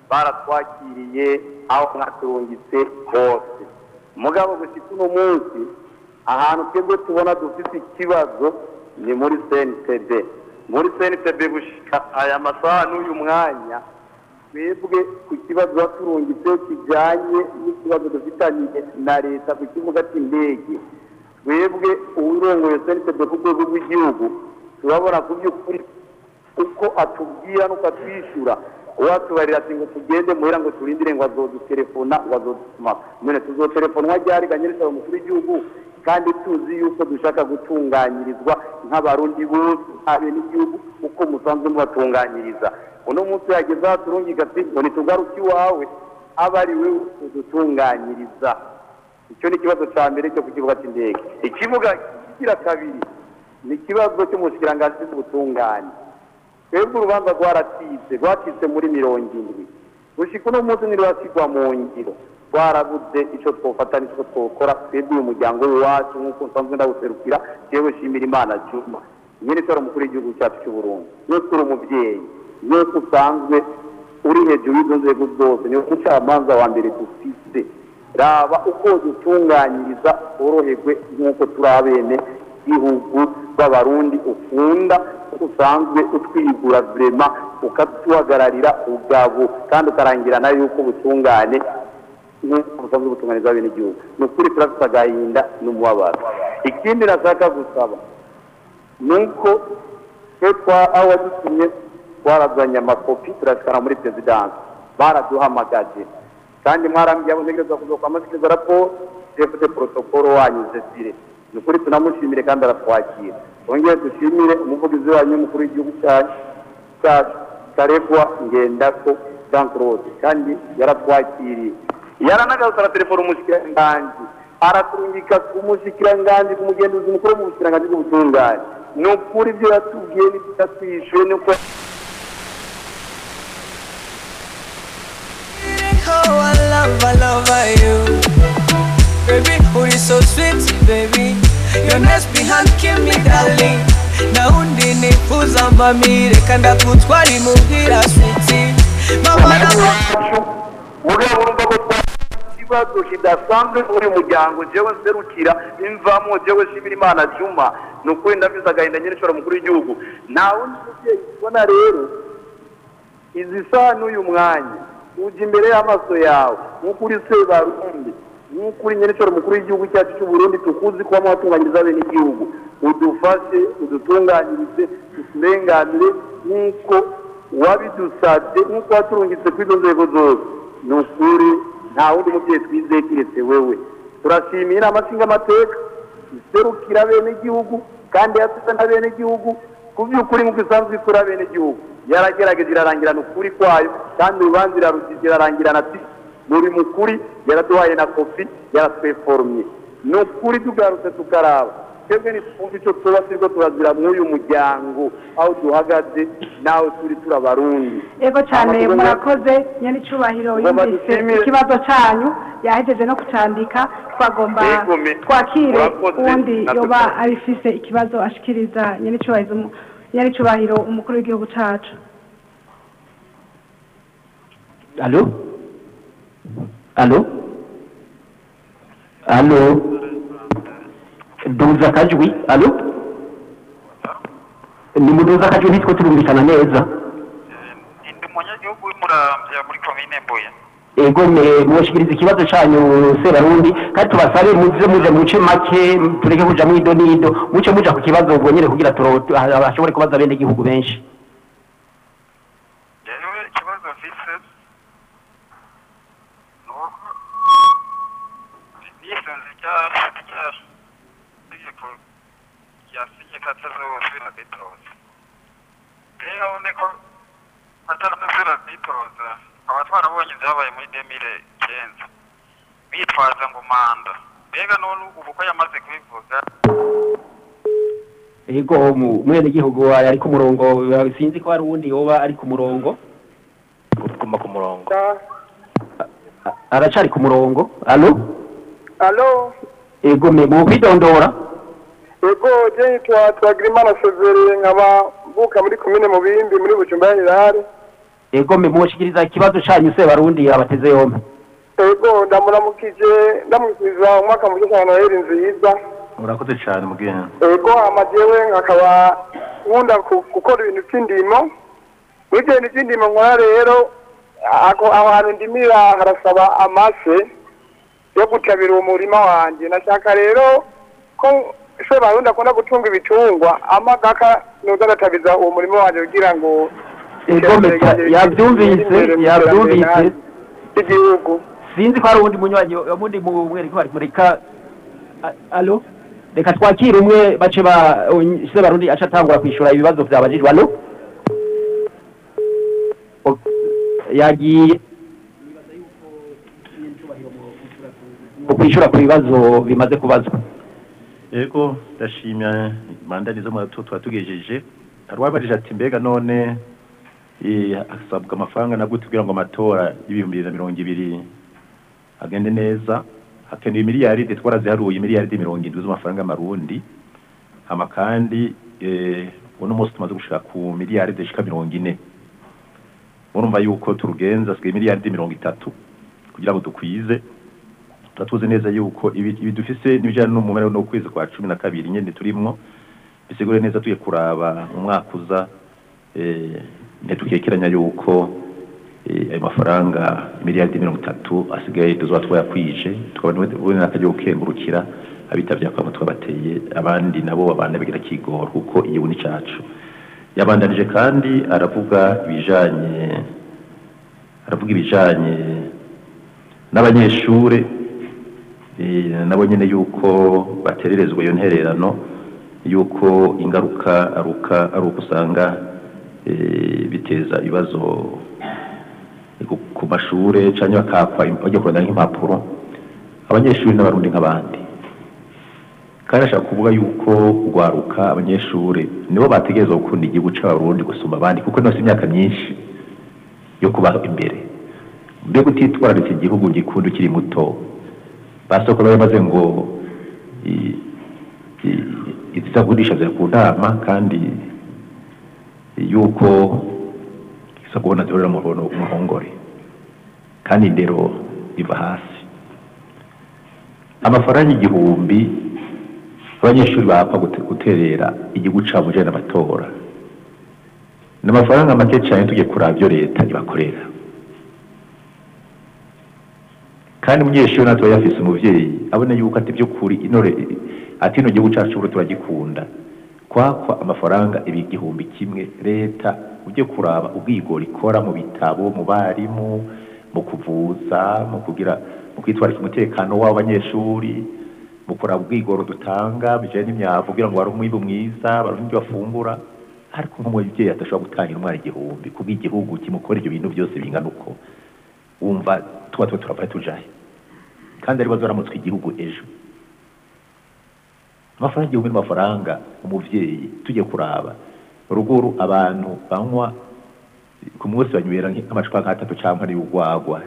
baratwakiriye aho mwaturungitse hose mugabo gushika uno munsi ahantu twebwe tubona dufite ikibazo ni muri cntb muri cntb gushika aya masaha n'uyu mwanya twebwe ku kibazo baturungitse kijyanye n'ikibazo dufitanye na leta ku kibuga cy'indege twebwe uwurongoye cntb ku rwego rw'igihugu turabona ku by'ukuri uko atubwira n'uko atwishyura uwatubarira ati ngo tugende muhera ngo turindire ngo azodutelefona ngo azodutuma none tuzotelefonwa ryari ganyirisa umukuru w'igihugu kandi tuzi yuko dushaka gutunganyirizwa nk'abarundi bose habe n'igihugu uko musanzwe mubatunganyiriza uno munsi yageze aho turungika ati ngo nitugaruke iwawe aba ari we udutunganyiriza icyo ni ikibazo cya mbere cyo ku kibuga cy'indege ikibuga kigira kabiri ni ikibazo cy'umushikiranganji w'ubutungane twebwe urubanza rwaratitse rwacitse muri mirongo indwi gushika uno munsi ntirurasigwa mu ngiro twarabuze icyo twofata n'icyo twokora twebwe uyu muryango w'iwacu nk'uko nsanzwe ndawuserukira yewe shimira imana juma nyine tora umukuru w'igihugu cyacu cy'u burundi iyo turi umubyeyi iyo usanzwe uri hejuru y'izo nzego zose niwe mucamanza wa mbere dufite raba uko dutunganyiriza woroherwe nk'uko turi abene gihugu b'abarundi ukunda usanzwe utwigura vrema ukatuhagararira ubwabo kandi ukarangirana yuko ubutungane nk'uko busanzwe butunganiza bene igihugu ni ukuri turafite agahinda n'umubabaro ikindi nashaka gusaba ni uko twe twa aho wadutumye twarazanye amakopi turashikana muri perezidansi baraduhamagaje kandi mwarambwiye abo ntegereza kuzoka amashyikiriza raporo chef de protocole wanyu zesire ni ukuri tunamushimire kandi aratwakira twongere dushimire umuvugizi wanyu w'umukuru w'igihugu cyacu cyacu karegwa ngendako jean claude kandi yaratwakiriye yaranagarutse aratelefona umushikiranganji araturungika ku mushikiranganji ku mugenzuzi mukuru mu bushikiranganji bw'ubutungane ni ukuri ibyo yatubwiye n'ibyo yatwishyuye nuko Oh, I love, I love you. Baby, oh, you so sweet, baby. Your nice behind kill me, darling. Na undi nifuza mbamire kanda kutwari muhira sweetie. Mama na mugabo urumva ko twa ikibazo kidasanzwe muri uyu muryango jewe nserukira imvamo jewe shimira imana juma ni ukuri ndabizi agahinda nyine nshobora mukuru w'igihugu nta wundi mubyeyi ubona rero izi saha n'uyu mwanya ujya imbere y'amaso yawe nk'uko uri sebarundi nk'uko uri nyeneshoro mukuru w'igihugu cyacu cy'u Burundi tukuzi kuba mwatunganyiriza bene igihugu udufashe udutunganyirize uturenganire nk'uko wabidusabye nk'uko waturungitse kuri izo nzego zose ni ukuri nta wundi mubyeyi twizeye keretse wewe turashimiye inama nshingamateka iserukira bene igihugu kandi yasize na bene igihugu ku by'ukuri nk'uko isanzwe ikora bene igihugu yaragerageje irarangirana ukuri kwayo kandi urubanza irarugize irarangirana ati muri mukuri yaraduhaye na kopi yaratweforumye ni ukuri tugarutse tukaraba twebwe ntitwumve icyo tuba turiko turazira mw'uyu muryango aho duhagaze nawe turi turabarundi yego cyane Amakuru- murakoze nyir'icyubahiro Ngomba yumvise dushimire. ikibazo cyanyu yahejeje no kucandika twagomba Yegome. twakire Murakoze. uwundi Natwe yoba twa- abifise ikibazo ashikiriza nyir'icyubahiro umu- nyir'icyubahiro umukuru w'igihugu cyacu Allô Allô Allô Duza akajwi Allô Ni muduza akajwi nitwo turumvikana neza ego me mushikiriza ikibazo cyanyu sebarundi kandi tubasabe muze muje muce make tureke kuja mu ido n'ido muce muja ku kibazo ubwo nyene kugira turo bashobore kubaza bene igihugu benshi nisunze rya rya tegeko ryasinye ko atazosubira kwitoza rero urabona ko atazosubira kwitoza tukaba twarabonye ibyabaye muri demire kenza bitwaza ngo manda mbega none ubu ko yamaze kubivuga ego mu- mwene gihugu ari ku murongo sinzi ko hari uwundi yoba ari ku murongo guma ku murongo aracari ku murongo alo alo ego me mu kwidondora ego je nitwa twagirimana severe nkaba mvuka muri komine mubimbi muri bujumbura rirare ego mwe mushikiriza ikibazo canyu se barundi abateze yombi ego ndamuramukije ndamwifuriza umwaka mushya cyane noheli nziza murakoze cyane mugenzi ego amajewe nkakaba nkunda ku- gukora ibintu by'indimo muri ibyo bintu by'indimo nkora rero ako aho hantu ndimira harasaba amase yo gutabira uwo murima wanjye nashaka rero ko se barundi akunda gutunga ibitungwa amagaka nuza agatabiza uwo murima wanjye kugira ngo ego mwe yavyumvise yavyumvise igihugu sinzi ko hari uwundi munywanyi uwundi mwereka bari mureka A- alo reka twakire umwe bace ba se barundi aca atangura kwishura ibibazo vyabajijwe alo O- yagiye kwishura ku bibazo bimaze kubazwa yego ndashimya mandani zo mwatu twatugejeje hari uwabarije ati mbega none eh, asabwa amafaranga na gute kugira ngo amatora y'ibihumbi bibiri na mirongo ibiri agende neza hakenewe miliyaridi twaraziharuye miliyaridi mirongo indwi z'amafaranga y'amarundi hama kandi eh, uno munsi tumaze gushika ku miliyaridi zishika mirongo ine murumva yuko turugenza asigaye miliyaridi mirongo itatu kugira ngo dukwize tuba tuzi neza yuko ibi ibi dufise n'ibijyanye n'umumero no kwezi kwa cumi na kabiri nyine turimwo bisigure neza tugiye kuraba mu mwaka uza eh, ntitukekeranya yuko eh, ayo mafaranga miliyaridi mirongo itatu asigaye tuzoba twayakwije tukaba tubona n'akajya gukengurukira abitavye akaba twabateye abandi nabo babana bigira kigoro kuko igihugu ni cacu yabandanije kandi aravuga ibijanye aravuga ibijanye n'abanyeshure eh, nabo nyene yuko batererezwa iyo ntererano yuko ingaruka aruka ari uko usanga eh, biteza ibibazo ku- ku mashure canke bakakwa bajya kurondera nk'impapuro abanyeshuri n'abarundi nk'abandi kandi ashaka kuvuga yuko urwaruka abanyeshuri nibo bategerezwa gukunda igihugu c'abarundi gusumba abandi kuko nose imyaka myinshi yo kubaho imbere mbega utitwararitse igihugu gikunda ukiri muto basoko bari bamaze ngo i- i- izizagurisha ziri ku nama kandi yuko isa kubona zihorera mu ruhono- mu ruhongore kandi indero iva hasi amafaranga igihumbi abanyeshuri bapfa gute- guterera igihugu cabo ujanye n'amatora ni amafaranga make cyane tujye kuraba ibyo leta ibakorera kandi umunyeshuri natwe yafise umuvyeyi abona yuko ati by'ukuri inore ati ino gihugu cacu buri turagikunda kwakwa amafaranga ibi igihumbi kimwe leta ujye kuraba ubwigoro ikora mu bitabo mu barimu mu kuvuza mu kugira mu kwitwarika umutekano w'abanyeshuri mu kuraba ubwigoro dutanga bijanye n'imyavu kugira ngo bare umwimbu mwiza baronke ibyo bafungura ariko nk'umubyeyi adashobora gutangira umwana igihumbi kubw'igihugu kimukora ibyo bintu byose bingana uko wumva tuba tuba turavaye tujahe kandi ari bazaramutswe igihugu ejo amafaranga igihumbi n'amafaranga umuvyeyi tujye kuraba ruguru abantu banywa ku munsi banywera nk'amacupa nk'atatu cyangwa n'ibugwagwa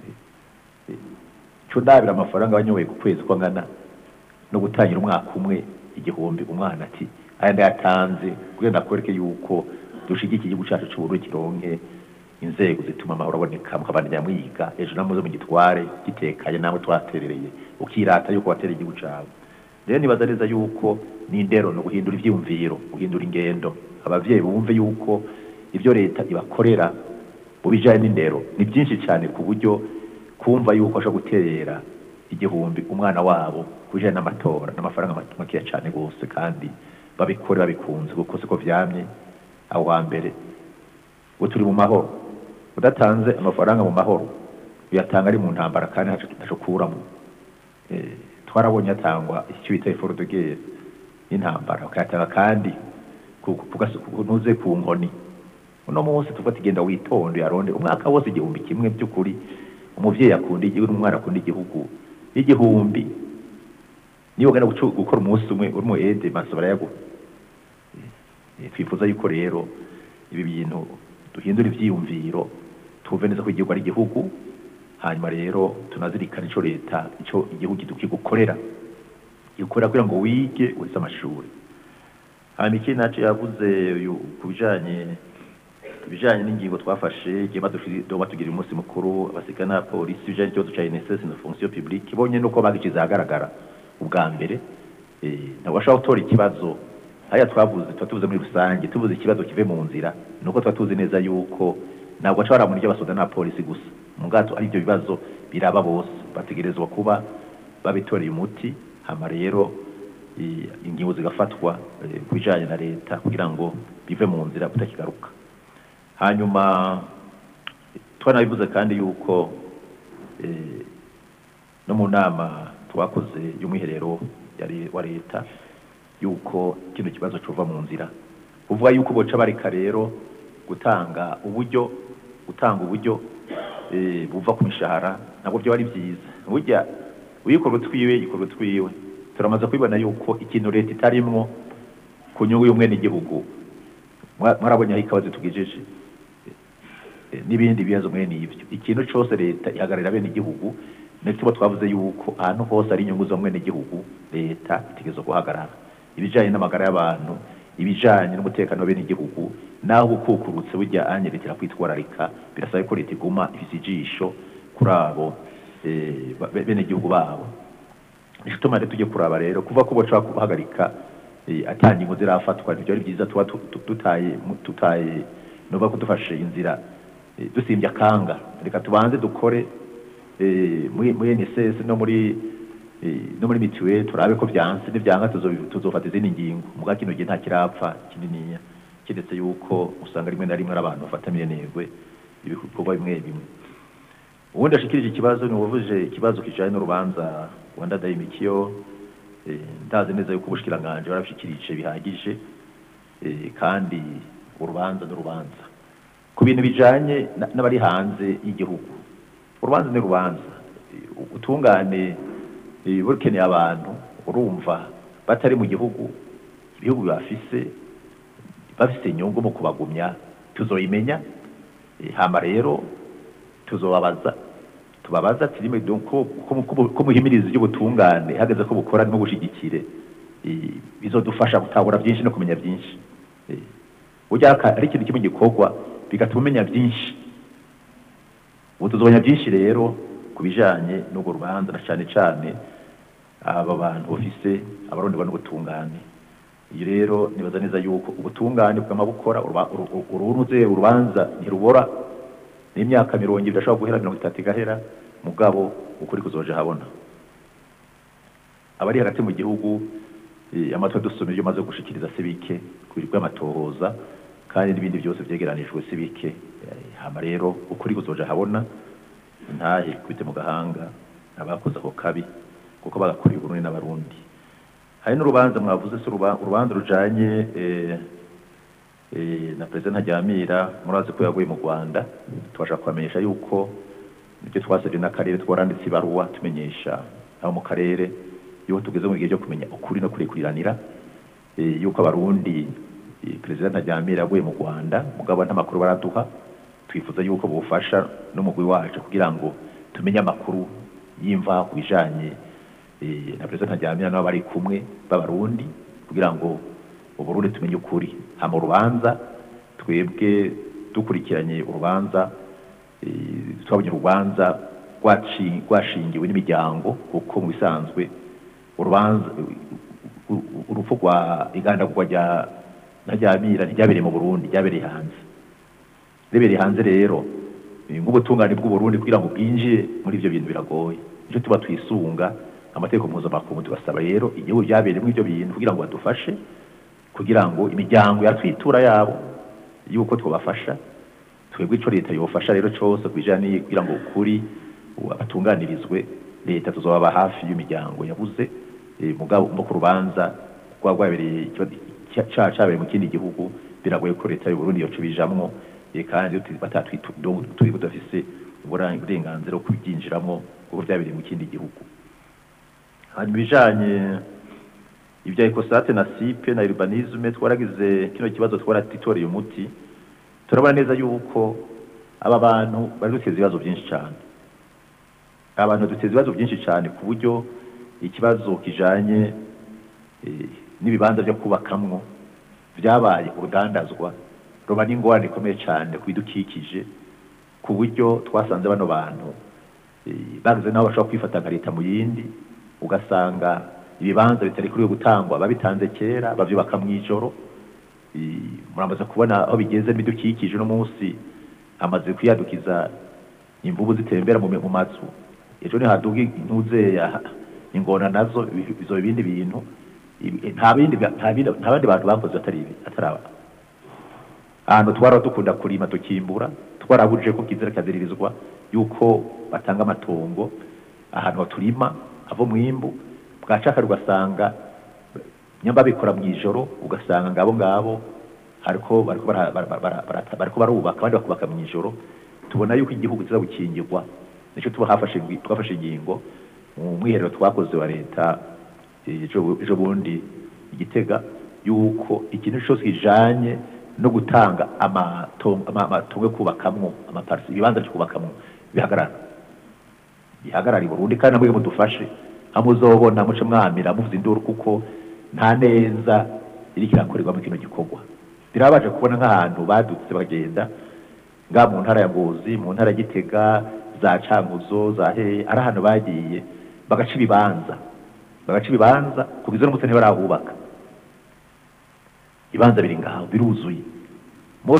co ndabira amafaranga banyoye ku kwezi ko angana no gutangira umwaka umwe igihumbi umwana ati aya ndayatanze kugira ndakwereke yuko dushigikiye igihugu cacu c'uburundi kironke inzego zituma amahoro aboneka mukabandanya mwiga ejo namuze mu gitware gitekanye namwe twaterereye ukirata yuko watereye igihugu cawe rero nibaza neza yuko n'indero ni uguhindura ivyiyumviro guhindura ingendo abavyeyi bumve yuko ivyo leta ibakorera mu bijanye n'indero ni byinshi cyane ku buryo kumva yuko ashobora guterera igihumbi umwana wabo ku bijanye n'amatora n'amafaranga makeya cyane rwose kandi babikore babikunze kuko siko vyamye aho wa mbere ubu turi mu mahoro udatanze amafaranga mu mahoro uyatanga ari mu ntambara kandi ntaco ntaco kuramo Eh, twarabonye atangwa icyo bita effort de guerre y'intambara ukayatanga kandi ku- ku- ku gaso- ku- ntuze ku nkoni uno munsi tuvuga ati genda witonde yaronde umwaka wose igihumbi kimwe by'ukuri umuvyeyi akunda igihugu n'umwana akunda igihugu igihumbi niba ugana gucu- gukora umunsi umwe uri mu ede maso barayaguha Eh, twifuza yuko rero ibi bintu duhindura ivyiyumviro tuve neza ko igihugu ari igihugu hanyuma rero tunazirikana ico leta ico igihugu kigukorera gikora kugira ngo wige uheze amashuri hanyuma ikindi naco yavuze uyu ku bijanye ibijanye n'ingingo twafashe igihe badushiriye batugira umunsi mukuru abasirikare n'abapolisi ibijanye n'ikibazo ca INSS na fonction publique ibonye nuko bagicize ahagaragara ubwa mbere eh, ntabwo bashobora gutora ikibazo haya twavuze tuba tuvuze muri rusange tuvuze ikibazo kive mu nzira nuko tuba tuzi neza yuko ntabwo baca baramura ibyo basoda n'abapolisi gusa mu bwato ari ibyo bibazo biraba bose bategerezwa kuba babitoreye umuti hama rero i- ingingo zigafatwa eh, ku bijanye na leta kugira ngo bive mu nzira butakigaruka hanyuma twanabivuze kandi yuko eh, no mu nama twakoze y'umwiherero yari- wa leta yuko kino kibazo cova mu nzira kuvuga yuko boca bareka rero gutanga uburyo gutanga uburyo eh, buva ku mishahara ntabwo byo ari byiza burya uyikora utwiwe yikora utwiwe turamaze kubibona yuko ikintu leta itarimwo ku nyungu y'umwenegihugu Mwa- mwarabonye aho ikawa zitugejeje Eh, n'ibindi bibazo mwene ibyo ikintu cyose leta ihagararira bene igihugu tuba twavuze yuko ahantu hose ari inyungu zo mwene igihugu leta itegerezwa guhagarara ibijanye n'amagara y'abantu ibijanye n'umutekano wa bene igihugu naho gukukurutse burya anye leta irakwitwararika birasaba ko leta iguma ifise ijisho kuri abo eh, ba- bene igihugu babo nico tuma rero tujye kuraba rero kuva ko boca guhagarika eh, ata ngingo zirafatwa nivyo ari byiza tuba tu- tu- tutaye mu- tutaye nuva ko dufashe inzira eh, dusimbye akanga reka tubanze dukore eh, muri muri NSS no muri eh, no muri mituweli turabe ko byanse nivyanka tuzo- tuzofata izindi ngingo muga kino gihe nta kirapfa kininiya kiretse yuko usanga rimwe na rimwe ari abantu bafata mirenegwe ibikorwa bimwe bimwe ubundi ashikirije ikibazo ni uwuvuje ikibazo kijanye n'urubanza rwanda dayimikiyo eh, ndazi neza yuko ubushikiranganje barabishikirije bihagije eh, kandi urubanza n'urubanza ku bintu bijanye na- n'abari hanze y'igihugu urubanza ni urubanza Eh, ubutungane eh, bukeneye abantu urumva batari mu gihugu ibihugu bafise bafise inyungu mu kubagumya tuzoyimenya Eh, hama rero tuzobabaza tubabaza ati rimwe donc ko ko- ko- ko muhimiriza iby'ubutungane hageze ko bukora no gushigikire eh, bizodufasha gutahura byinshi no kumenya byinshi Eh, burya aka- ari ikintu kimwe gikorwa bigatuma umenya byinshi ubu tuzomenya byinshi rero ku bijanye n'urwo rubanza na cane cane aba bantu bafise abaronderwa n'ubutungane iyo rero nibaza neza yuko ubutungane bwama bukora uruba- uru- uru- urunuze urubanza ntirubora n'imyaka mirongo ibiri ashobora guhera mirongo itatu igahera mugabo ukuri kuzoja habona abari hagati mu gihugu eh, amatwi dusoma ibyo maze gushikiriza si bike ku bintu by'amatohoza kandi n'ibindi byose vyegeranijwe si bike Eh, hama rero ukuri kuzoja habona ntahe kubite mu gahanga abakoze ako kabi kuko bagakoreye uburundi n'abarundi hari n'urubanza mwavuze si uruba- urubanza rujanye eh, eh, na perezida ntajyamira murazi ko yaguye mu rwanda tubasha kubamenyesha yuko ibyo twasabye n'akarere twaranditse ibaruwa tumenyesha abo mu karere yuko tugeze mu gihe cyo kumenya ukuri no kurikuriranira eh, yuko abarundi eh, perezida ntajyamira yaguye mu rwanda mugabo nta makuru baraduha twifuza yuko bufasha n'umugwi wacu kugira ngo tumenye amakuru y'imva ku bijanye eh, na perezida ntajyamira nabo bari kumwe b'abarundi kugira ngo uburundi tumenye ukuri hama urubanza twebwe dukurikiranye urubanza eh, twabonye urubanza rwaci- rwashingiwe n'imiryango kuko mu bisanzwe urubanza u- u- urupfu rwa igandagurwa rya ntajyamira ntiryabereye mu burundi ryabereye hanze ribereye hanze rero eh, nk'ubutungane bw'uburundi kugira ngo bwinjire muri ivyo bintu biragoye nico tuba twisunga amategeko mpuzamakungu tubasaba rero igihugu byabereyemo ivyo bintu kugira ngo badufashe kugira ngo imiryango yatwitura yabo yuko twabafasha twebwe ico leta yofasha rero cose kubijanye kugira ngo ukuri u- abatunganirizwe leta tuzobaba hafi y'imiryango yabuze eh, mugabo mu ku rubanza rwa rwabereye ikibazo cya- ca- cabereye mu kindi gihugu biragoye ko leta y'uburundi yoca ibijamwo eh, kandi turi budafise ubura- uburenganzira bwo kubyinjiramo kuko byabereye mu kindi gihugu hanyuma ibijanye ibya ekosate na sipe na urbanisme twaragize kino kibazo twaratitoreye umuti turabona neza yuko aba bantu bari duteza ibibazo byinshi cyane aba bantu duteza ibibazo byinshi cyane ku buryo ikibazo kijanye eh, n'ibibanza byo kubakamwo byabaye urugandazwa ruba n'ingorane ikomeye cyane ku bidukikije ku buryo twasanze bano bantu eh, bagize n'aho bashobora kwifata nka leta mu yindi ugasanga ibibanza bitari kuri gutangwa babitanze kera babyubaka mu ijoro Eh, muramaze kubona aho bigeze n'ibidukikije uno munsi hamaze kwiyadukiza imvubu zitembera mu mu mazu ejo nihaduga intuzeya ingona nazo izo ibindi bintu ibi- nta bindi nta bindi nta bandi bantu bakoze atari ibi atari aba ahantu twara dukunda kurima tukimbura twarabuje ko kizira kaziririzwa yuko batanga amatongo ahantu turima ava mwimbu bwacaka ugasanga nyamba bikora mu ijoro ugasanga ngabo ngabo hariko bariko bara- bara- bara- bara- bariko barubaka abandi bakubaka mu ijoro tubona yuko igihugu kiza gukingirwa nicyo tuba hafashe ingi- twafashe ingingo mu mwiherero twakoze wa leta eh, ejo ejo bundi igitega yuko ikintu cyose kijanye no gutanga amatongo ama- amatongo yo kubakamwo amaparisi ibibanza byo kubakamwo bihagarara bihagarara i Burundi kandi namwe mudufashe hamuzobona muce mwamira muvuza induru kuko nta neza iriko irakorerwa mu kino gikorwa birabaje kubona nk'ahantu badutse bagenda nga mu ntara ya Ngozi mu ntara ya Gitega za Cankuzo za he ari ahantu bagiye bagaca ibibanza bagaca ibibanza kugeza n'umutse ntibarahubaka ibibanza biri ngaho biruzuye Mo-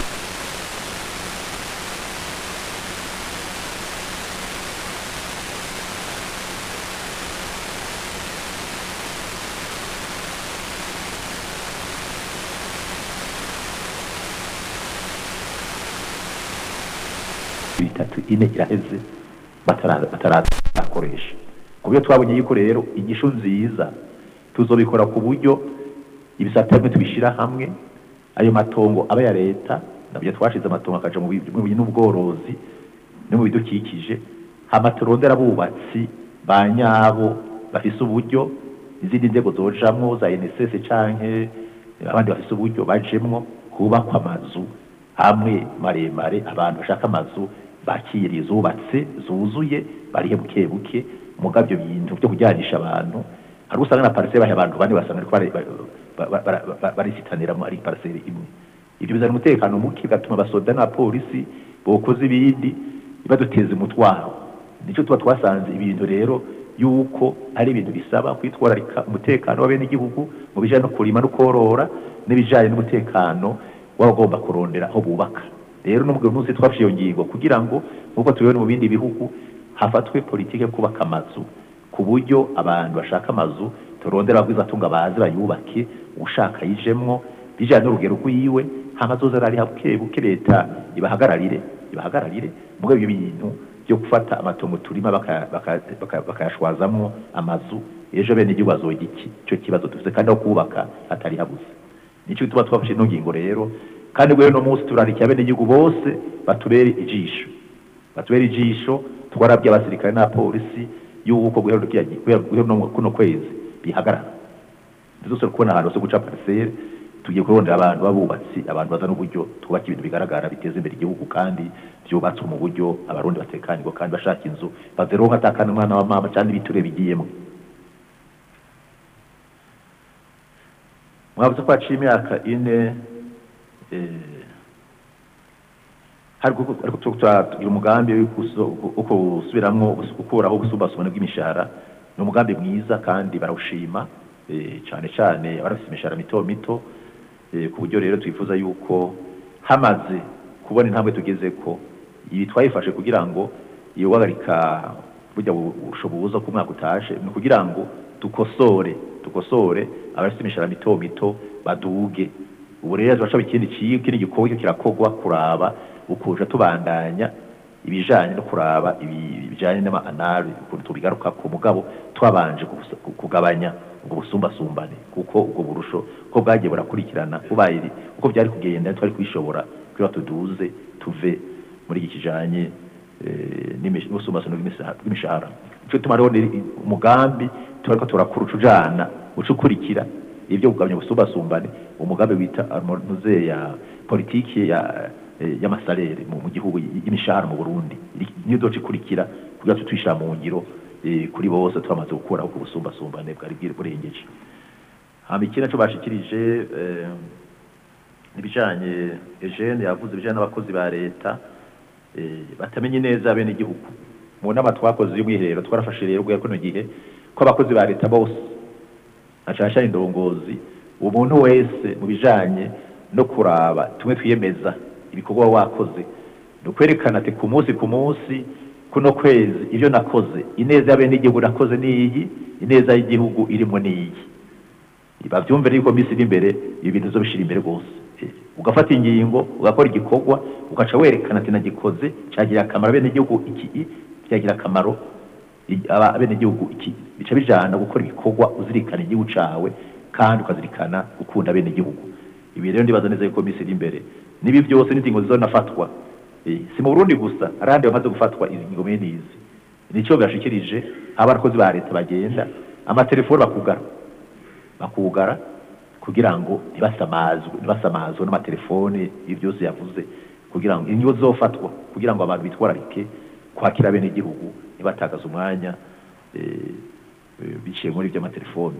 bitatu ine iraheze batara- batarakoresha ku buryo twabonye yuko rero igisho nziza tuzobikora ku buryo ibisata bimwe tubishyira hamwe ayo matongo aba ya leta nabyo twashize amatongo akaja mu bi- mu bi- n'ubworozi no mu bidukikije hama turondera abubatsi ba nyabo bafise uburyo izindi nzego zojamwo za NSS canke abandi bafise uburyo bajemwo kubakwa amazu hamwe maremare abantu bashaka amazu bakiriye zubatse zuzuye barihe buke buke muga ibyo bintu byo kujyanisha abantu hari usanga na pariseri bahe abantu bane basanga ariko bari- ba- ba- ba- ba- barisitaniramo ari pariseri imwe ibyo bizana umutekano muke bigatuma abasoda n'abapolisi bokoze ibindi baduteza umutwaro nicyo tuba twasanze ibintu rero yuko ari ibintu bisaba kwitwararika umutekano w'abenegihugu mu bijyanye no kurima no korora n'ibijyanye n'umutekano w'abagomba kurondera aho bubaka rero n'ubwo munsi twafashe iyo ngingo kugira ngo nk'uko tubibona mu bindi bihugu hafatwe politiki yo kubaka amazu ku buryo abantu bashaka amazu turondera abagwizatunga baze bayubake ushaka yijemwo bijyanye n'urugero rw'iwe hamazoza ari buke buke leta ibahagararire ibahagararire muri ibyo bintu byo gufata amatongo turima baka- baka- baka- bakayashwazamwo amazu ejo bene igihugu bazoga iki icyo kibazo dufite kandi aho kubaka hatari habuze nicyo gituma twafashe ino ngingo rero kandi rero uno munsi turarikiye bene igihugu bose batubere ijisho batubere ijisho twarabye abasirikare n'abapolisi y'uko guhera rukiya guhera guhera no kuno kwezi bihagarara ndetse kubona ahantu hose guca parcelle tugiye kurondera abantu b'abubatsi abantu bazana uburyo twubaka ibintu bigaragara biteza imbere igihugu kandi byubatswe mu buryo abarundi batekanirwa kandi bashaka inzu bazeronka atakana umwana wa mama cyangwa ibiture bigiyemo mwavuze ko haciye imyaka ine eh, ariko ariko tugira umugambi wo kuso- wo kusubiramwo gukuraho ubusumbasumbane bw'imishahara ni umugambi mwiza kandi barawushima eh, cyane cyane abarafite imishahara mito mito eh, ku buryo rero twifuza yuko hamaze kubona intambwe tugeze ko ibi twayifashe kugira ngo iyo guhagarika burya bushoboza ku mwaka utaje ni ukugira ngo dukosore dukosore abafite imishahara mito mito baduge ubu rero turashaba ikindi kigo ikindi gikorwa kirakogwa kuraba ukuja tubandanya ibijanye no kuraba ibi- ibijanye n'amaanari ukuntu tubigaruka ku mugabo twabanje kubusa- ku- kugabanya ubwo busumbasumbane kuko ubwo burusho ko bwagiye burakurikirana ubaye iri- uko byari kugenda twari kubishobora kugira tuduze tuve muri iki kijanye eh, n'imish- n'ubusumbasumbane bw'imisa- bw'imishahara nico tuma rero ni- umugambi turariko turakura ujana uca ukurikira ibyo kugabanya ubusumbasumbane umugambi wita harmonize ya politiki ya eh, y'amasalere mu mu gihugu y- y'imishahara mu Burundi Iri- niyo doce ikurikira kugira ngo tuyishira mu ngiro eh, kuri bose twamaze gukuraho ku busumbasumbane bwari bwiri burengeje hama ikindi naco bashikirije eh, ibijanye Eugene yavuze ibijanye n'abakozi ba leta eh, batamenye neza bene igihugu mu nama twakoze y'ubwiherero twarafashe rero ubwo yakono gihe ko abakozi ba leta bose ashasha indongozi umuntu wese mu bijanye no kuraba tumwe twiyemeza ibikorwa waba wakoze ni ukwerekana ati ku munsi ku munsi kuno kwezi ibyo nakoze ineza y'abene igihugu nakoze niyi ineza y'igihugu irimo niyi bavyumve yuko misi iri imbere ibi bintu uzobishira imbere rwose Eh, ugafata ingingo ugakora igikorwa ugaca werekana ati nagikoze cyagira akamaro bene igihugu iki cyagira akamaro i- aba- abene igihugu iki bica bijana gukora ibikorwa uzirikana igihugu cawe kandi ukazirikana gukunda bene igihugu ibi rero ndibaza neza yuko misi iri imbere nibi byose n'ingingo zizonafatwa Eh, si mu Burundi gusa arandi bamaze gufatwa ingingo bene izi nico bashikirije abakozi ba leta bagenda amatelefone bakugara bakugara kugira ngo ntibasamazwe ntibasamazwe n'amatelefone ibyo byose yavuze kugira ngo inyo zofatwa kugira ngo abantu bitwararike kwakira bene igihugu ntibatakaze umwanya eh, eh, biciye muri ibyo amatelefone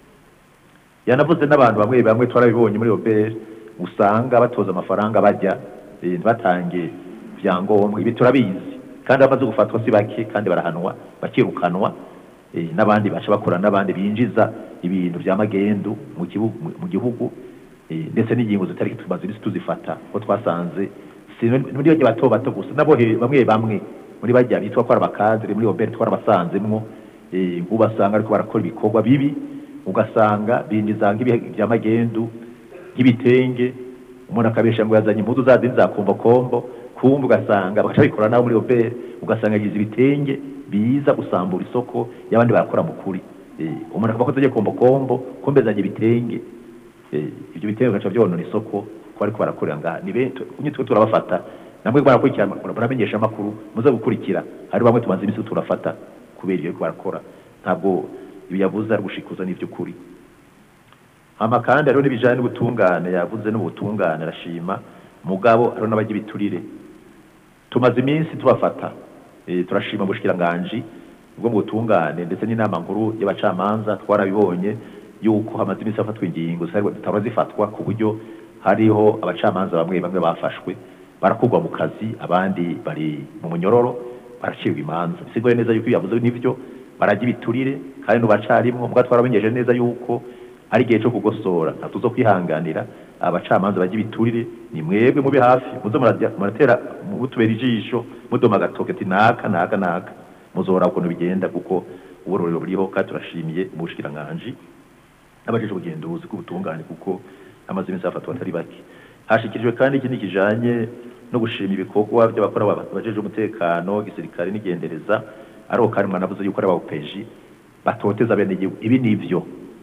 yanavuze n'abantu bamwe bamwe twarabibonye muri OBR usanga batoza amafaranga bajya eh, ntibatange vyangombwa ibi turabizi kandi bamaze gufatwa si bake kandi barahanwa bakirukanwa eh, n'abandi baca bakora n'abandi binjiza ibintu vya magendu mu gihugu mu gihugu eh, ndetse n'ingingo zitari tumaze imisi tuzifata ko twasanze si muri bajya bato bato gusa nabo he- bamwe bamwe muri bajya bitwa ko ari abakadre muri obere twarabasanzemwo eh, ubasanga ariko barakora ibikorwa bibi ugasanga binjiza nk'ibihe vya magendu nk'ibitenge umuntu akabesha ngo yazanye impuzu za zindi za kombokombo kumva ugasanga bagaca bikora nabo muri obere ugasanga yagize ibitenge biza gusambura isoko y'abandi barakora mu kuri Eh, umuntu akavuga ko azagiye kombokombo kumbe azanye ibitenge Eh, ibyo bitenge bigaca byonona isoko ko ariko barakorera ngaha ni benshi kunye twe turabafata namwe barakurikirana baramenyesha amakuru muze gukurikira hari bamwe tumaze imisi turafata kubera ibyo ariko barakora ntabwo ibi yavuze ari gushikuza n'iby'ukuri hama kandi hariho n'ibijanye n'ubutungane yavuze n'ubutungane arashima mugabo hariho n'abajya ibiturire tumaze iminsi tubafata eh, turashima ubushikiranganji bwo mu butungane ndetse n'inama nkuru y'abacamanza twarabibonye yuko hamaze iminsi hafatwa ingingo zitaba zifatwa ku buryo hariho abacamanza bamwe bamwe bafashwe barakurwa mu kazi abandi bari mu munyororo baracibwa imanza bisigure neza yuko iyo yavuze n'ivyo barajya ibiturire kandi nubacarimwo mbwa twaramenyeje neza yuko ari igihe cyo kugosora ntatuzo kwihanganira abacamanza bajya ibiturire ni mwebwe mube hafi muze murajya- muratera mutubera ijisho mudoma agatoke ati naka naka naka muzora ukuntu bigenda kuko uburorero buriho kandi turashimiye mu bushikiranganji n'abajeje ubugenduzi bw'ubutungane kuko amaze iminsi hafatwa atari bake hashikirijwe kandi ikindi kijanye no gushima ibikorwa by'abakora abajeje umutekano gisirikare n'igendereza ariho kandi mwanavuze yuko ari abapeji batoteza bene igihugu ibi nivyo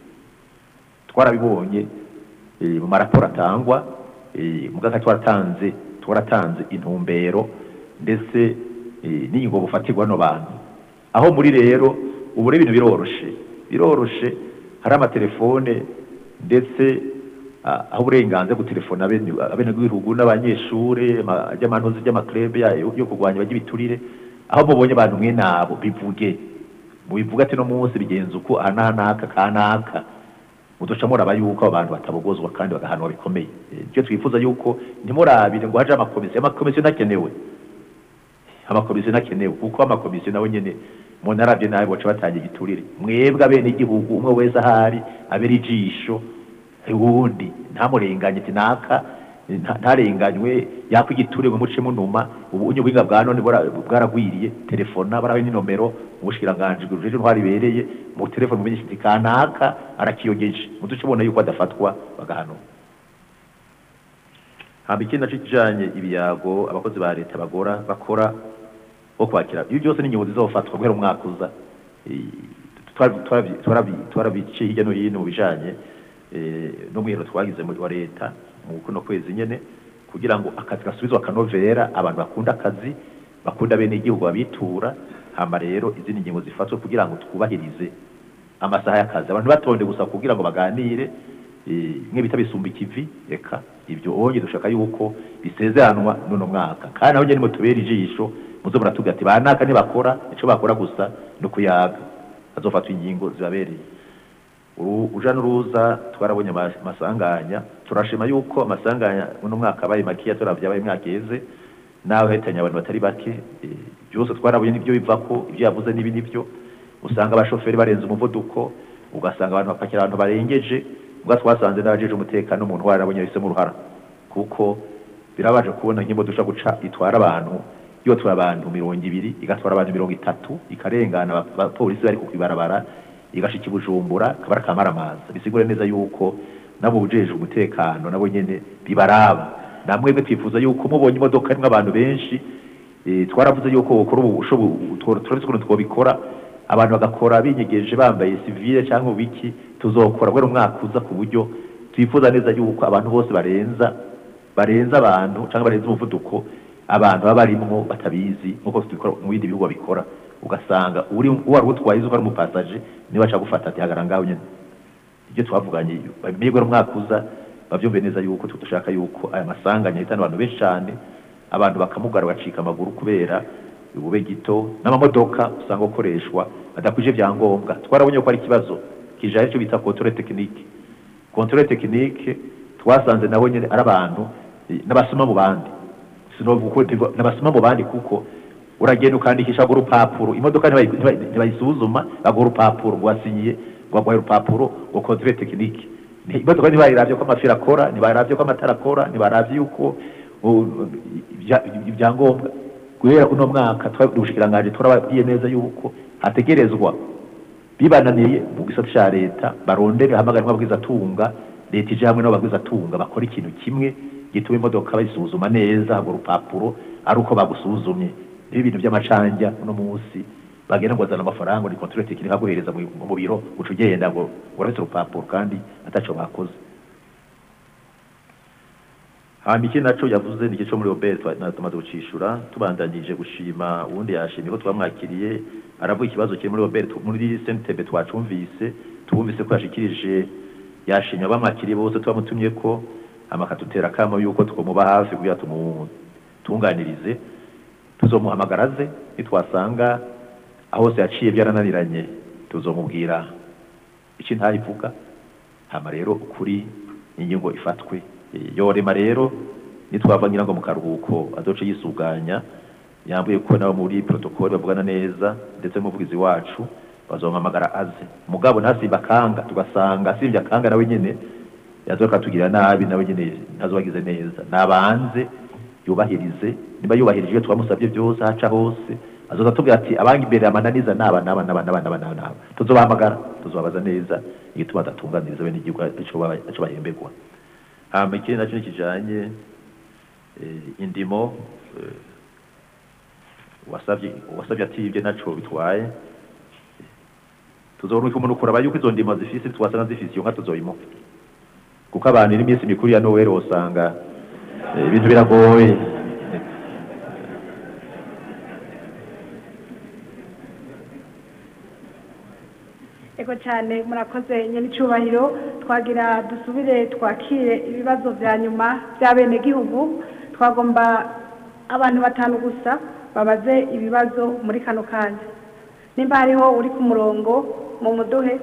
twarabibonye eh, mu maraporo atangwa eh, mugaka twaratanze twaratanze intumbero ndetse eh, n'ingingo bufatirwa no bantu aho muri rero ubu rero ibintu biroroshe biroroshe hari amatelefone ndetse ah, aho uburenganzira gutelefona abenegihugu n'abanyeshure ama- ry'amantuzi ry'amaklebe yayo yo kurwanya bajya ibiturire aho mubonye abantu mwe nabo bivuge mubivuga ati no munsi bigenza uko aha n'aha n'aka ka n'aka muduca muraba yuko abo bantu batabogozwa kandi bagahanwa bikomeye Eh, ivyo twifuza yuko ntimurabire ngo haje amakomisiyo amakomisiyo ntakenewe amakomisiyo ntakenewe kuko amakomisiyo nawe nyene umuntu aravye nabi boca batangira igiturire mwebwe abene igihugu umwe wese ahari abera ijisho uwundi ntamurenganye ati naka nta- ntarenganywe yakwa igiturire ngo muce munuma ubu unye ubuhinga bwa none bwara- bwaragwiriye telefona barabe n'inomero mu bushikiranganji bwuje ntwari bereye mu telefone mumenyesha ati kanaka arakiyogeje muduce ubona yuko adafatwa bagahanwa hamba ikindi naco kijanye ibiyago abakozi ba leta bagora bakora bo kwakira ibyo byose ni ingingo zizofatwa guhera umwaka uza Eh, twarabi- twarabi- twarabi- twarabiciye hirya no hino mu bijanye eh, no mwihero twagize muri wa leta mu kuno kwezi nyene kugira ngo akazi gasubizwe akanovera abantu bakunda akazi bakunda bene igihugu babitura hama rero izindi ngingo zifatwe kugira ngo twubahirize amasaha y'akazi abantu batonde gusa kugira ngo baganire eh, mwe bita bisumba ikivi reka ibyo onye dushaka yuko bisezeranwa n'uno mwaka kandi aho nyene mutubera ijisho muzo muratubwira ati banaka ntibakora ico bakora gusa ni ukuyaga hazofatwa ingingo zibabereye uru- uja n'uruza twarabonye ama- amasanganya turashima yuko amasanganya uno mwaka abaye makeya turavye abaye imyaka iheze nawe hetanye abantu batari bake eh, byose twarabonye nibyo bivako ibyo yavuze n'ibi nibyo usanga abashoferi barenze umuvuduko ugasanga abantu bapakira abantu barengeje ubwo twasanze n'abajeje umutekano umuntu warabonye yahisemo uruhara kuko birabaje kubona nk'imodoka dushobora guca itwara abantu yotwara abantu mirongo ibiri igatwara abantu mirongo itatu ikarengana aba- abapolisi bari ku ibarabara igashika i bujumbura kabara kamaramaza bisigure neza yuko nabo ujeje umutekano nabo nyene bibaraba namwebwe twifuza yuko mubonye imodoka irimwo abantu benshi eh, twaravuze yuko ukora ubushobo turabizi ukuntu twobikora abantu bagakora binyegeje bambaye sivile cyangwa ubiki tuzokora guhera umwaka uza ku buryo twifuza neza yuko abantu bose barenza barenza abantu cyangwa barenza umuvuduko abantu baba barimwo batabizi nk'uko tubikora mu bindi bihugu babikora ugasanga uri wari utwaye izuba ari umupasaje niba aca gufata ati hagarara ngaho nyene ibyo twavuganye bamenye guhera umwaka uza bavyumve neza yuko dushaka yuko aya masanganya ahitana abantu benshi cyane abantu bakamugara bacika amaguru kubera ubube gito n'amamodoka usanga gukoreshwa adakwije vyangombwa twarabonye ko ari ikibazo kijaye cyo bita controle technique controle technique twasanze nabo nyene ari abantu eh, n'abasoma mu bandi sinovuga uko ndivuga, n'abasoma mu bandi kuko uragenda ukandikisha ngo urupapuro imodoka ntibayi- ntibayi- ntibayisuzuma baguha urupapuro ngo wasinyiye ngo baguha urupapuro ngo controle technique Ni- imodoka ntibayiravye ko amafiri akora ntibayiravye ko amatara akora ntibaravye yuko uh, ibya- ibyangombwa guhera uno mwaka twari ubushikiranganji turababwiye neza yuko hategerezwa bibananiye mu gisata ca leta barondere hamagara amabwiza atunga leta ije hamwe n'ababwiza atunga bakora ikintu kimwe gituma imodoka bayisuzuma neza urwo rupapuro ari uko bagusuzumye niba ibintu by'amacanja uno munsi bagenda ngo bazana amafaranga ni controle technique aguhereza mu mu biro uca ugenda ngo urafite urupapuro kandi ataco bakoze hama iki naco yavuze ni igice muri obere tumaze gucishura tubandanyije gushima uwundi yashimye ko twamwakiriye aravuga ikibazo kiri muri obere tu- muri sentebe twacumvise tubumvise ko yashikirije yashimye abamwakiriye bose tubamutumye ko hama akadutera akamo yuko twomuba hafi kugira tumutunganirize tuzomuhamagara aze nitwasanga aho hose yaciye byarananiranye tuzomubwira iki ntayivuga hama rero ukuri ingingo ifatwe Eh, yorema rero nitwava ngira ngo mu karuhuko azoce yisuganya yambuye ko nabo muri protokoli bavugana neza ndetse n'umuvugizi wacu bazompamagara aze mugabo ntasimba akanga tugasanga asimbye akanga nawe nyene yazoka tugira nabi nawe nyene ntazobagize neza nabanze yubahirize niba yubahirije ibyo twamusabye byose ahaca hose azoza atubwira ati abanga imbere amananiza naba naba naba naba naba naba naba tuzobahamagara tuzobabaza neza igituma adatunganiriza bene igihugu ico baba- ico bahemberwa hama ikindi nacyo kijanye eh, indimo eh, wasavye wasavye ati ibyo naco bitwaye tuzorunka umuntu kuraba yuko izo ndimo zifise twasanga zifise iyo nka tuzoyimuha kuko abantu n'iminsi mikuru ya noweli usanga eh, ibintu biragoye ego cyane murakoze nyine icyubahiro twagira dusubire twakire ibibazo bya nyuma by'abenegihugu twagomba abantu batanu gusa babaze ibibazo muri kano kanya nimba hariho uri ku murongo mu muduhe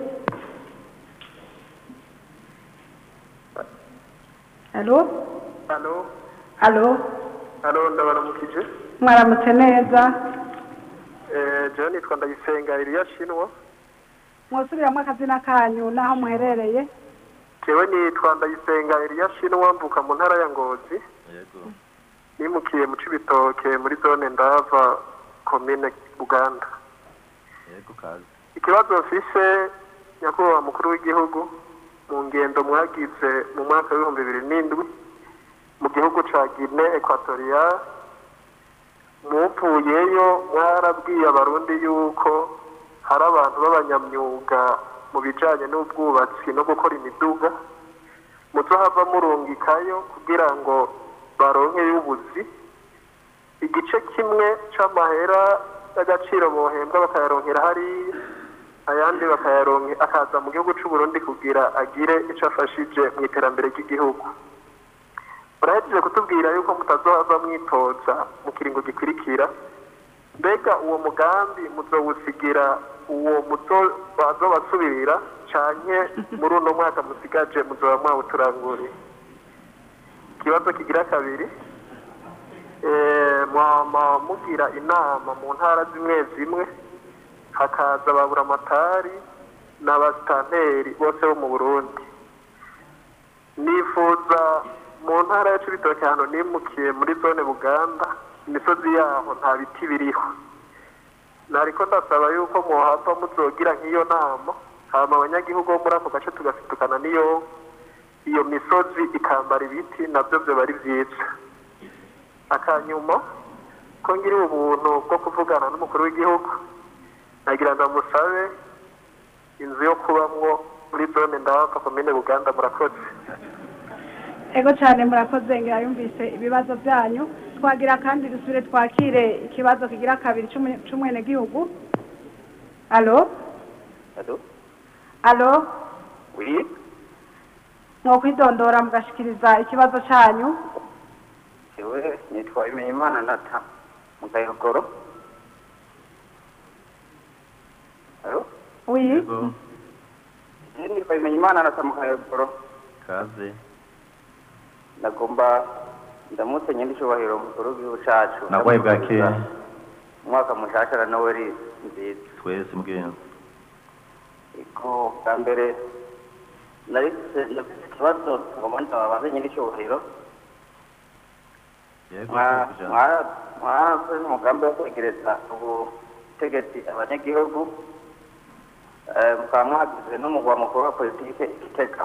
halo halo halo halo ndabaramukije mwaramutse neza Eh, jewe nitwa ndayisenga iriya shinwa mwosubiramo akazina kanyu n'aho muherereye jewe nitwa ndayisenga iriya shinwa mvuka mu ntara ya ngozi nimukiye mu cibitoke muri zone ndava komine buganda yego kazi ikibazo mfise nyakubahwa mukuru w'igihugu mu ngendo mwagize mu mwaka w'ibihumbi bibiri n'indwi mu gihugu ca gine ekwatorial muvuyeyo mwarabwiye abarundi yuko hari abantu b'abanyamyuga mu bijanye n'ubwubatsi no gukora imiduga muzohava murungikayo kugira ngo baronkeyo ubuzi igice kimwe c'amahera y'agaciro bohembwa bakayaronkera hariya ayandi bakayaronke akaza mu gihugu c'uburundi kugira agire ico afashije mu iterambere ry'igihugu murahejeje kutubwira yuko mutazohava mwitoza mu kiringo gikurikira mbega uwo mugambi muzowusigira uwo muzo bazobasubirira canke muri uno mwaka musigaje muzoba mwawuturanguriye ikibazo kigira kabiri eh, mwama mugira inama mu ntara zimwe zimwe hakaza baburamatari n'abasitanteri bose bo mu burundi nifuza mu ntara ya cibitoke ahantu nimukiye muri zone buganda imisozi yaho nta biti biriho nariko ndasaba yuko mwohava muzogira nk'iyo nama hama abanyagihugu bo muri ako gace tugasidukana n'iyo iyo misozi ikambara ibiti nabyo byoba ari byiza akanyuma ko ngiri ubuntu bwo kuvugana n'umukuru w'igihugu nagira ndamusabe inzu yo kubamwo muri zone ndava komine buganda murakoze ego cyane murakoze ngira yumvise ibibazo byanyu twagira kandi dusubire twakire ikibazo kigira kabiri c'umwe- c'umwenegihugu alo Alo? alo Oui? mwokwidondora mugashikiriza ikibazo cyanyu Jewe nitwa Imenyimana Nata mu Kayogoro. Alo? wi Je nitwa Imenyimana Nata mu Kayogoro. kaze Ndagomba ndamutse nyir'icyubahiro mukuru w'igihugu cacu. nagwaye bwake Umwaka mushasha na Noel nziza. twese mugenzi Iko bwa mbere nari nafise ikibazo ngomba ndababaze nyir'icyubahiro. yego Mwa- tuvuga. mwa- mwarakoze umugambi wo kwegereza ubutegetsi abanyagihugu eh, mukaba mwagize n'umugwa mukuru wa politike igitega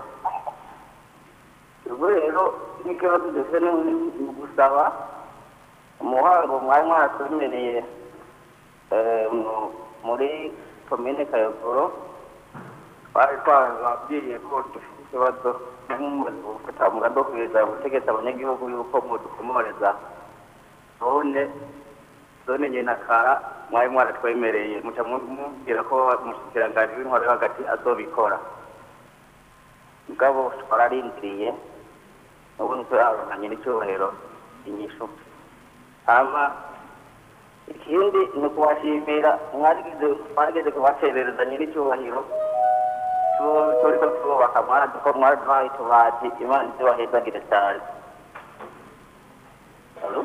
ubwo rero n'ikibazo dufite ni ni ugusaba umuhango mwari mwaratwemereye eh, mu- muri komine kayogoro twari twababwiriye ko dufite ikibazo n'umumaze gufata umugambi wo kwegereza ubutegetsi abanyagihugu yuko mudukomoreza zone zone nyenakara mwari mwaratwemereye muca mubwira ko umushikiranganji w'intwaro yo hagati azobikora mugabo twararindiriye ubu ntituraronanye n'icyubahiro inyishu hama ikindi ni ukubashimira mwarigeze mwarigeze kubacerereza nyir'icyubahiro tu- turiko twubaka mwarazi ko mwaraduhaye utubati imana izobahezagire cyane Alo?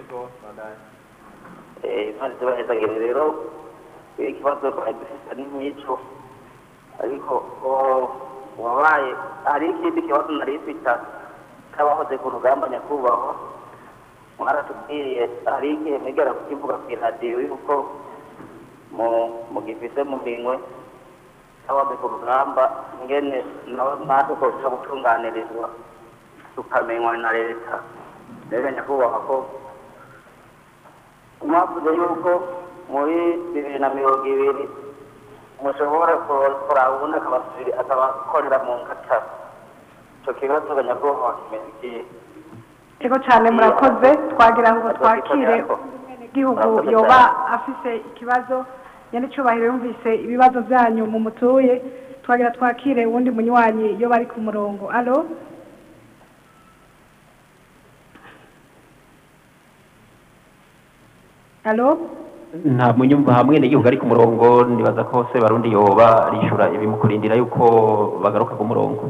Eh, imana izobahezagire rero ikibazo twari dufite ni nk'icyo ariko o- wabaye hari ikindi kibazo nari mfite cy'abahoze ku rugamba nyakubahwa mwaratubwiye hari igihe mwigera kukivuga ku iradiyo yuko mu mugifise mu minwe abahoze ku rugamba ngene nabo natwe koca gutunganirizwa tukamenywa na leta rero nyakubahwa ko mwavuze yuko muri bibiri na mirongo ibiri mushobora kuraba ubundi akabasubiri akabakorera mu ngata icyo kibazo nyakubahwa kimeze ikihe ego cyane murakoze twagira ngo twakire igihugu yoba afise ikibazo nyir'icyubahiro yumvise ibibazo byanyu mu mutuye twagira twakire uwundi munywanyi iyo bari ku murongo alo alo nta munyumva hamwe n'igihugu ari ku murongo nibaza ko se barundi yoba arishura ibimukurindira yuko bagaruka ku murongo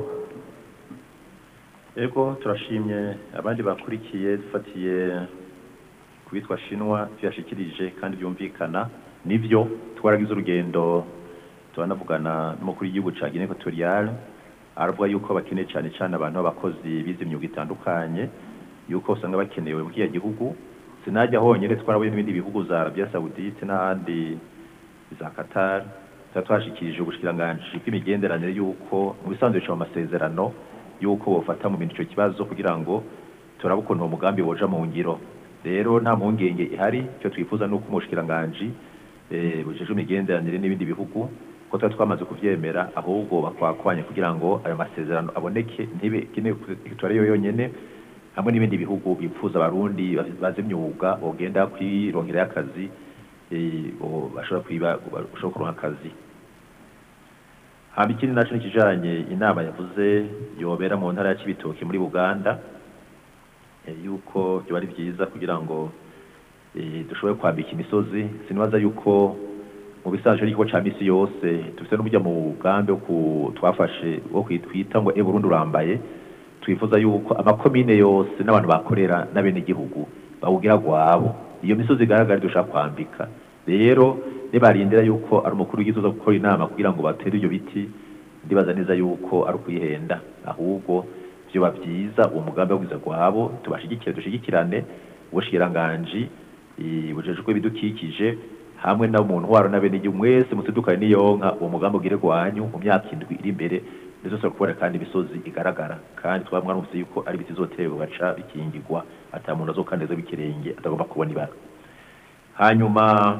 Ego turashimye abandi bakurikiye dufatiye ku bitwa shinwa tuyashikirije kandi byumvikana nibyo twaragize urugendo turanavugana n'umukuru w'igihugu ca Guinea Equatoriale aravuga yuko bakeneye cyane cyane abantu b'abakozi bize imyuga itandukanye yuko usanga bakenewe mu kiya gihugu sinajya honyine twarabuye n'ibindi bihugu za Arabia Saudite n'ahandi za Qatar tuba twashikirije ubushikiranganji bw'imigenderanire yuko mu bisanzwe bica mu masezerano yuko bofata mu bintu icyo kibazo kugira ngo turabe ukuntu uwo mugambi woja mu ngiro rero nta mpungenge ihari icyo twifuza ni uko umushikiranganji eh, bujejwe imigenderanire n'ibindi bihugu ko tuba twamaze kuvyemera ahubwo bakwakwanya kugira ngo ayo masezerano aboneke ntibe kine Equatorial yo yonyene hamwe n'ibindi bihugu bipfuza abarundi bazi imyuga bogenda kwirongera akazi eh, bo- bashobora kwiba bashobora kuronka akazi hama ikindi naco nikijanye inama yavuze yobera mu ntara ya Cibitoke muri Buganda eh, yuko byoba ari vyiza kugira ngo eh, dushobore kwambika imisozi sinibaza yuko mu bisanzwe n'ikigo ca misi yose dufite n'uburyo mu mugambi wo ku- twafashe wo kwi- twita ngo e Burundi urambaye twifuza yuko amakomine yose n'abantu bakorera n'abenegihugu bawugira gwabo iyo misozi igaragara dushaka kwambika rero nibarindira yuko ari umukuru w'igihugu uza gukora inama kugira ngo batere ibyo biti ndibaza neza yuko ari ukwihenda ahubwo vyoba vyiza uwo mugambi wo kwiza gwabo tubashigikire dushigikirane ubushikiranganji eh, bujejwe ibidukikije hamwe na mu ntwaro n'abenegihugu mwese musidukane n'iyonka uwo mugambi ugire gwanyu mu myaka indwi iri imbere ndetse kubona kandi imisozi igaragara kandi twamwarumvise yuko ari ibiti zoterwa baca bikingirwa ata muntu azokaneza bikirenge atagomba kubona ibara hanyuma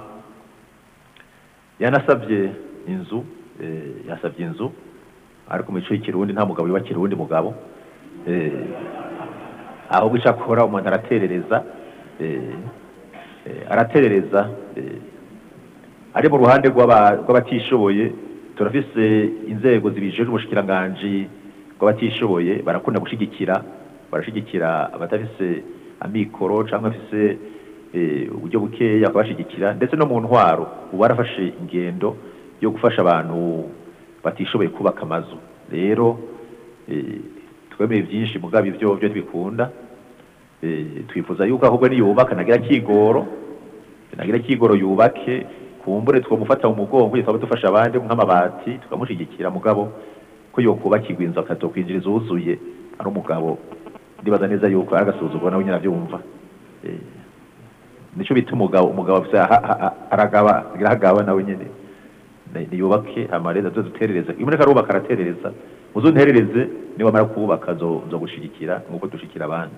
yanasabye inzu eh, yasabye inzu ariko mu mico y'ikirundi nta mugabo yubakira uwundi mugabo eh, ahubwo icyo akora umuntu araterereza eh, eh, araterereza eh, ari mu ruhande rw'aba- rw'abatishoboye turafise inzego zibijejwe ubushikiranganji bw'abatishoboye barakunda gushigikira barashigikira abatafise amikoro cyangwa afise eh, uburyo bukeya bakabashigikira ndetse no mu ntwaro ubu barafashe ingendo yo gufasha abantu batishoboye kubaka amazu rero eh, twemeye byinshi mugabo ivyo byo ntibikunda eh, twifuza yuko ahubwo niyubaka nagira kigoro nagira kigoro yubake kumbure twamufata mu mugongo twaba dufasha abandi nk'amabati tukamushigikira mugabo ko yokubakirwa inzu akazokwinjiriza uwuzuye ari umugabo ndibaza neza yuko ari agasuzuguro nawe nyine abyumva Eh, nico bita umugabo umugabo afise aha- aha- aragaba aragaba nawe nyene Ni- niyubake amareza zo duterereza imureka arubaka araterereza muzunterereze niwamara kubaka zo zo gushigikira nkuko dushikira abandi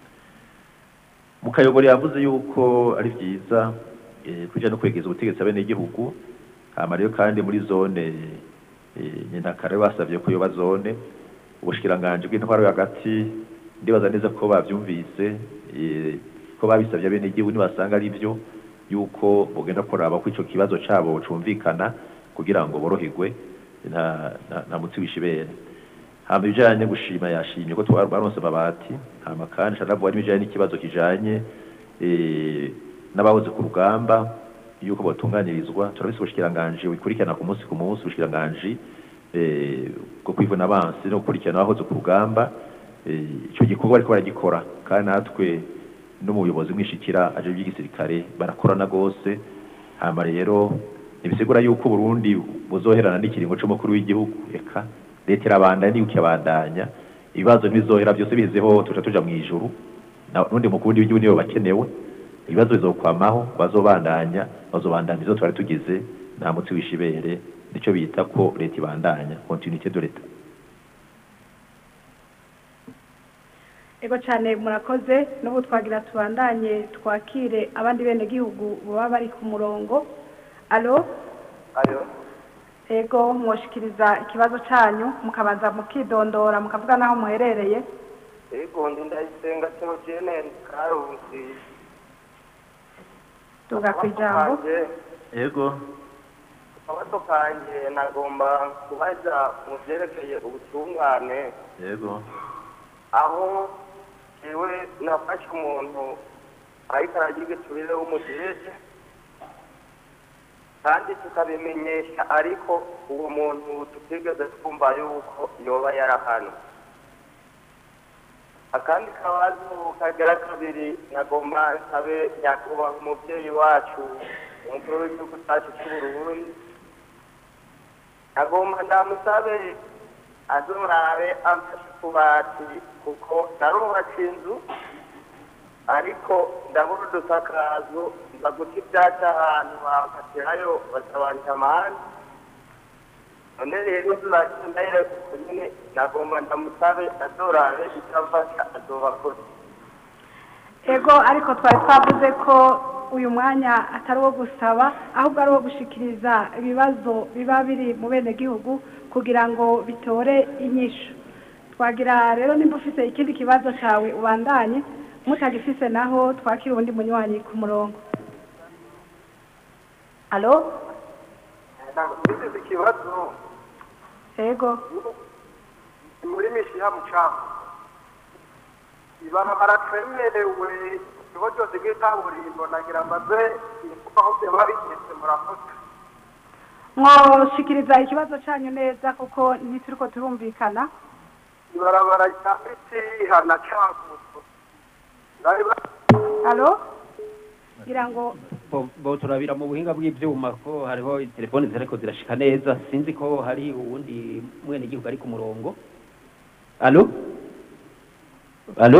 mukayobora yavuze yuko ari byiza eh, kuja no kwegeza ubutegetsi abenegihugu hama rero kandi muri zone eh, nyentakare basavye ko yoba zone ubushikiranganji bw'intwaro yo hagati ndibaza neza ko bavyumvise eh, ko babisavye abenegihugu nibasanga ari byo yuko bogenda kuraba ko ico kibazo cabo cumvikana kugira ngo boroherwe nta nta- nta mutsi wishibere hama ibijanye gushima yashimye ko twaronse amabati hama kandi shanavuga n'ibijanye n'ikibazo kijanye eh, n'abahoze ku rugamba yuko botunganirizwa turabise ubushikiranganji bukurikirana ku munsi ku munsi ubushikiranganji eh, bwo kwivuna abansi no gukurikirana abahoze ku rugamba eh, ico gikorwa bariko baragikora kandi natwe n'umuyobozi mwishikira aje by'igisirikare barakorana gose hama rero ntibisigura yuko Burundi buzoherana n'ikiringo c'umukuru w'igihugu eka leta irabandanya niyo ikabandanya ibibazo ntibizohera byose bihezeho tuja tuja mu ijuru na- n'undi mukuru w'igihugu niyo bakenewe ibibazo bizokwamaho bazobandanya bazobandanya izo twari tugize nta mutsi wishibere nico bita ko leta ibandanya continuité de l'etat ego cyane murakoze n'ubu twagira tubandanye twakire abandi bene gihugu baba bari ku murongo alo ayo ego mwoshikiriza ikibazo cyanyu mukabanza mukidondora mukavuga n'aho muherereye ego ndi ndayisenga teogene karusi tuga ku ijambo yego akabazo kanje nagomba kubaza mu byerekeye ubutungane yego aho jewe nafashe umuntu ariko aragira igiturire w'umujeje kandi tukabimenyesha ariko uwo muntu tutigeze twumva yuko yoba yarahanwe akandi kabazo kagera kabiri nagomba nsabe nyakubahwa umubyeyi wacu umukuru w'igihugu cyacu cy'uburundi nagomba ndamusabe azorabe amfashe utubati kuko narubatse inzu ariko ndabura udusakazo nza guta ibyatsi ahantu bakatirayo batabanje amahane none rero tuzagenda ndayireka nyine nagomba ndamusabe azorabe icyo amfasha azoba akoze ego ariko twari twavuze ko uyu mwanya atari uwo gusaba ahubwo ari uwo gushikiriza ibibazo biba biri mu bene gihugu kugira ngo bitore inyishu twagira rero nimba ufite ikindi kibazo cyawe ubandanye mutagifise naho twakira ubundi munywanyi ku murongo alo Ngize ikibazo ego muri mishiha mucanga ibarabara twemerewe ikigo cyose bw'ikaburimbo nagira mbaze kuko aho byaba bigeze murakoze mwoshikiriza ikibazo cyanyu neza kuko ntituriko turumvikana ibarabara rya mitiha na caguzo bari halo ngira ngo bo bo turabira mu buhinga bw'ivyuma ko hariho telefoni ziriko zirashika neza sinzi ko hari uwundi mwene igihugu ari ku murongo alo alo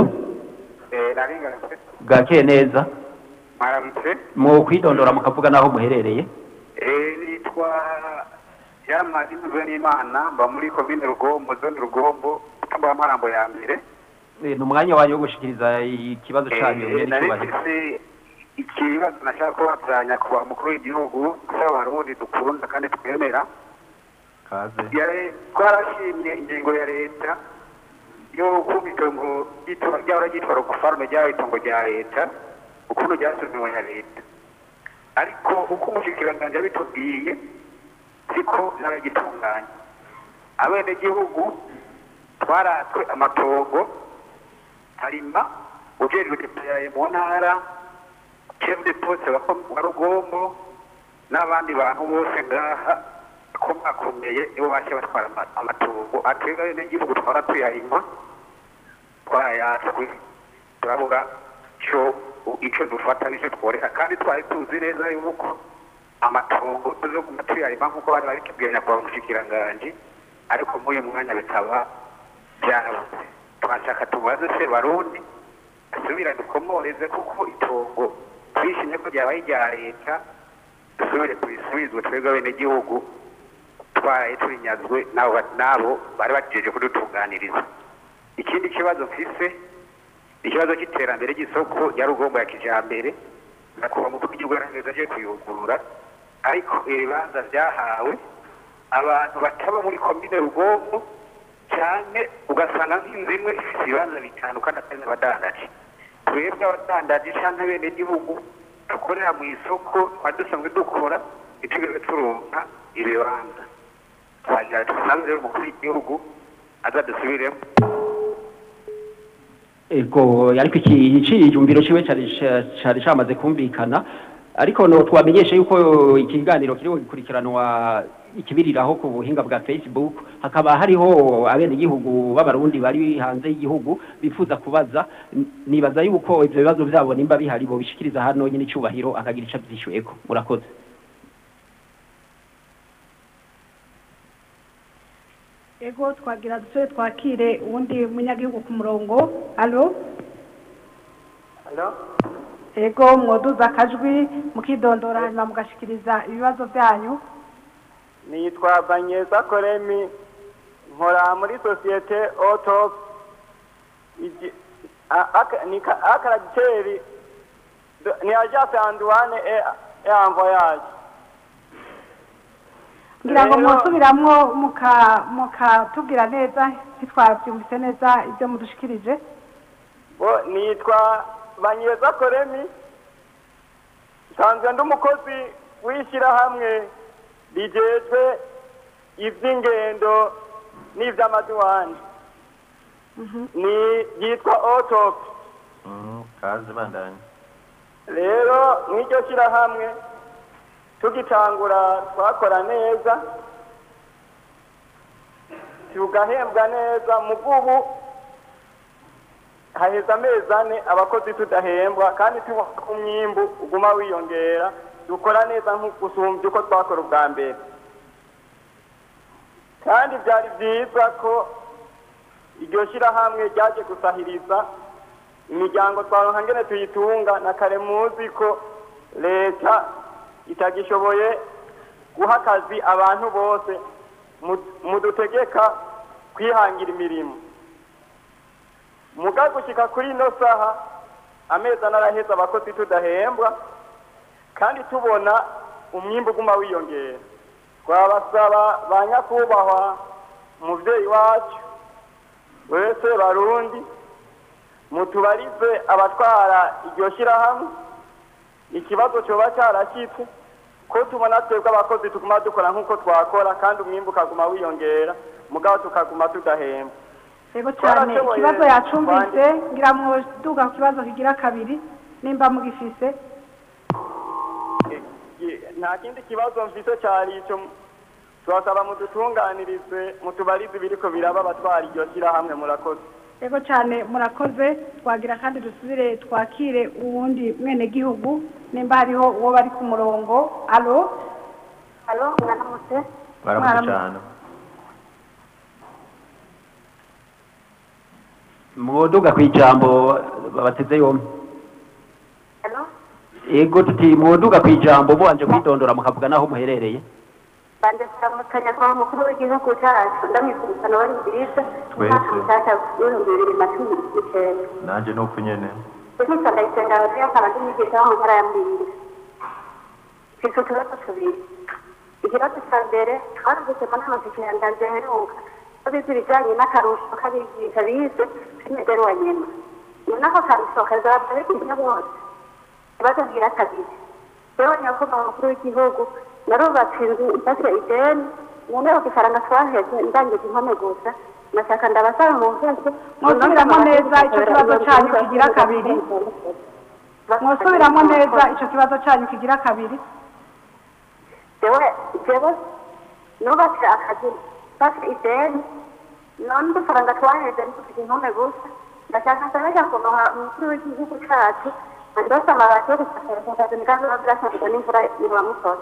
bwakeye neza mwaramutse mu kwidondora mukavuga n'aho muherereye Eh, nitwa yamari ntuze n'imana mba muri komine rugombo zone rugombo mba marambo ya mbere Eh, ni umwanya wanyu wo gushikiriza ikibazo canyu Eh, mwene nari icyubahiro mfise ikibazo nashaka kubazanya ku mukuru w'igihugu cy'abarundi dukunda kandi twemera kaze Yare- twarashimye ingingo ya leta yo kumva itongo ry'itora- ryahora ryitwa rokufarume ryabaye itongo rya leta ukuntu ryasubiwe ya leta ariko uko umushikiranganji yabitubwiye siko naragitunganya abenegihugu twaratwe amatongo harima ujejwe deployaye mu ntara chef de poste wa wa rugombo n'abandi bantu bose ngaha bakomakomeye nibo bashe batwara ama- amatongo atwebwe abenegihugu twara tuyarima twarayatswe turabura ico ico dufata nico tworeka kandi twari tuzi neza yuko amatongo tuzoguma tuyarima nk'uko bari babitubwiye nyakubahwa umushikiranganji ariko muri uyu mwanya bikaba byarabuze twashaka tubaze se barundi asubira dukomoreze kuko itongo twishimye ko ryabaye irya leta dusubire kubisubizwe twebwe abenegihugu twaraye turinyazwe n'abo ba- n'abo bari bagejeje kudutunganiriza ikindi kibazo mfise ikibazo cy'iterambere ry'isoko rya rugombo ya kijambere nakuba mu gihugu yarangeza aje kuyugurura ariko ibibanza byahawe abantu bataba muri komine rugombo cyane ugasanga nk'inzu imwe ifite ibibanza bitanu kandi atari n'abadandaji twebwe abadandaji cyangwa bene gihugu dukorera mu isoko twari dusanzwe dukora ntitugeze turonka ibibanza twagira dusanze rero umukuru w'igihugu aza dusubiremo ego ariko iki ciyumviro ciwe cari cari camaze kumvikana ariko no twamenyeshe yuko ikiganiro kiriho gikurikiranwa ikibiriraho ku buhinga bwa Facebook hakaba hariho abenegihugu b'abarundi bari hanze y'igihugu bifuza kubaza N- nibaza yuko ivyo bibazo vyabo nimba bihari bo bishikiriza hano nyine icubahiro akagira ico avyishyuyeko murakoze ego twagira dusore twakire uwundi munyagihugu ku murongo alo Halo? ego mwoduza akajwi mukidondora hanyuma mugashikiriza ibibazo byanyu nitwa banyeza koremi nkora muri sosiyete otop Igi- a- aka- ni ka- akaragiteri do- ni agence anduwane e e envoyage ngira ngo Rero- mwosubiramwo muka mukatubwira neza ntitwabyumvise neza ibyo mudushikirije bo nitwa banyeza koremi nsanzwe ndi umukozi w'ishyirahamwe rigejwe iby'ingendo n'iby'amaduwani ni yitwa otop kaze bandanye rero mw'iryo shyirahamwe tugitangura twakora neza tugahembwa neza mu bw'ubu haheze amezi ane abakozi tudahembwa kandi tubona ko umwimbu uguma wiyongera dukora neza nk'ugusumbya uko twakora ubwa mbere kandi byari byiza ko iryo shyirahamwe ryaje gusahiriza imiryango twaronka ngene tuyitunga na kare muzi ko leta itagishoboye guha akazi abantu bose mu- mudutegeka kwihangira imirimo muga gushika kuri ino saha amezi ane araheze abakozi tudahembwa kandi tubona umwimbu uguma wiyongera twabasaba ba nyakubahwa umuvyeyi wacu wese barundi mutubarize abatwara iryo shyirahamwe ikibazo cyoba cyarashyitse ko tubona twebwe abakozi tuguma dukora nk'uko twakora kandi umwimbu ukaguma wiyongera mugabo tukaguma tudahembwa ego cyane Twarashoboye ikibazo yacumbitse kwandika- ngira mwoduga ku kibazo kigira kabiri nimba mugifise Ye- nta kindi kibazo mfise cyari icyo turasaba mudutunganirize mutubarize ibiriko biraba abatwara iryo shyirahamwe murakoze yego cyane murakoze twagira kandi dusubire twakire uwundi mwenegihugu nimba hariho uwo bari ku murongo alo alo mwaramutse baramutse cyane mwoduga ku ijambo bateze yombi alo ego tuti mwoduga ku ijambo mubanje kwitondora mukavuga naho muherereye banje kuramukanya kwa mukuru w'igihugu cyacu ndamwifuriza nawe nziza umwaka mushyashya w'ibihumbi bibiri na cumi n'icyenda nanjye ni uko nyene Teknika ndayisenga rero akaba ndi mwigisha wo mu ntara ya Mbinga. Mfise utubazo tubiri. Ikibazo cya mbere twarumvise mu nama zikirangaje heruka ko bize ibijyanye n'akarusho k'abigisha bize k'imideri wa nyuma. Noneho akarusho kazaba bigisha bose. Ikibazo ngira kabiri. Jewe nyakubahwa mukuru w'igihugu narubatse inzu ifashe ideni noneho ifaranga twaheze ndangije impome gusa nashaka ndabasaba mu nzego mwosubiramo neza icyo kibazo cyanyu kigira kabiri mwosubiramo neza icyo kibazo cyanyu kigira kabiri jewe jewe nubatse akazi mfashe ideni none udufaranga twaheze ntufite impome gusa ndashaka nsabesha kunoha umukuru w'igihugu cacu andose amabati yo gusakara akazi nikazo birasabwa n'imvura ibamusoza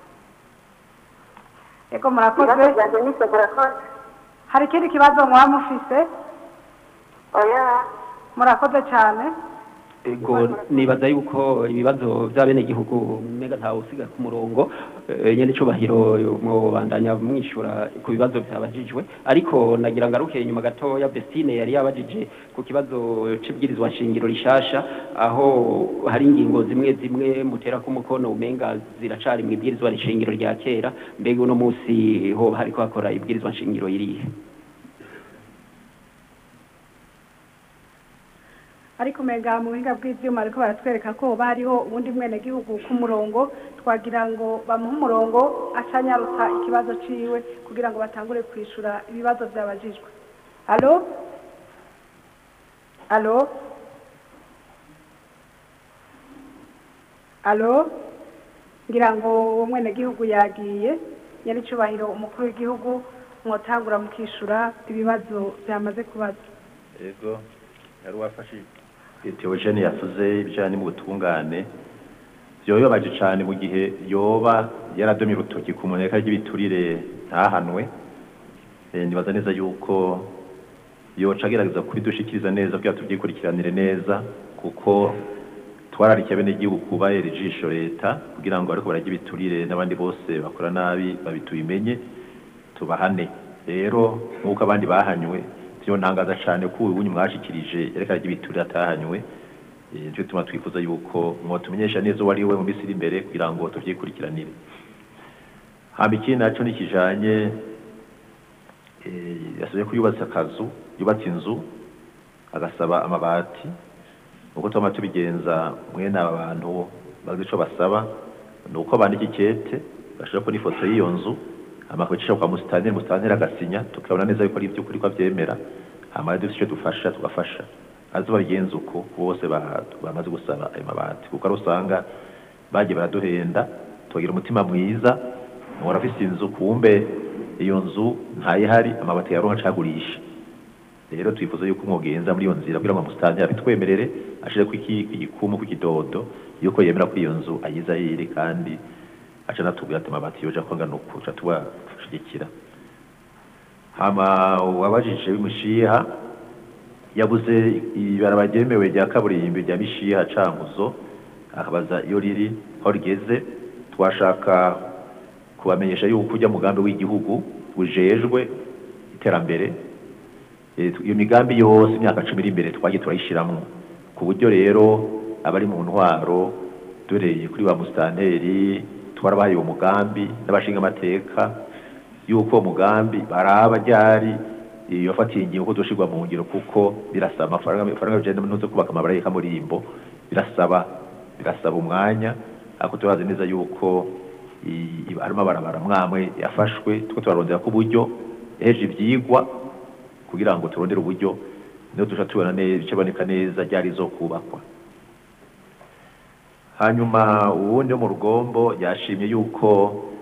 yego murakoze ibibazo vyanje nivyo murakoze hari ikindi kibazo mwaba mufise oya murakoze cyane ego nibaza yuko ibibazo by'abenegihugu mega ntawe usiga ku murongo eh, nyene icubahiro mubandanya mwishura ku bibazo byabajijwe ariko nagira ngaruke inyuma gatoya Bestine yari yabajije ku kibazo c'ibwirizwa nshingiro rishasha aho hari ingingo zimwe zimwe mutera ku mukono umenga ziracari mu ibwirizwa nshingiro rya kera mbega uno munsi ho hariko hakora ibwirizwa nshingiro irihe ariko mega mu buhinga bw'ibyuma ariko baratwereka ko bariho ubundi mwenegihugu ku murongo twagira ngo bamuhe umurongo acanyarutsa ikibazo ciwe kugira ngo batangure kwishura ibibazo byabajijwe alo alo alo ngira ngo uwo mwenegihugu yagiye nyaricubahiro umukuru w'igihugu mwotangura mukishura ibibazo byamaze kubaza yego yari wafashije Theogene yavuze ibijyanye n'ubutungane byoyobaje cyane mu gihe yoba yaradomye urutoki ku muneka ry'ibiturire ntahanwe Eh, nibaza neza yuko yoca agerageza kubidushikiriza neza kugira tubyikurikiranire neza kuko twararikiye bene igihugu kubahera ijisho leta kugira ngo ariko barajya ibiturire n'abandi bose bakora nabi babitubimenye tubahane rero nk'uko abandi bahanywe byo ntangaza cyane ko ubu mwashikirije yerekana ry'ibiturire atahanywe Eh, nicyo tuma twifuza yuko mwotumenyesha neza uwo ari we mu minsi iri imbere kugira ngo tubyikurikiranire hamba ikindi naco nikijanye eh, yasabye ko yubatse akazu yubatse inzu agasaba amabati uko twama tubigenza mwene aba bantu bazi ico basaba ni uko bandika ikete bashira ko n'ifoto y'iyo nzu amakocisha kwa musitanteri musitanteri agasinya tukabona neza yuko ari iby'ukuri ko abyemera hama dufite icyo dufasha tugafasha azi babigenza uko bose ba- bamaze gusaba ayo mabati kuko ari usanga bagiye baraduhenda tukagira umutima mwiza umuntu afise inzu kumbe iyo nzu ntayihari amabati yaronka acagurisha rero twifuza yuko mwogenza muri iyo nzira kugira ngo musitanteri abitwemerere ashireko iki igikumu kw'ikidodo yuko yemera ko iyo nzu ayiza yiri kandi aca natubwira ati amabati yoja kwangana uku ca tubashigikira hama wabajije w'imushiha yabuze ibaraba ryemewe rya kaburimbi rya mishiha cankuzo akabaza iyo riri aho rigeze twashaka kubamenyesha yuko ujya mugambi w'igihugu ujejwe iterambere Eh, iyo migambi yose imyaka cumi iri imbere twagiye turayishiramwo ku buryo rero abari mu ntwaro dureye kuri ba musitanteri twarabahaye uwo mugambi n'abashinga amateka yuko uwo mugambi baraba ryari iyo fatiye ingingo ko doshirwa mu ngiro kuko birasaba amafaranga amafaranga bijanye n'uzo kubaka amabara y'ikamurimbo birasaba birasaba umwanya ariko turazi neza yuko i- i- harimo abarabara mwamwe yafashwe two turarondera ko uburyo ejo ivyigwa kugira ngo turondere uburyo niho tuja tubona neza bicaboneka neza ryari zo kubakwa hanyuma uwundi wo mu rugombo yashimye yuko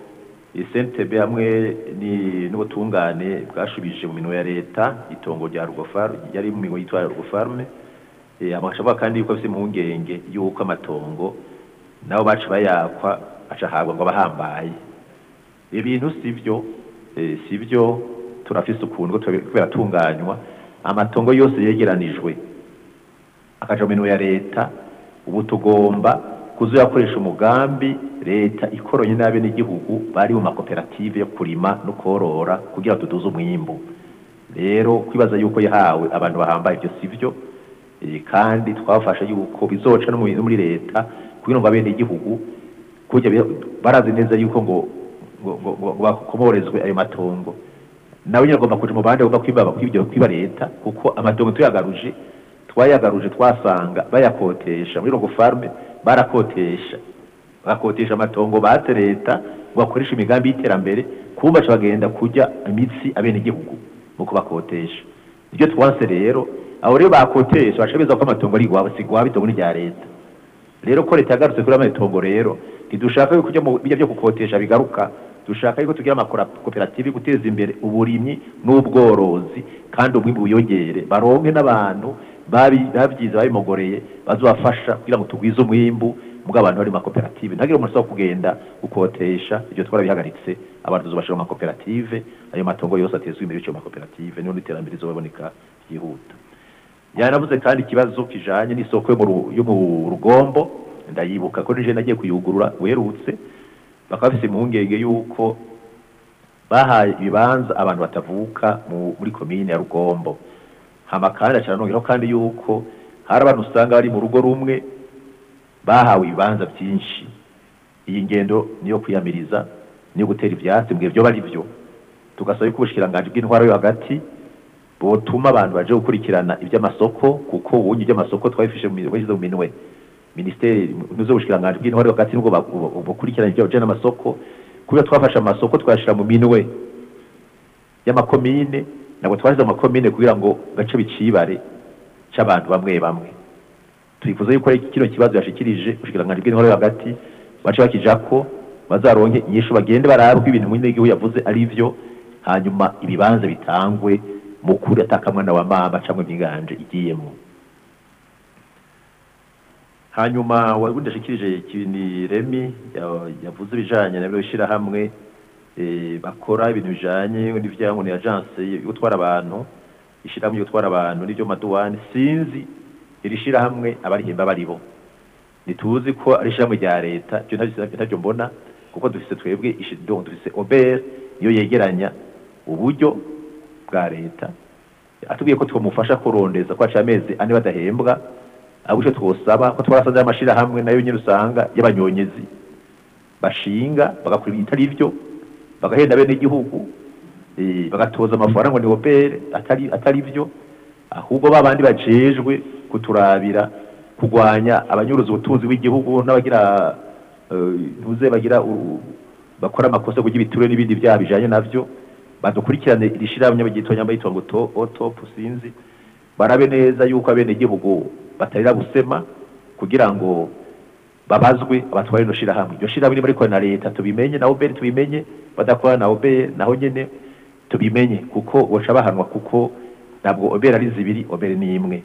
SNTB hamwe ni- n'ubutungane bwashubije mu minwe ya leta itongo rya Rugofar yari mu minwe yitwa Rugofarme eh amakashavuga kandi yuko afite impungenge yuko amatongo nabo bacu bayakwa acahabwa ngo abahambaye ibintu sivyo eh, sivyo turafise ukuntu kubera tunganywa amatongo yose yegeranijwe akaja mu minwe ya leta ubu tugomba kuzoyakoresha umugambi leta ikoronye n'abe n'igihugu bari mu makoperative yo kurima no korora kugira tuduze umwimbu rero kwibaza yuko yahawe abantu bahambaye ibyo sivyo eh, kandi twafashe yuko bizoca no mu- no muri leta kugira ngo abene igihugu kujya bi- barazi neza yuko ngo ngo ngo ngo bakomorezwe ayo matongo nawe nyine agomba kuja mu bandi agomba kwiba kwibyo kwiba leta kuko amatongo tuyagaruje twayagaruje twasanga bayakotesha muri rogo farme barakotesha bakotesha amatongo bate leta ngo bakoreshe imigambi y'iterambere kumba ca bagenda kujya imitsi abene igihugu mu kubakotesha ibyo twanse rero abo rero bakotesha baca beza ko amatongo ari igwabo si igwabo itongo ni rya leta rero ko leta yagarutse kuri amatongo rero ntidushaka yuko ujya mu bijya byo gukotesha bigaruka dushaka yuko tugira amakoperative yo guteza imbere uburimyi n'ubworozi kandi umwimbu wiyongere baronke n'abantu babi- babyize babimogoreye bazobafasha kugira ngo tugwize umwimbu mbwa abantu bari mu makoperative ntagire umuntu usaba kugenda gukotesha ibyo twarabihagaritse abantu tuzobashira mu makoperative ayo matongo yose atezwe imbere y'icyo makoperative niho n'iterambere rizoboneka ryihuta yanavuze kandi ikibazo kijanye n'isoko yo mu Ru- yo mu rugombo ndayibuka ko nije nagiye kuyugurura werutse bakaba bafise impungenge yuko bahaye ibibanza abantu batavuka mu- muri komine ya rugombo hama kandi acaranongeraho kandi yuko hari abantu usanga bari mu rugo rumwe bahawe ibibanza byinshi iyi ngendo niyo kwiyamiriza niyo gutera ivyatsi mbwiye vyo bari vyo tugasaba yuko ubushikiranganji bw'intwaro yo hagati botuma abantu baje gukurikirana iby'amasoko kuko ubundi iby'amasoko twabifishe mu minwe bashyize mu minwe minisiteri nuzo bushikiranganji bw'intwaro yo hagati nubwo ba- bu- bukurikirana ibyo bijanye n'amasoko kubera twafashe amasoko twashira mu minwe y'amakomine ntabwo twashyize mu makomine kugira ngo gace bicibare c'abantu bamwe bamwe twifuza yuko ari kino kibazo yashikirije ubushikiranganji bw'intwaro yo hagati bace bakijako bazaronke inyishu bagende barabe ko ibintu mwene w'igihugu yavuze ari vyo hanyuma ibibanza bitangwe mu kuri atakamwana wa mama cyangwa imiganje igiyemo hanyuma wabundi ashikirije kini remi ya- yavuze ibijanye na byo hamwe eh, bakora ibintu bijanye n'ivyango ni agence yo gutwara abantu ishirahamwe yo gutwara abantu n'ibyo maduwani sinzi iri shirahamwe abarihemba baribo ntituzi ko ari ishirahamwe rya leta ibyo ntavyo ntavyo mbona kuko dufise twebwe ishi- donc dufise obert niyo yegeranya uburyo bwa leta atubwiye ko twamufasha kurondeza ko haciye amezi ane badahembwa ahubwo icyo twosaba ko twarasanze amashirahamwe nayo nyine usanga y'abanyonyezi bashinga bagakora ibitari byo bagahenda bene igihugu eh, bagatoza amafaranga ngo ni obere atari atari byo ahubwo babandi bajejwe kuturabira kurwanya abanyuruza ubutunzi bw'igihugu n'abagira eh, ntuze bagira u- bakora amakosa kugira ibiture n'ibindi byaha bijanye navyo badukurikirane iri shirahamwe bagitwa nyamba yitwa ngo to otop sinzi barabe neza yuko abene igihugu batarira gusema kugira ngo babazwe abatwara ino shirahamwe iryo shirahamwe niba rikora na leta tubimenye na obere tubimenye badakora na obere naho nyene tubimenye kuko boca bahanwa kuko ntabwo obere ari zibiri obere ni imwe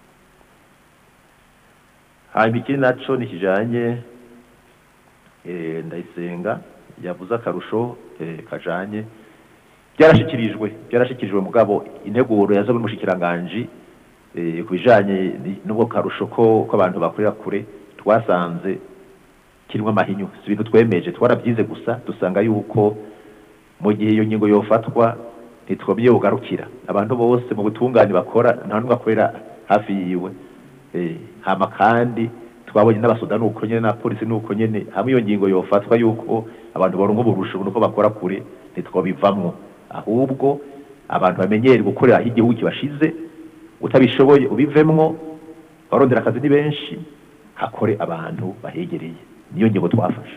hanyuma ikindi naco ni kijanye eh, ndayisenga yavuze akarusho eh, kajanye byarashikirijwe byarashikirijwe mugabo integuro yaza muri mushikiranganji eh, ku bijanye ni- n'ubwo karusho ko ko abantu bakorera kure twasanze kirimo amahinyu si ibintu twemeje twarabyize gusa dusanga yuko mu gihe iyo ngingo yofatwa ntitwomye bugarukira abantu bose mu butungane bakora nta n'umwe akorera hafi yiwe eh, hama kandi twabonye n'abasoda nuko nyene na polisi nuko nyene hamwe iyo ngingo yofatwa yuko abantu baronka uburusho nuko bakora kure ntitwobivamwo ahubwo abantu bamenyere gukorera aho igihugu kibashize utabishoboye ubivemwo abarondera akazi ni benshi hakore abantu bahegereye niyo ngingo twafashe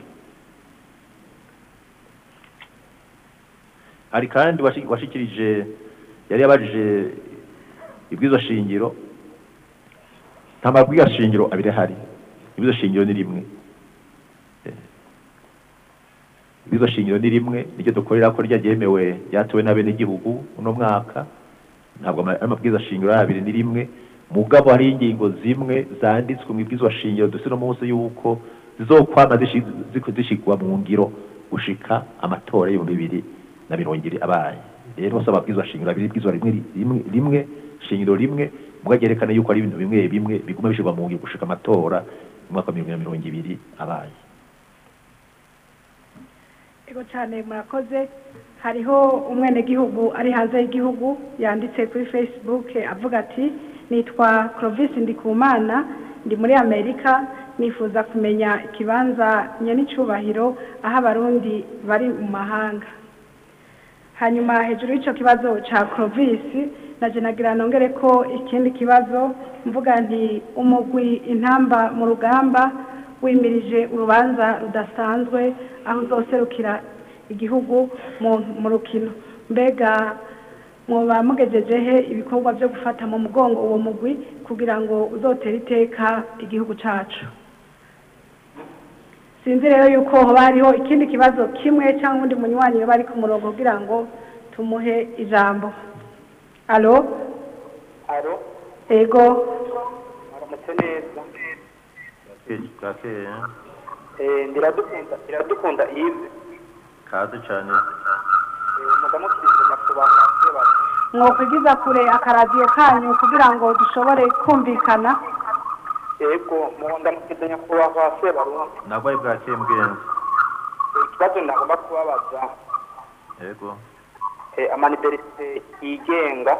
hari kandi washi- washikirije yari yabajije ibwizo shingiro nta mabwiriza shingiro abiri ahari ibwizo shingiro ni rimwe Eh, izo shingiro ni rimwe niryo dukorera ko ryagemewe ryatowe n'abenegihugu uno mwaka ntabwo ama- amabwiriza shingiro ari abiri ni rimwe mugabo hari ingingo zimwe zanditswe mu ibwirizwa shingiro dufite no munsi yuko zizokwama zishi- ziko zishigwa mu ngiro gushika amatora y'ibihumbi bibiri na mirongo ibiri abaye rero bose amabwirizwa shingiro abiri ibwirizwa rimwe rimwe rimwe shingiro rimwe mugabo ryerekana yuko ari ibintu bimwe bimwe biguma bishigwa mu ngiro gushika amatora mu mwaka wa mirongo ibiri na mirongo ibiri abaye Ego cyane murakoze hariho umwenegihugu ari hanze y'igihugu yanditse kuri facebook avuga ati nitwa Clovis Ndikumana ndi muri Amerika nifuza kumenya ikibanza nyenicubahiro aho abarundi bari mu mahanga hanyuma hejuru y'icyo kibazo cya Clovis naje nagira nongere ko ikindi kibazo mvuga nti umugwi intamba mu rugamba wimirije urubanza rudasanzwe aho uzoserukira igihugu mu mu rukino mbega mwoba mugejeje he ibikorwa byo gufata mu mugongo uwo mugwi kugira ngo uzotere iteka igihugu cyacu sinzi rero yuko hoba hariho ikindi kibazo kimwe cyangwa undi munywanyi yoba ari ku murongo kugira ngo tumuhe ijambo alo alo ego aramutse neza bwakeye Eh, ndiradukunda ndiradukunda ive kaze cyane mugamukirize nyakubahwa sebaza mwokwigiza kure akaradiyo kanyu kugira ngo dushobore kumvikana yego mu ndamukirize nyakubahwa sebarundi nagwaye bwakeye mbwenzi ikibazo ndagomba kubabaza yego eh, amaniberite yigenga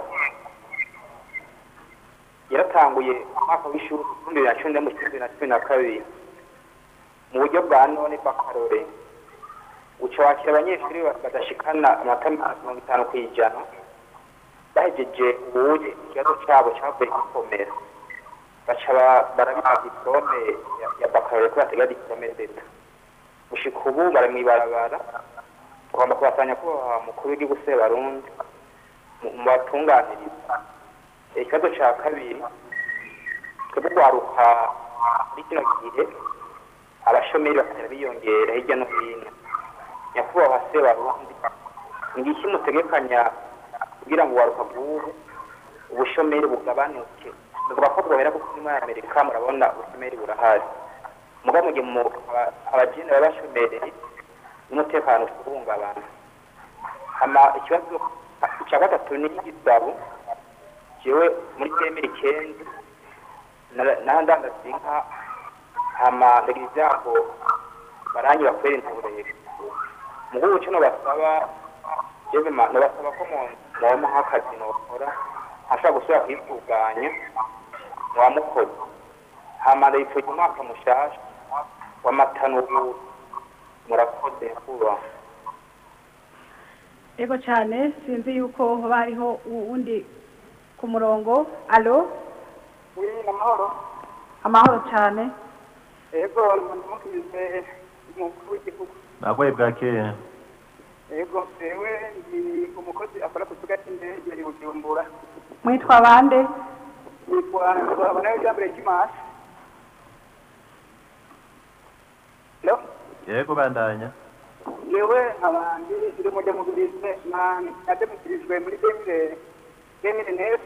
yaratanguye umwaka w'ishuri ibihumbi bibiri na cumi n'umwe bibiri na cumi na kabiri mu buryo bwa none bw'akarore uca wakira abanyeshuri badashikana amanota mirongo itanu ku ijana bahejeje ubuye ikibazo cyabo cyavuye gikomera baca ba- barabiha diplome ya- ya bakarore ko batega diplome d'etat gushika ubu bari mw'ibarabara tugomba kubasanya ko mukuru w'igihugu sebarundi mu- mu batunganiriza ikibazo cya kabiri twebwe urwaruka muri kino gihe abashomeri bakagenda biyongera hirya no hino nyakubahwa sebarundi ngiki mutegekanya kugira ngo urwaruka bw'ubu ubushomeri bugabanuke tuvuga ko bwohera kuko muri amerika murabona ubushomeri burahari mugabo mu gihe mu- aba- abajene baba bashomereye n'umutekano uhungabana hama ikibazo cya gatatu ni igisabo jewe muri temeri kenzi nahandandaza inka hama ndagira ibyago barangi bakwera inturere mugubu cyo nobasaba jewe ma- nobasaba ko mu- mwoma nk'akazi nokora ntashobora gusubira kwitunganya mwamukoze hama ndayipfuza umwaka mushasha w'amatanuru murakoze kubaho ego cyane sinzi yuko hoba hariho uwundi ku murongo alo amahoro amahoro cyane ego ndamukirize umukuru w'igihugu nagwaye bwakeye ego jewe ndi umukozi akora ku kibuga cy'indege i bujumbura mwitwa bande nitwa nzabona ijambere ry'imasi no yego bandanya jewe nkabandi ndi mujyamubirize nademukirijwe muri demire demire nefu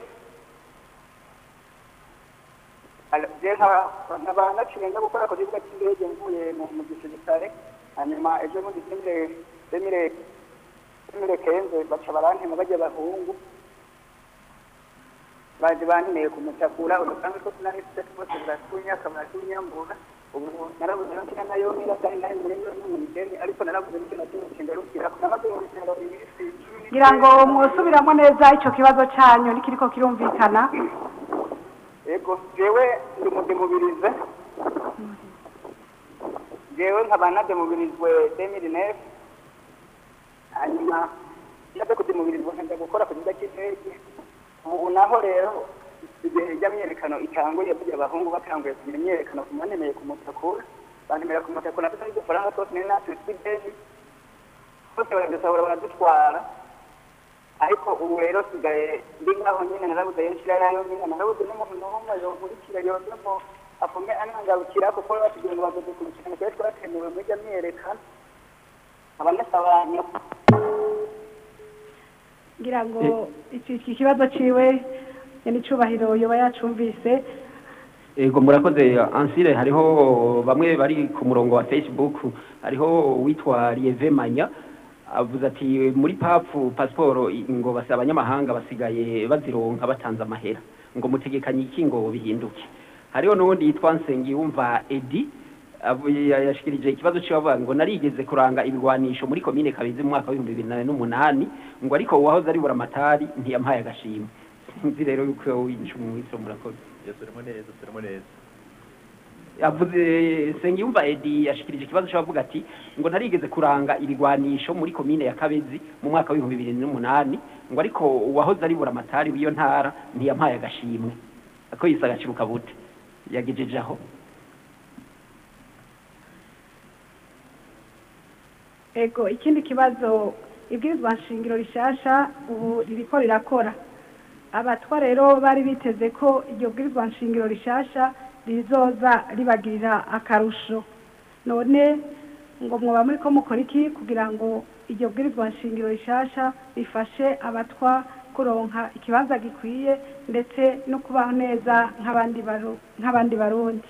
je nkaba naciye nja gukora ku kibuga cy'indege mvuye mu mu gisirikare hanyuma ejo bundi demire demire demire kenze baca barantema bajya bahungu baje bantemeye kumutakura udusanzwe two tunahise twose buratunyaka buratunyambura ubu narabuze no kina nayo nira kandi nari muri yo n'umugeni ariko narabuze n'icyo na kimwe kingarukira namaze mu bitaro iminsi cumi ngira ngo mwusubiramo neza icyo kibazo cyanyu nikiriko kirumvikana ego jewe ndi mudemubirize jewe nkaba nademubirizwe demiri nefu hanyuma ndaze kudemubirizwa nkajya gukora ku kibuga cy'indege ubu naho rero igihe ijya myerekano itanguye burya abahungu batanguye kugira imyerekano ku manemeye ku mutakura bantemera ku mutakura natwe n'udufaranga twose nari natwe tw'ideni twose baradusahura baradutwara ariko ubu rero sigaye ndi ngaho nyine narabuze yo nshira nayo nyine narabuze n'umuntu n'umwe yonkurikira yoza ngo apfume anangarukira kuko batubwiye ngo bazoze kurikirana twari twatemewe muri iryo myerekano abanyasabanyo ngira ngo iki iki kibazo ciwe n'icubahiro yoba yacumvise Ego murakoze ansire hariho bamwe bari ku murongo wa Facebook hariho witwa Lieve Manya avuze ati muri papu pasiporo ngo basa abanyamahanga basigaye bazironka batanze amahera ngo mutegekanye iki ngo bihinduke hariho n'ubundi yitwa Nsengiyumva Edi avu- ya- yashikirije ikibazo ciwe avuga ngo narigeze kuranga ibigwanisho muri komine Kabezi mu mwaka w'ibihumbi bibiri na n'umunani ngo ariko uwahoze ari buramatari ntiyampaye agashimwe sinzi rero yuko winshi mu mwiso murakoze yasubiremo neza yasubiremo neza yavuze Sengiyumva Edi yashikirije ikibazo cy'abavuga ati ngo ntarigeze kuranga ibigwanisho muri komine ya Kabezi mu mwaka w'ibihumbi bibiri n'umunani ngo ariko uwahoze ari buramatari w'iyo ntara ntiyampaye agashimwe ako yise agacibuka bute yagejeje aho ego ikindi kibazo ibwirizwa nshingiro rishasha ubu ririko rirakora abatwa rero bari biteze ko iryo bwirizwa nshingiro rishasha rizoza ribagirira akarusho none ngo mwoba muri ko mukora iki kugira ngo iryo bwirizwa nshingiro rishasha rifashe abatwa kuronka ikibanza gikwiye ndetse no kubaho neza nk'abandi baru- nk'abandi barundi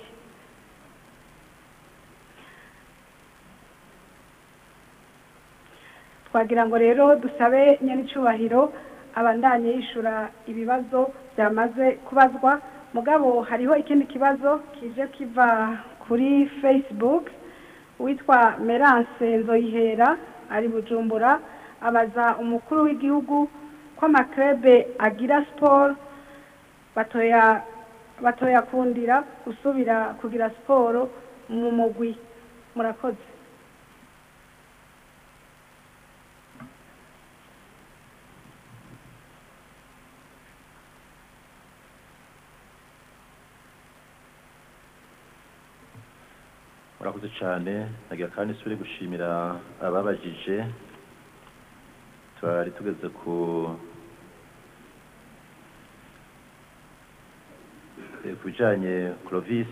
twagira ngo rero dusabe nyenicubahiro abandanye yishura ibibazo byamaze kubazwa mugabo hariho ikindi kibazo kije kiva kuri facebook witwa merance nzoyihera ari bujumbura abaza umukuru w'igihugu ko amakrebe agira siporo batoya batoya kundira gusubira kugira siporo mu mugwi murakoze murakoze cyane nagira kandi isubire gushimira ababajije twari tugeze ku eh, ku bijanye Clovis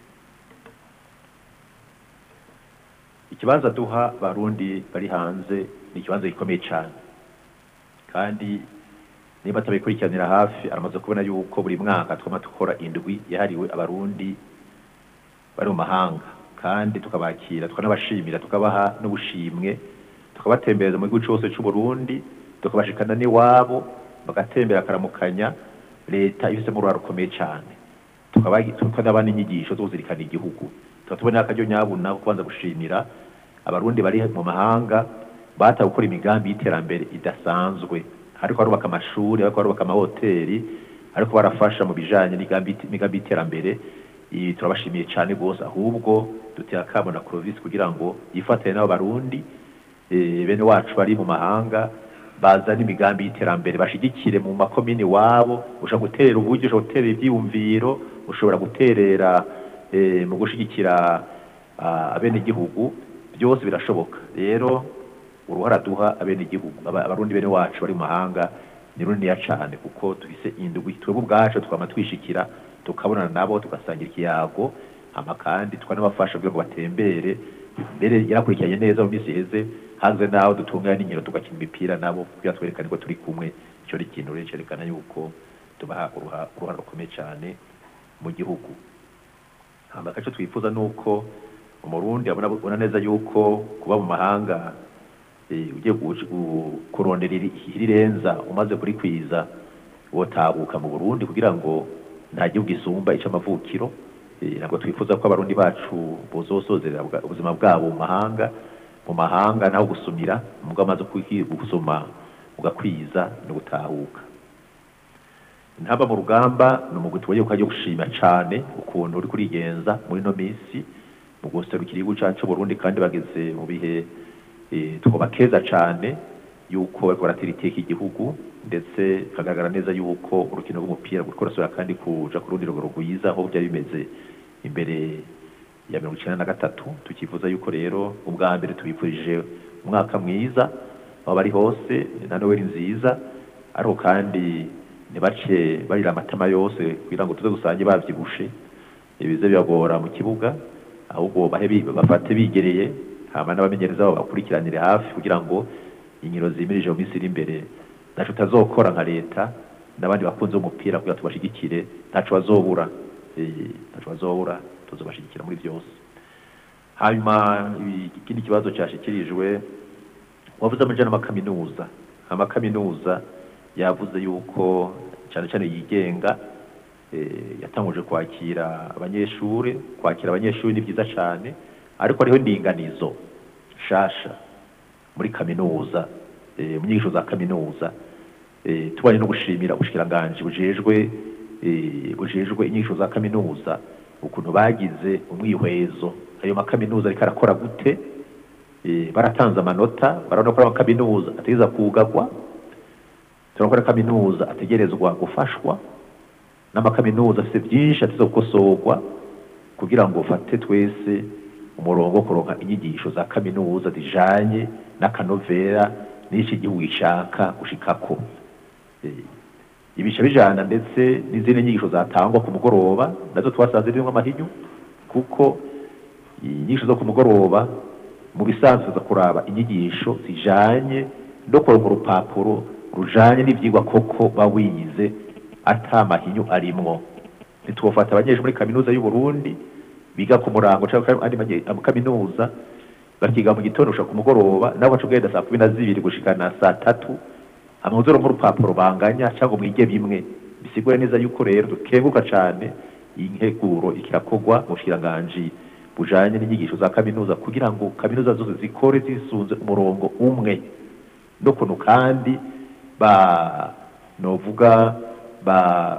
ikibanza duha barundi bari hanze ni ikibanza gikomeye cyane kandi niba atabikurikiranira hafi aramaze kubona yuko buri mwaka twama dukora indwi yahariwe abarundi bari mu mahanga kandi tukabakira tukanabashimira tukabaha n'ubushimwe tukabatembereza mu gihugu cyose cy'u Burundi tukabashikana n'iwabo bagatembera akaramukanya leta ifisemo uruhare rukomeye cyane tukabagi- tukanabaha n'inyigisho zo kuzirikana igihugu tukaba tubona akaryo nyabuna ko kubanza gushimira abarundi bari mu mahanga batawe gukora imigambi y'iterambere idasanzwe ariko barubaka amashuri ariko barubaka amahoteli ariko barafasha mu bijanye n'imigambi imigambi y'iterambere iyi turabashimiye cyane rwose ahubwo dutera akamo na Clovis kugira ngo yifatanye n'abo barundi eh, bene wacu bari mu mahanga bazana imigambi y'iterambere bashigikire mu makomini wabo ushobora guterera uburyo ushobora guterera ibyiyumviro ushobora guterera eh, mu gushigikira ah, abenegihugu byose birashoboka rero uruhara duha abenegihugu aba- abarundi bene wacu bari mu mahanga ni runiniya cyane kuko tufise indwi twebwe ubwacu twama twishikira tukabonana nabo tugasangira ikiyago hama kandi tukanabafasha kugira ngo batembere mbere yarakurikiranye neza mu minsi iheze hanze naho dutunganya n'inkino tugakina imipira nabo kugira twerekane ko turi kumwe icyo ni ikintu rero cyerekana yuko tubaha uruha- uruhare rukomeye cyane mu gihugu hama akaco twifuza nuko umurundi abona abona neza yuko kuba mu mahanga eh, ugiye gu- gu- kurondera iri- irirenza umaze kurikwiza wotahuka mu Burundi kugira ngo nta gihugu isumba ic'amavukiro Eh, ntabwo twifuza ko abarundi bacu bozosozera bwa- ubuzima bwabo mu mahanga mu mahanga naho gusumira mubwo amaze kwi- gusoma ugakwiza no gutahuka ntaba mu rugamba ni umugwi tubonye ko agiye gushima cane ukuntu uri kurigenza muri no minsi mu guserukira igihugu cacu Burundi kandi bageze mu bihe eh, twobakeza cane yuko bariko baratera iteka igihugu ndetse bikagaragara neza yuko urukino rw'umupira ruriko rurasubira kandi kuja ku rundi rugero rwiza aho byari bimeze imbere ya mirongo icenda na gatatu tukifuza yuko rero ubwa mbere tubifurije umwaka mwiza aho bari hose na noweli nziza ariko kandi ntibace barira amatama yose kugira ngo tuze gusange bavyibushe bize bibagora mu kibuga ahubwo bahe bi- bafate bigereye hama n'abamenyereza babo bakurikiranire hafi kugira ngo inkino zimirije mu minsi iri imbere ntaco utazokora nka leta n'abandi bakunze umupira kugira tubashigikire ntaco bazobura Eh, ntaco bazobura tuzobashigikira muri byose hanyuma ibi- ikindi kibazo cyashikirijwe wavuze amajana amakaminuza amakaminuza yavuze yuko cyane cyane yigenga eh, yatanguje kwakira abanyeshuri kwakira abanyeshuri ni byiza cyane ariko hariho indinganizo nshasha muri kaminuza eh, mu nyigisho za kaminuza eh, tubanye no gushimira ubushikiranganji bujejwe eh, bujejwe inyigisho za kaminuza ukuntu bagize umwihwezo ayo makaminuza ariko arakora gute eh, baratanze amanota barabona ko ari amakaminuza ategereza kugagwa turabona ko ari kaminuza ategerezwa gufashwa n'amakaminuza afite byinshi ateza gukosorwa kugira ngo ufate twese umurongo wo kuronka inyigisho za kaminuza zijanye n'akanovera n'iki gihugu gishaka gushikako Eh, ibica bijana ndetse n'izindi nyigisho zatangwa ku mugoroba nazo twasanze zirimo amahinyu kuko inyigisho zo ku mugoroba mu bisanzwe za kuraba inyigisho zijanye no kuronka urupapuro rujanye n'ivyigwa koko bawiyize ata mahinyu arimwo ntitwofata abanyeshuri muri kaminuza y'u Burundi biga ku murango cyangwa andi manye- ama kaminuza bakiga mu gitondo gushika ku mugoroba nabo baca ugenda saa kumi na zibiri gushikana saa tatu amuzoro nk'urupapuro banganya cyangwa mwige bimwe bisigura neza yuko rero dukenguka cane iyi nteguro ikirakorwa mu bushikiranganji bujanye n'inyigisho za kaminuza kugira ngo kaminuza zose zikore zisunze umurongo umwe n'ukuntu kandi ba novuga ba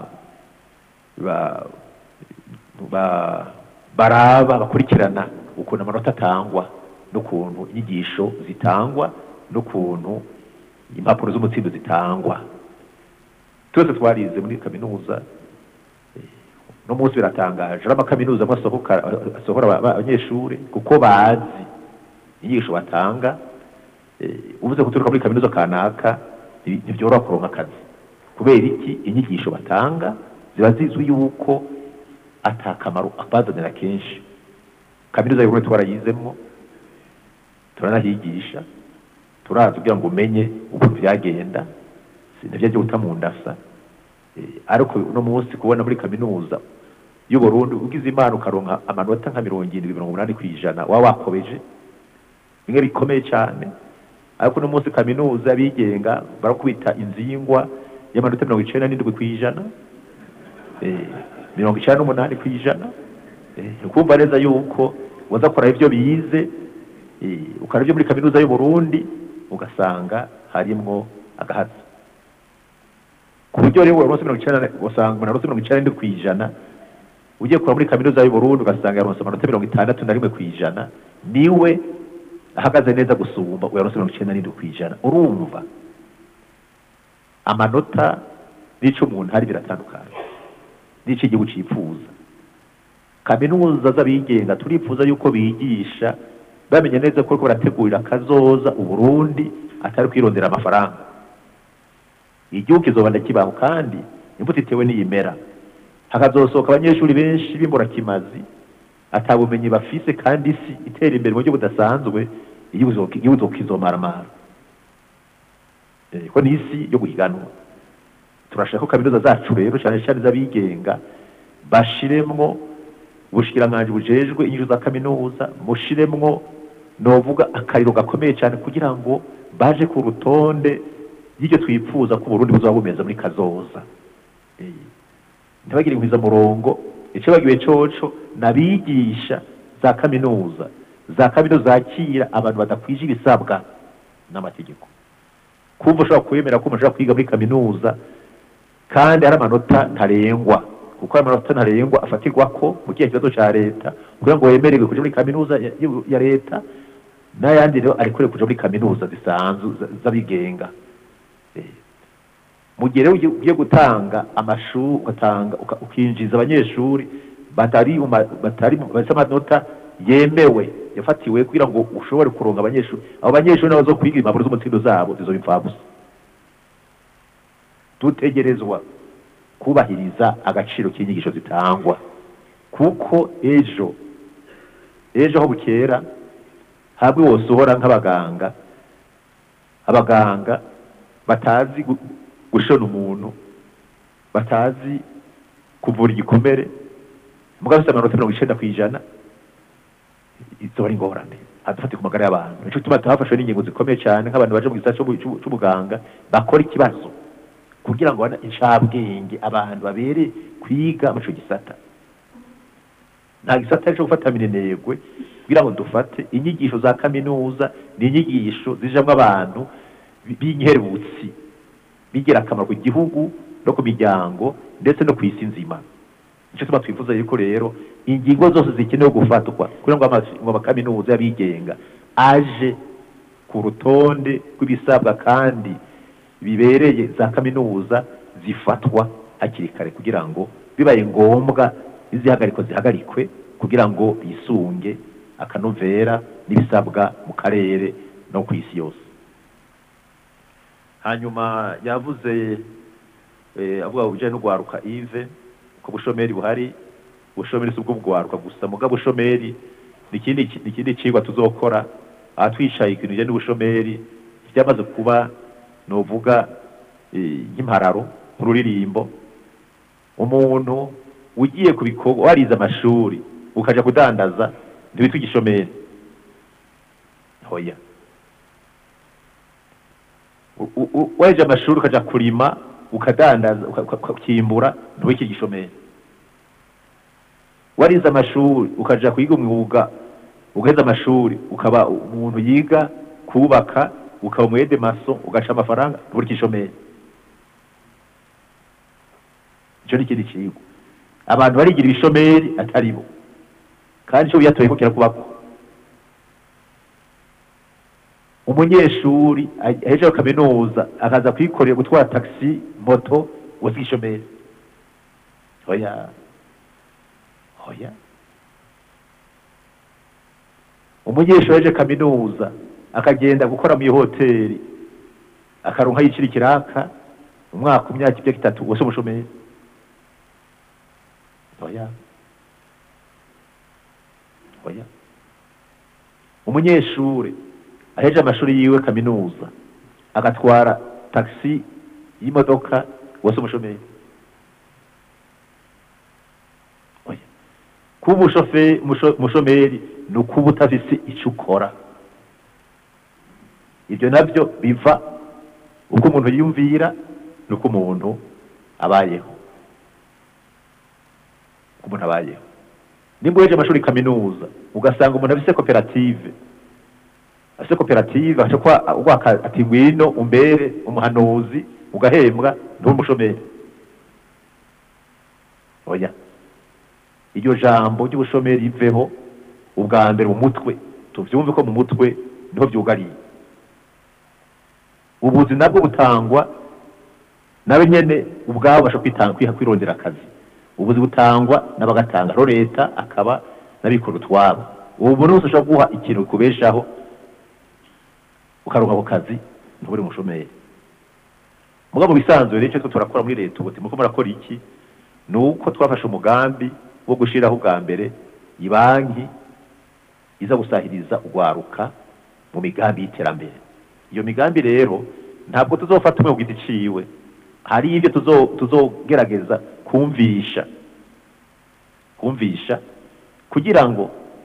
ba ba baraba bakurikirana ukuntu amanota atangwa n'ukuntu inyigisho zitangwa n'ukuntu impapuro z'umutsindo zitangwa twese twarize muri kaminuza eh, no munsi biratangaje ari amakaminuza amwe asohoka asohora aba- aba- abanyeshuri kuko bazi inyigisho batanga eh, uvuze guturuka muri kaminuza kanaka nti- ntibyoroha kuronka akazi kubera iki inyigisho batanga ziba zizwi yuko atakamaro abazanira kenshi kaminuza y'uburundi twarayizemo turanahigisha turazi kugira ngo umenye ukuntu byagenda sinabyo byo guta mu ndasa Eh, ariko uno munsi kubona muri kaminuza y'uburundi ugize imana ukaronka amanota nka mirongo irindwi mirongo umunani ku ijana waba wakobeje bimwe bikomeye cyane ariko uno munsi kaminuza bigenga barakubita inzingwa y'amanota mirongo icenda n'indwi ku ijana eh, mirongo icenda n'umunani ku ijana eh, ukumva neza yuko waza kora ibyo bize eh, ukora ibyo muri kaminuza y'u Burundi ugasanga harimwo agahatsi ku buryo rero waronse mirongo icenda usanga umuntu aronse mirongo icenda n'indwi ku ijana ugiye kura muri kaminuza y'u Burundi ugasanga yaronse amanota mirongo itandatu na rimwe ku ijana niwe ahagaze neza gusumba uyaronse mirongo icenda n'indwi ku ijana urumva amanota n'ico umuntu hari biratandukanye n'ico igihugu cipfuza kaminuza z'abigenga turifuza yuko bigisha bamenye neza ko bariko barategurira akazoza uburundi atari kwirondera amafaranga igihugu kizobanda kibaho kandi imbuto itewe n'iyimera hakazosohoka abanyeshuri benshi b'imburakimazi atabumenyi bafise kandi isi itera imbere mu buryo budasanzwe igihugu kizo- igihugu kizomaramara Eh, ko ni isi yo guhiganwa turashaka ko kaminuza zacu rero cyane cyane z'abigenga bashiremwo ubushikiranganji bujejwe inyigisho za kaminuza mushiremwo novuga akariro gakomeye cyane kugira ngo baje ku rutonde y'ibyo twifuza ko Burundi buzaba bumeze muri kazoza Eh, ntibagire murongo icyo bagiwe coco nabigisha za kaminuza za kaminuza zakira abantu badakwije ibisabwa n'amategeko kumva ushobora kwemera ko umuntu ashobora kwiga muri kaminuza kandi hari amanota ntarengwa kuko ayo manota ntarengwa afatirwa ko mu kihe kibazo cya leta kugira ngo wemererwe kuja muri kaminuza ya- ya- ya leta n'ayandi rero arekure kuja muri kaminuza zisanzwe za- z'abigenga Eh, mu gihe rero ugiye- ugiye gutanga amashuri ugatanga uka- ukinjiza abanyeshuri batari mu ma- batari mu- bafise amanota yemewe yafatiwe kugira ngo ushobore kuronga abanyeshuri abo banyeshuri nabo zo kwiga impapuro z'umutsindo zabo zizoba impfabusa dutegerezwa kubahiriza agaciro k'inyigisho zitangwa kuko ejo ejo aho bukera hamwe wosohora nk'abaganga abaganga batazi gu- gushona umuntu batazi kuvura igikomere mugabo bafite amanota mirongo icenda ku ijana izo ari ingorane hadufate ku magara y'abantu nico gituma tuhafashwe n'ingingo zikomeye cyane nk'abantu baje mu gisata c'ubu- c'ubu- c'ubuganga bakora ikibazo kugira ngo bana incabwenge abantu babere kwiga muri ico gisata nta gisata cyo gufata minenegwe kugira ngo dufate inyigisho za kaminuza ni inyigisho zijamwo abantu bi- b'inkerutsi bigira akamaro ku gihugu no ku miryango ndetse no ku isi nzima nicyo tuba twifuza yuko rero ingingo zose zikenewe gufatwa kugira ngo ama- ngo amakaminuza y'abigenga aje ku rutonde rw'ibisabwa kandi bibereye za kaminuza zifatwa hakiri kare kugira ngo bibaye ngombwa izihagarikwa zihagarikwe kugira ngo bisunge akanovera n'ibisabwa mu karere no ku isi yose hanyuma yavuze eh, avuga ku bijyanye no gwaruka ive ko bushomeri buhari ubushomeri si ubwo bugwaruka gusa muga bushomeri ni ikindi ki- ni ikindi cigwa tuzokora aha twicaye ikintu bijyanye n'ubushomeri byamaze kuba novuga eh, nk'impararo nk'ururirimbo umuntu ugiye ku bikorwa warize amashuri ukaja kudandaza ntiwitwa igishomeri hoya U- u- u- waje amashuri ukaja kurima ukadandaza uka- uka- ukimbura ntiwitwa igishomeri warize amashuri ukaja kwiga umwuga ugaheza amashuri ukaba umuntu yiga kubaka ukaba umwede maso ugaca amafaranga ntubura igishomeri icyo ni ikindi kigo abantu barigira ibishomeri atari bo kandi icyo biyatoye ko kirakubako umunyeshuri ahejeje kaminuza akaza kwikorera gutwara taxi moto uzi igishomeri oya oya umunyeshuri ahejeje kaminuza akagenda gukora mu hoteli akaronka yicira ikiraka umwaka umyaka ibyo itatu wose umushomeri oya oya umunyeshuri aheje amashuri yiwe kaminuza agatwara taxi y'imodoka wose umushomeri oya kuba umushofe- umusho- umushomeri ni ukuba utafise icyo ukora ibyo nabyo biva uko umuntu yiyumvira n'uko umuntu abayeho uko umuntu abayeho nimba uheje amashuri kaminuza ugasanga umuntu afise koperative afise koperative aca kwa ugwaka ati ngwino umbere umuhanuzi ugahembwa nturi umushomeri oya iryo jambo ry'ubushomeri riveho ubwa mbere mu mutwe tuvyumve ko mu mutwe niho vyugariye ubuzi nabwo butangwa nawe nyene ubwabo basha kwitanga kwiha kwirondera akazi ubuzi butangwa n'abagatanga rero leta akaba n'abikora utwabo ubu buri wese ushobora guha ikintu kubeshaho ukaronka ako kazi ntubure umushomeri muga mu bisanzwe rero icyo twe turakora muri leta ubu muko murakora iki ni uko twafashe umugambi wo gushiraho ubwa mbere ibanki iza gusahiriza urwaruka mu migambi y'iterambere iyo migambi rero ntabwo tuzofata umwe ku giti ciwe hari ibyo tuzo- tuzogerageza kumvisha kumvisha kugira ngo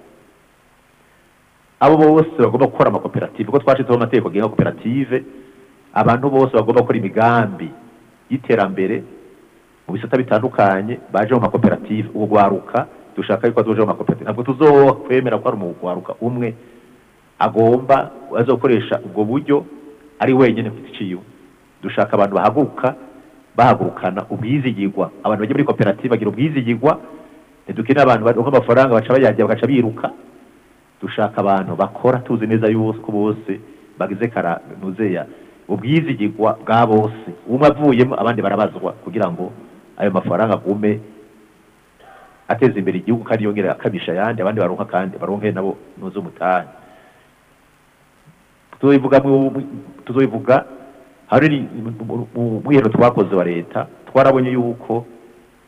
abo bose bagomba gukora amakoperative kuko twashizeho amategeko agenga koperative abantu bose bagomba gukora imigambi y'iterambere mu bisata bitandukanye baje mu makoperative ubwo gwaruka dushaka yuko azoje mu makoperative ntabwo tuzokwemera ko hari umugwaruka umwe agomba azokoresha ubwo buryo ari wenyine ku giti ciwe dushaka abantu bahaguruka bahagurukana ubwizigirwa abantu bajya muri koperative bagira ubwizigirwa ntidukeneye abantu baronka amafaranga baca bayarya bagaca biruka dushaka abantu bakora tuzi neza yuko bose bagize karanuzeya ubwizigirwa bwa bose umwe avuyemo abandi barabazwa kugira ngo ayo mafaranga agume ateza imbere igihugu kandi yongere akabisha ayandi abandi baronka kandi baronke nabo nuze umutahe tuzobivuga mu- mu- tuzobivuga hari mu mwiherero twakoze wa leta twarabonye yuko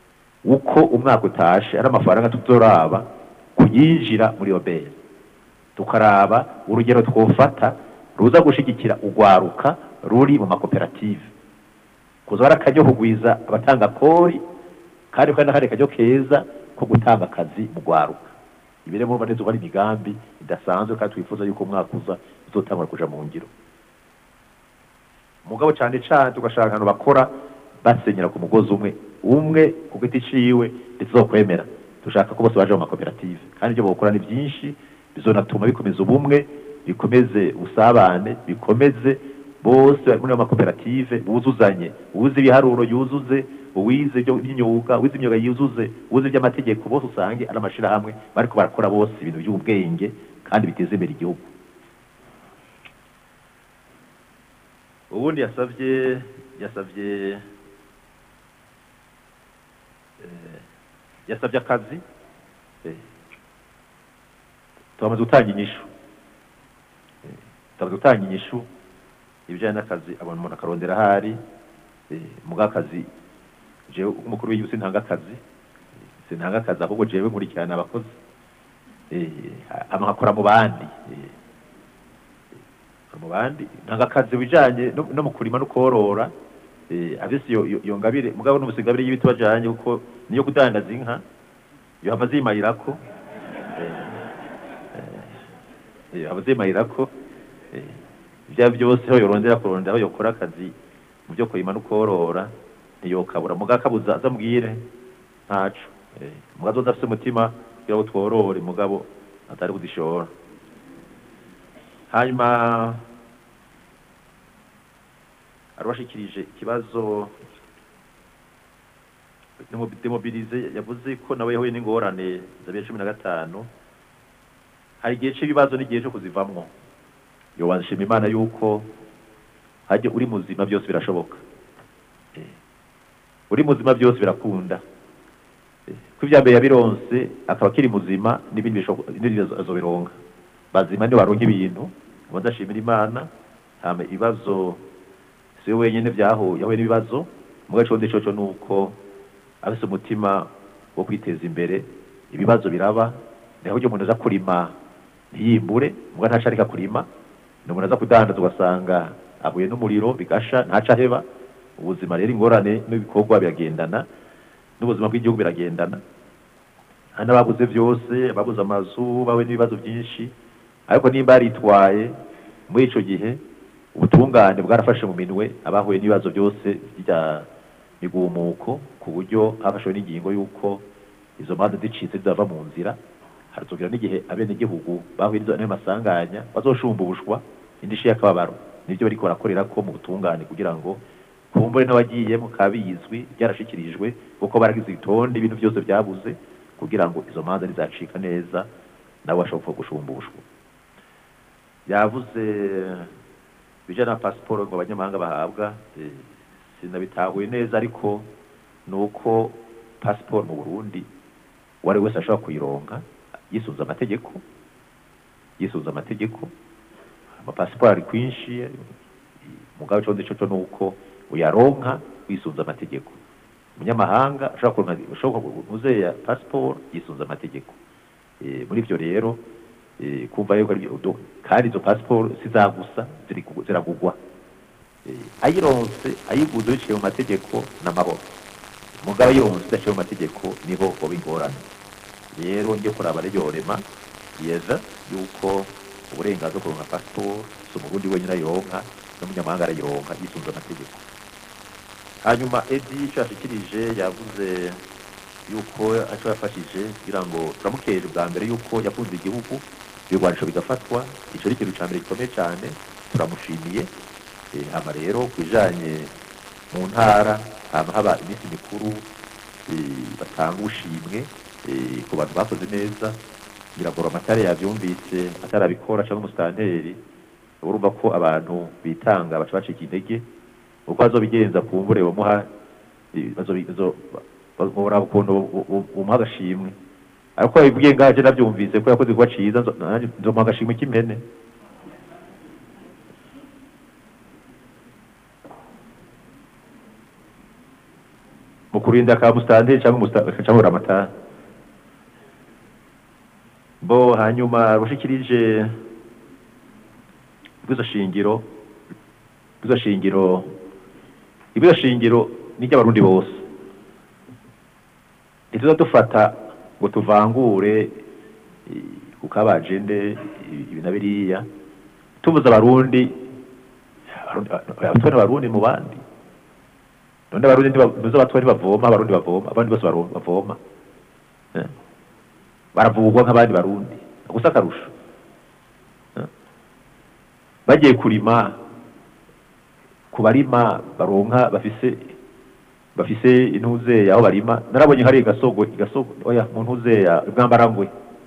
uko umwaka utashe ari amafaranga tuzoraba kuyinjira muri oberi tukaraba urugero twofata ruza gushigikira urwaruka ruri mu makoperative kuza barakaryo kugwiza abatanga kori kandi kandi n'akandi karyo keza ko gutanga akazi mu rwaruka ibire murumva neza uba ari imigambi idasanzwe kandi twifuza yuko umwaka uza izotangura kuja mu ngiro mugabo cane cane tugashaka ahantu bakora basenyera ku mugozi umwe umwe ku giti ciwe rizokwemera dushaka ko bose baje mu makoperative kandi ibyo bokora ni byinshi bizonatuma bikomeza ubumwe bikomeze ubusabane bikomeze bose bari muri ayo makoperative buzuzanye uwize ibiharuro yuzuze uwize ibyo by'imyuga uwize imyuga yuzuze uwize iby'amategeko bose usange ari amashirahamwe bariko barakora bose ibintu by'ubwenge kandi biteza imbere igihugu ubundi yasavye yasavye eh, yasavye akazi eh, turamaze gutanga inyishu Eh, turamaze gutanga inyishu ibijyanye n'akazi abantu umuntu akarondera ahari eh, muga akazi jewe umukuru w'igihugu sintanga akazi eh, sintanga akazi ahubwo jewe nkurikirana abakozi eh, hama nkakora mu bandi eh, nkakora mu bandi ntanga akazi bijanye no, no mu kurima no korora eh, abisi yo, yo, yo ngabire mugabo n'ubusigabire y'ibiti bajanye kuko niyo kudandaza inka yo hava zimayirako eh, hava zimayirako eh, ibya byose aho yorondera kurondera aho yokora akazi mu byo kurima no korora ntiyokabura muga akabuza azambwire ntaco eh, muga azoza afise umutima kugira ngo tworore mugabo atari kuzishora hanyuma arabashikirije ikibazo demobilize yavuze ko nawe yahuye n'ingorane za bibiri cumi na gatanu hari igihe cy'ibibazo n'igihe cyo kuzivamwo yobanshima imana yuko hajya uri muzima byose birashoboka Eh, uri muzima byose birakunda Eh, ko ibya mbere yabironse akaba akiri muzima n'ibindi bishoboka- n'ibindi azobironka bazima ni baronka ibintu ngo ndashimira imana hama ibibazo si we wenyine byahuye yahuye n'ibibazo muga condi coco ni uko afise umutima wo kwiteza imbere ibibazo biraba niho ujya umuntu aza kurima ntiyimbure muga ntaco areka kurima ni umuntu aza kudandaza ugasanga ahuye n'umuriro bigasha ntaco aheba ubuzima rero ingorane n'ibikorwa biragendana n'ubuzima bw'igihugu biragendana hari n'ababuze byose ababuze amazu bahuye n'ibibazo byinshi ariko nimba yaritwaye muri ico gihe ubutungane bwarafashe mu minwe abahuye n'ibibazo byose bya migumuko ku buryo hafashwe n'ingingo y'uko izo manza zicitse zizava mu nzira harazogera n'igihe abenegihugu bahuye n'izo- n'ayo masanganya bazoshumbushwa indishi y'akababaro nibyo bariko barakorera ko mu butungane kugira ngo kumbure n'abagiyemo kabizwi byarashikirijwe kuko baragize itonde ibintu byose byabuze kugira ngo izo manza nizacika neza nabo bashobora gushumbushwa yavuze bijana na pasiporo ngo abanyamahanga bahabwa eh, sinabitahuye neza ariko ni uko pasiporo mu burundi uwo ari we wese ashobora kuyironka yisunze amategeko yisunze amategeko amapasiporo ari kwinshi mugabe condi coco ni uko uyaronka wisunze amategeko umunyamahanga ashobora kuronka ashobora kunuze ya pasiporo yisunze amategeko Eh, muri ivyo rero eh, kumva yuko ari byo- do- kandi izo pasiporo sizagusa ziri kugu- ziragugwa Eh, ayironse ayiguze biciye mu mategeko n'amahoro mugabo ayironse idaciye mu mategeko niho hoba ingorane rero njye kuraba ryorema yeza yuko uburenganzira bwo kuronka pasiporo si umurundi wenyine ayironka n'umunyamahanga arayironka yisunze amategeko hanyuma edi icyo yashikirije yavuze yuko aco yafashije kugira ngo turamukeje bwa mbere yuko yakunze igihugu ibigwanisho bigafatwa ico ari ikintu ca mbere gikomeye cane turamushimiye Eh, hama rero ku bijanye mu ntara hama haba iminsi mikuru eh, batanga ubushimwe eh, ku bantu bakoze neza biragora amatara yavyumvise atarabikora cyangwa umusitanteri urumva ko abantu bitanga baca bacika intege uko azobigenza kumbure bamuha eh, bazobi- bazo- muraba ukuntu umuha agashimwe ariko babibwiye ngaje navyumvise ko yakoze kuba ciza nzo- nanjye nzomuha agashimwe k'impene mu kurinda ka musitanteri cyangwa umusta- cyangwa uramatari bo hanyuma rushikirije ibwizo shingiro ibwizo shingiro ibwizo shingiro ni ry'abarundi bose ntituza dufata ngo tuvangure eh, ku kabajende ibi na biriya tuvuze abarundi abarundi abatware abarundi mu bandi none abarundi ntibavuze abatware ntibavoma abarundi bavoma abandi bose baro- bavoma Eh. baravugwa nk'abandi barundi gusa akarusho Eh. bagiye kurima ku barima baronka bafise bafise intuze aho barima narabonye hari igasogo igasogo oya mu ntuze ya bwambarangwe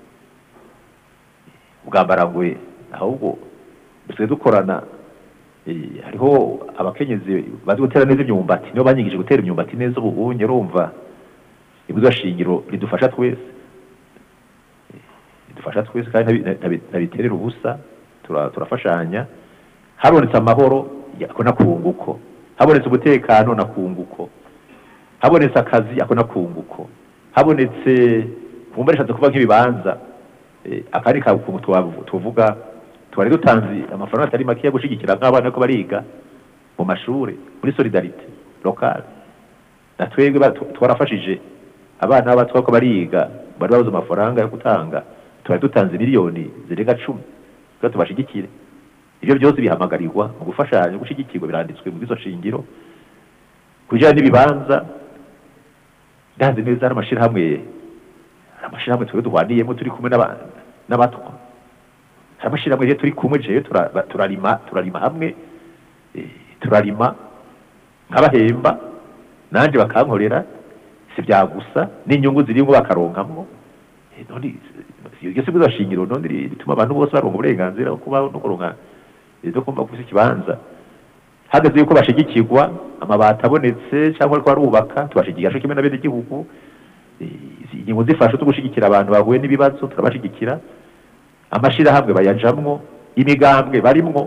bwambarangwe ahubwo dusigaye dukorana eh, hariho abakenyezi bazi gutera neza imyumbati nibo banyigije gutera imyumbati neza ubu unye urumva ibwirizwa shingiro ridufasha twese Eh, ridufasha twese kandi ntabi- ntabi- ntabiterera ubusa tura- turafashanya habonetse amahoro ako nakunguko habonetse umutekano nakunguko habonetse akazi ako nakunguko habonetse kumva rishatse kuba nk'ibibanza eh, akandi kakungu twavu- tuvuga twari dutanze amafaranga atari make yo gushigikira nk'abana ko bariga mu mashuri muri solidarite lokale na twebwe ba- tu- twarafashije abana b'abatwa ko bariga bari babuze amafaranga yo gutanga twari dutanze miliyoni zirenga cumi kugira tubashigikire ibyo byose bihamagarirwa mu gufashanya gushyigikirwa biranditswe mu bwizo shingiro ku bijyanye n'ibibanza ndazi neza hari amashyirahamwe hari amashyirahamwe twebwe duhwaniyemo turi kumwe n'aba- n'abatwa hari amashyirahamwe rero turi kumwe jewe tura- ba- turarima turarima hamwe eh, turarima nk'abahemba nanjye bakankorera si bya gusa n'inyungu zirimo bakaronkamwo Eh, none iryo si bwiza shingiro none ri- rituma abantu bose baronka uburenganzira bwo kubaho no kuronka eh, no kumva kufise ikibanza hageze yuko bashigikirwa amabati abonetse cyangwa ariko barubaka tubashigikira cyo kimwe na bene igihugu ingingo zifasha zo gushigikira abantu bahuye n'ibibazo turabashigikira amashirahamwe bayajamwo imigambwe barimwo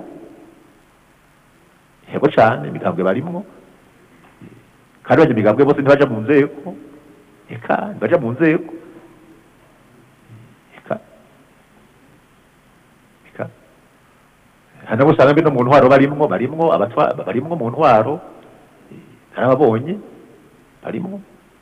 hego cane imigambwe barimwo kandi bajya imigambwe bose ntibaja mu nzego eka ntibaja mu nzego eka eka hano usanga mbe no mu ntwaro barimwo barimwo abatwa barimwo mu ntwaro narababonye barimwo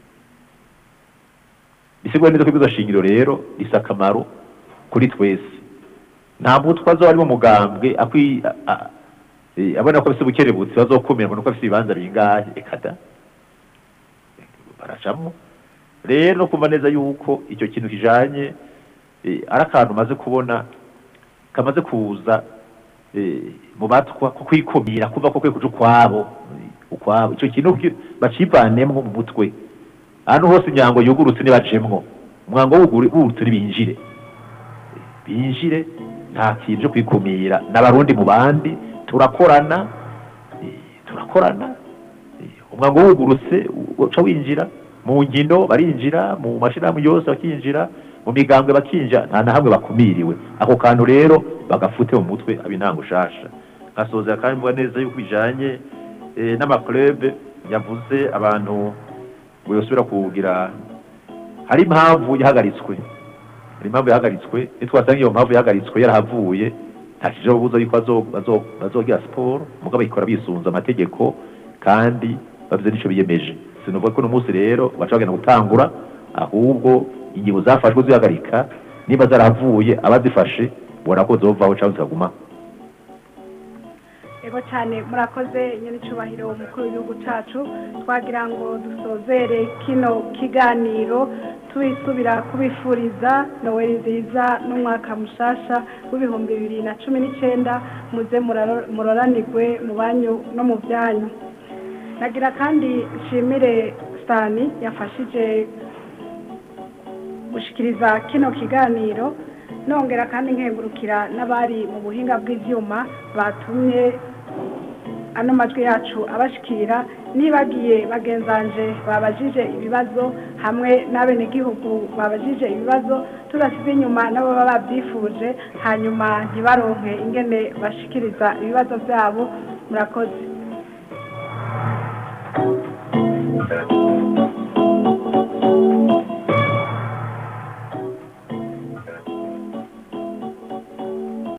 bisigura neza ko ibizo shingiro rero risa akamaro kuri twese nta mutwe azoba ari mu mugambwe akwi a- a- eh, abona ko afise ubukerebutsi bazokumira ngo nuko afise ibibanza bingahe ekada baracamwo rero no kumva neza yuko icyo kintu kijanye eh, ari akantu maze kubona kamaze kuza eh, mu batwa ko kwikumira kuva ko kwe kuja ukwabo eh, ukwabo icyo kintu ki- bacivanemwo mu mutwe ahantu hose imyango yugurutse ntibajemwo umwango wuguru- wugurutse ntibinjire binjire nta kintu cyo kwikumira n'abarundi mu bandi turakorana eh, turakorana eh, umwango wugurutse uca winjira mu nkino barinjira mu mashirahamwe yose bakinjira mu migambwe bakinjira nta na hamwe bakumiriwe ako kantu rero bagafute mu mutwe aba intango ushasha nkasoza kandi mvuga neza yuko bijanye eh, n'amaklube yavuze abantu ngo yosubira kugira hari impamvu yahagaritswe hari impamvu yahagaritswe nitwasanga iyo mpamvu yahagaritswe yarahavuye nta kijo buza yuko bazo- bazo- bazogira siporo mugabo bayikora bisunze amategeko kandi bavuze n'ico biyemeje sinuvuga ko uno munsi rero baca bagenda gutangura ahubwo ingingo zafashwe zihagarika niba zarahavuye abazifashe ubona ko zovaho cyangwa zikaguma Ego cyane murakoze nyine icubahiro umukuru w'igihugu cacu twagira ngo dusozere kino kiganiro tubisubira kubifuriza noweli nziza n'umwaka mushasha w'ibihumbi bibiri na cumi n'icenda muze muraro- muroranirwe mu banyu no mu byanyu nagira kandi nshimire sani yafashije gushikiriza kino kiganiro nongera kandi nkengurukira n'abari mu buhinga bw'ivyuma batumye ano majwi yacu abashikira nibagiye bagenzanje babajije ibibazo hamwe n'abenegihugu babajije ibibazo tudasize inyuma nabo baba babyifuje hanyuma ntibaronke ingene bashikiriza ibibazo byabo murakoze